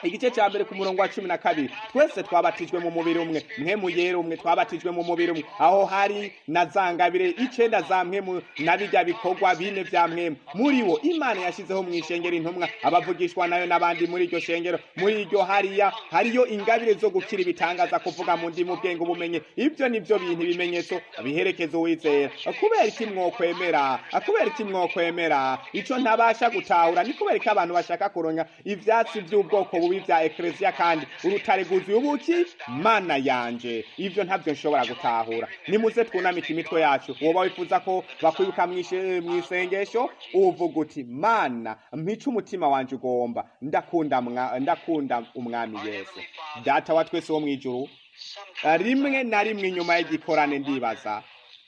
igice cya mbere ku murongo wa cumi na kabiri twese twabatijwe mu mubiri umwe mwe muyera umwe twabatijwe mu mubiri umwe aho hari na za ngabire icenda za mwemu na bijya bikorwa bine vya mwemu muri wo imana yashyizeho mu ishengero intumwa abavugishwa nayo n'abandi muri iryo shengero muri iryo hariya hariyo ingabire zo gukira ibitangaza kuvuga mu ndimi ubwenge ubumenye ibyo ni byo bintu ibimenyetso biherekeza uwizera kubera iki mwokwemera kubera iki mwokwemera ico ntabasha gutahura ni kubera ko abantu bashaka kuronka ivyatsi vy'ubwoko bubi vya ekleziya kandi urutare rwuzuye ubuki mana yanje ivyo ntabyo nshobora gutahura nimuze twunamike imitwe yacu woba wifuza ko bakwibuka mw'isengesho uvuga uti mana mpica umutima wanje ugomba ndakunda ndakunda umwami yesu data wa twese wo mw'ijuru rimwe na rimwe inyuma y'igikorane ndibaza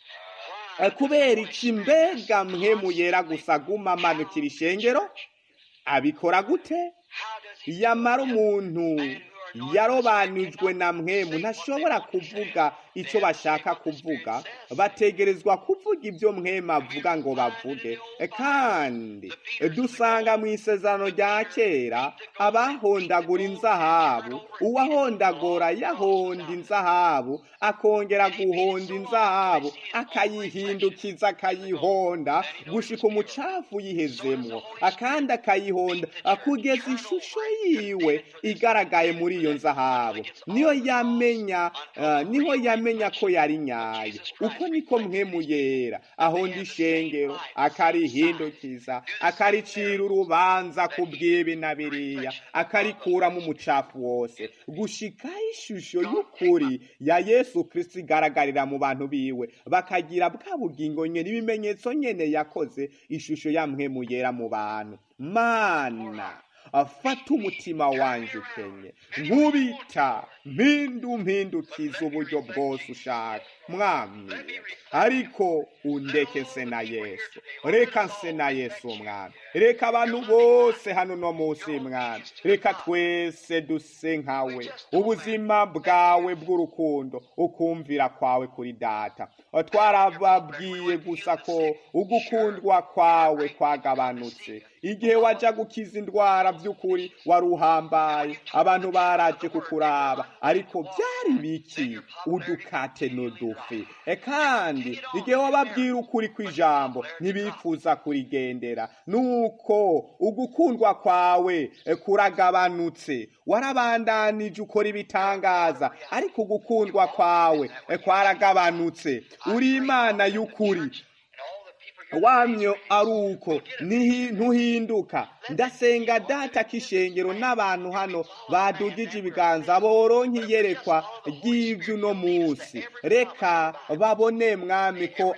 kubera iki mbega mwe yera gusa guma amanukira ishengero abikora gute yamara umuntu yarobanijwe na mwemu ntashobora kuvuga icyo bashaka kuvuga bategerezwa kuvuga ibyo mwemu avuga ngo bavuge kandi dusanga mu isezerano rya kera abahondagura inzahabu uwahondagura yahonda inzahabu akongera guhonda inzahabu akayihindukiza akayihonda gushika umucafu yihezemwo akandi akayihonda kugeza ishusho yiwe igaragaye muri iyo nzahabu niyo yamenya niho yamenya ko yari nyayo uko niko mwemu yera ahonda ishengero akarihindukiza akaricira urubanza ku bw'ibi na biriya akarikuramo umucafu wose gushika ishusho y'ukuri ya yesu kirisiti igaragarira mu bantu biwe bakagira bwa bugingo nyene ibimenyetso nyene yakoze ishusho ya mwemu yera mu bantu mana afata umutima wanje ukenye nkubita mpindu mpindukiza uburyo bwose ushaka mwami ariko undeke nse na yesu reka nse na yesu mwami reka abantu bose hano no munsi mwami reka twese duse nkawe ubuzima bwawe bw'urukundo ukumvira kwawe kuri data twarababwiye gusa ko ugukundwa kwawe kwagabanutse igihe wajya gukiza indwara by'ukuri wari uhambaye abantu baraje kukuraba ariko byari biki udukate n'udufi kandi igihe wababwira ukuri kw'ijambo ntibifuza kurigendera nuko ugukundwa kwawe kuragabanutse warabandanije ukora ibitangaza ariko ugukundwa kwawe kwaragabanutse uri imana y'ukuri wamyo ari uko ntuhinduka ndasenga data k'ishengero n'abantu hano badugije ibiganza boronka iyerekwa ry'ibyo uno munsi reka babone mwami ko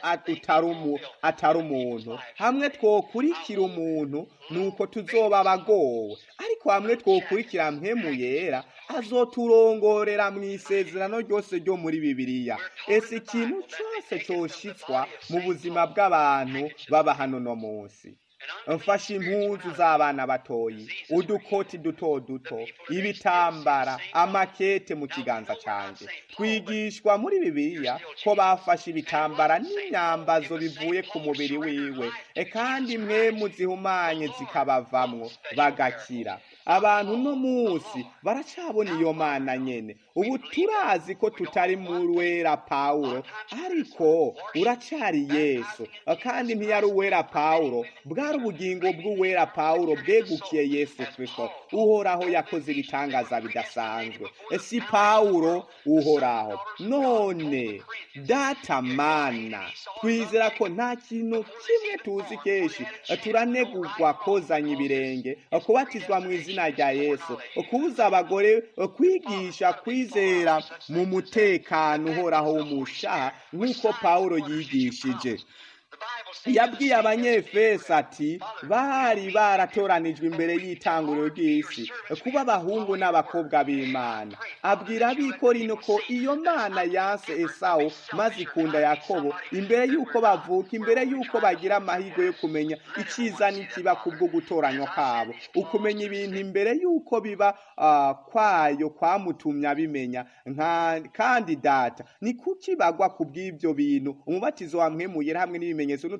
atari umuntu hamwe twokurikira umuntu nuko tuzoba abagowe ariko hamwe twokurikira mpemu yera azoturongorera mu isezerano ryose ryo muri bibiliya ese ikintu cyose cyoshitswa mu buzima bw'abantu baba hano no munsi mfashe impuzu z'abana batoyi udukoti duto duto ibitambara amakete mu kiganza cyanjye twigishwa muri bibiliya ko bafashe ibitambara n'imyambazo bivuye ku mubiri wiwe kandi mwe muzihumanye zikabavamwo bagakira abantu uno munsi baracabona iyo mana nyene ubu turazi ko tutari mu wera pawulo ariko uracari yesu kandi ntiyari uwera pawulo bwari ubugingo bw'uwera pawulo bwegukiye yesu kristo uhoraho yakoze ibitangaza bidasanzwe si pawulo uhoraho none data mana twizera ko nta kintu kimwe tuzi kenshi turanegurwa kozanya ibirenge kubatizwa mu izina rya yesu kubuza abagore kwigisha kwizera mu mutekano uhoraho w'umushaha nk'uko pawulo yigishije yabwiye abanyefesi ati bari baratoranijwe imbere y'itanguriro ry'isi kuba abahungu n'abakobwa b'imana abwira abikorino ko iyo mana yanse esawu maze ikunda yakobo imbere y'uko bavuka imbere y'uko bagira amahirwe yo kumenya icyiza n'ikiba kubwo gutoranywa kabo ukumenya ibintu imbere y'uko biba kwayo kwamutumye abimenya kandi data ni kuki bagwa ku bw'ibyo bintu umubatizo wamwemuyera hamwe n'ibimenyetso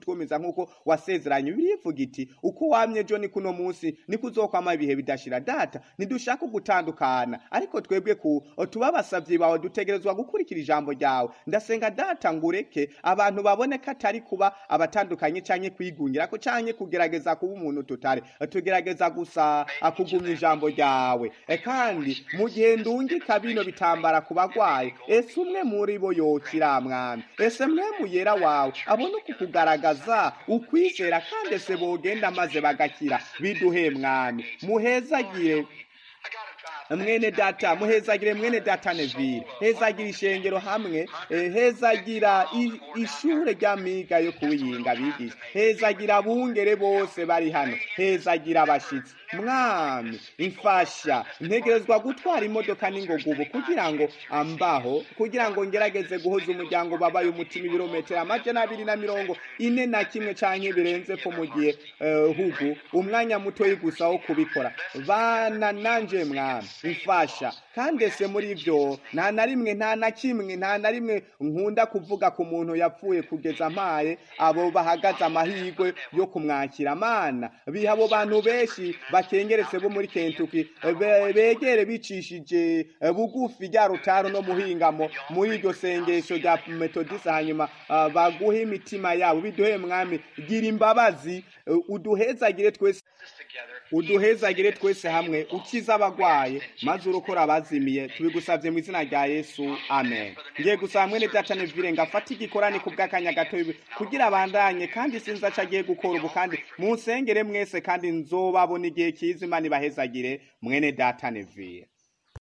kutwumiza nk'uko wasezeranye birivuga iti uko wamye ejo ni kuno munsi niko uzokwama ibihe bidashira data ntidushaka gutandukana ariko twebwe ku tuba abasavyi bawe dutegerezwa gukurikira ijambo ryawe ndasenga data ngo ureke abantu babone ko atari kuba abatandukanye canke kwigungirako canke kugerageza kuba umuntu tutari tugerageza gusa kugumya ijambo ryawe E, kandi mu gihe ndungika bino bitambara ku bagwayi ese umwe muri bo yokira mwami ese mwe muyera wawe abone ukukugaragaza ukwizera kandi ese bogenda maze bagakira biduhe mwami muhezagire mwene data muhezagire mwene data nevire hezagira ishengero hamwe eh, hezagira i- ishure ry'amiga yo kuwiyinga bigisha hezagira abungere bose bari hano hezagira abashitsi mwami imfasha ntegerezwa gutwara imodoka n'ingoga ubu kugira ngo ambaho kugira ngo ngerageze guhoza umuryango babaye umutima ibirometero amajana abiri na mirongo ine na kimwe canke birenze ko mu gihe eh, hugu umwanya mutoyi gusa wo kubikora bana nanje mwami imfasha kandi ese muri ivyo nta na rimwe nta na kimwe nta na rimwe nkunda kuvuga ku muntu yapfuye kugeza mpaye abo bahagaze amahirwe yo kumwakira mana biha abo bantu benshi bakengeretse bo muri kentuki be- begere bicishije eh, bugufi rya rutaro no muhingamo muri iryo sengesho rya metodisi hanyuma ah, baguhe imitima yabo biduhe mwami gira imbabazi eh, uduhezagire twese uduhezagire twese hamwe ukiza abagwaye maze urokora abazimiye tubigusabye mu izina rya yesu amen ngiye gusaba mwene data nevire ngo afate igikorani ku bw'akanya gato kugira abandanye kandi sinzi aco agiye gukora ubu kandi munsengere mwese kandi nzobabona igihe kiza imana ibahezagire mwene data nevire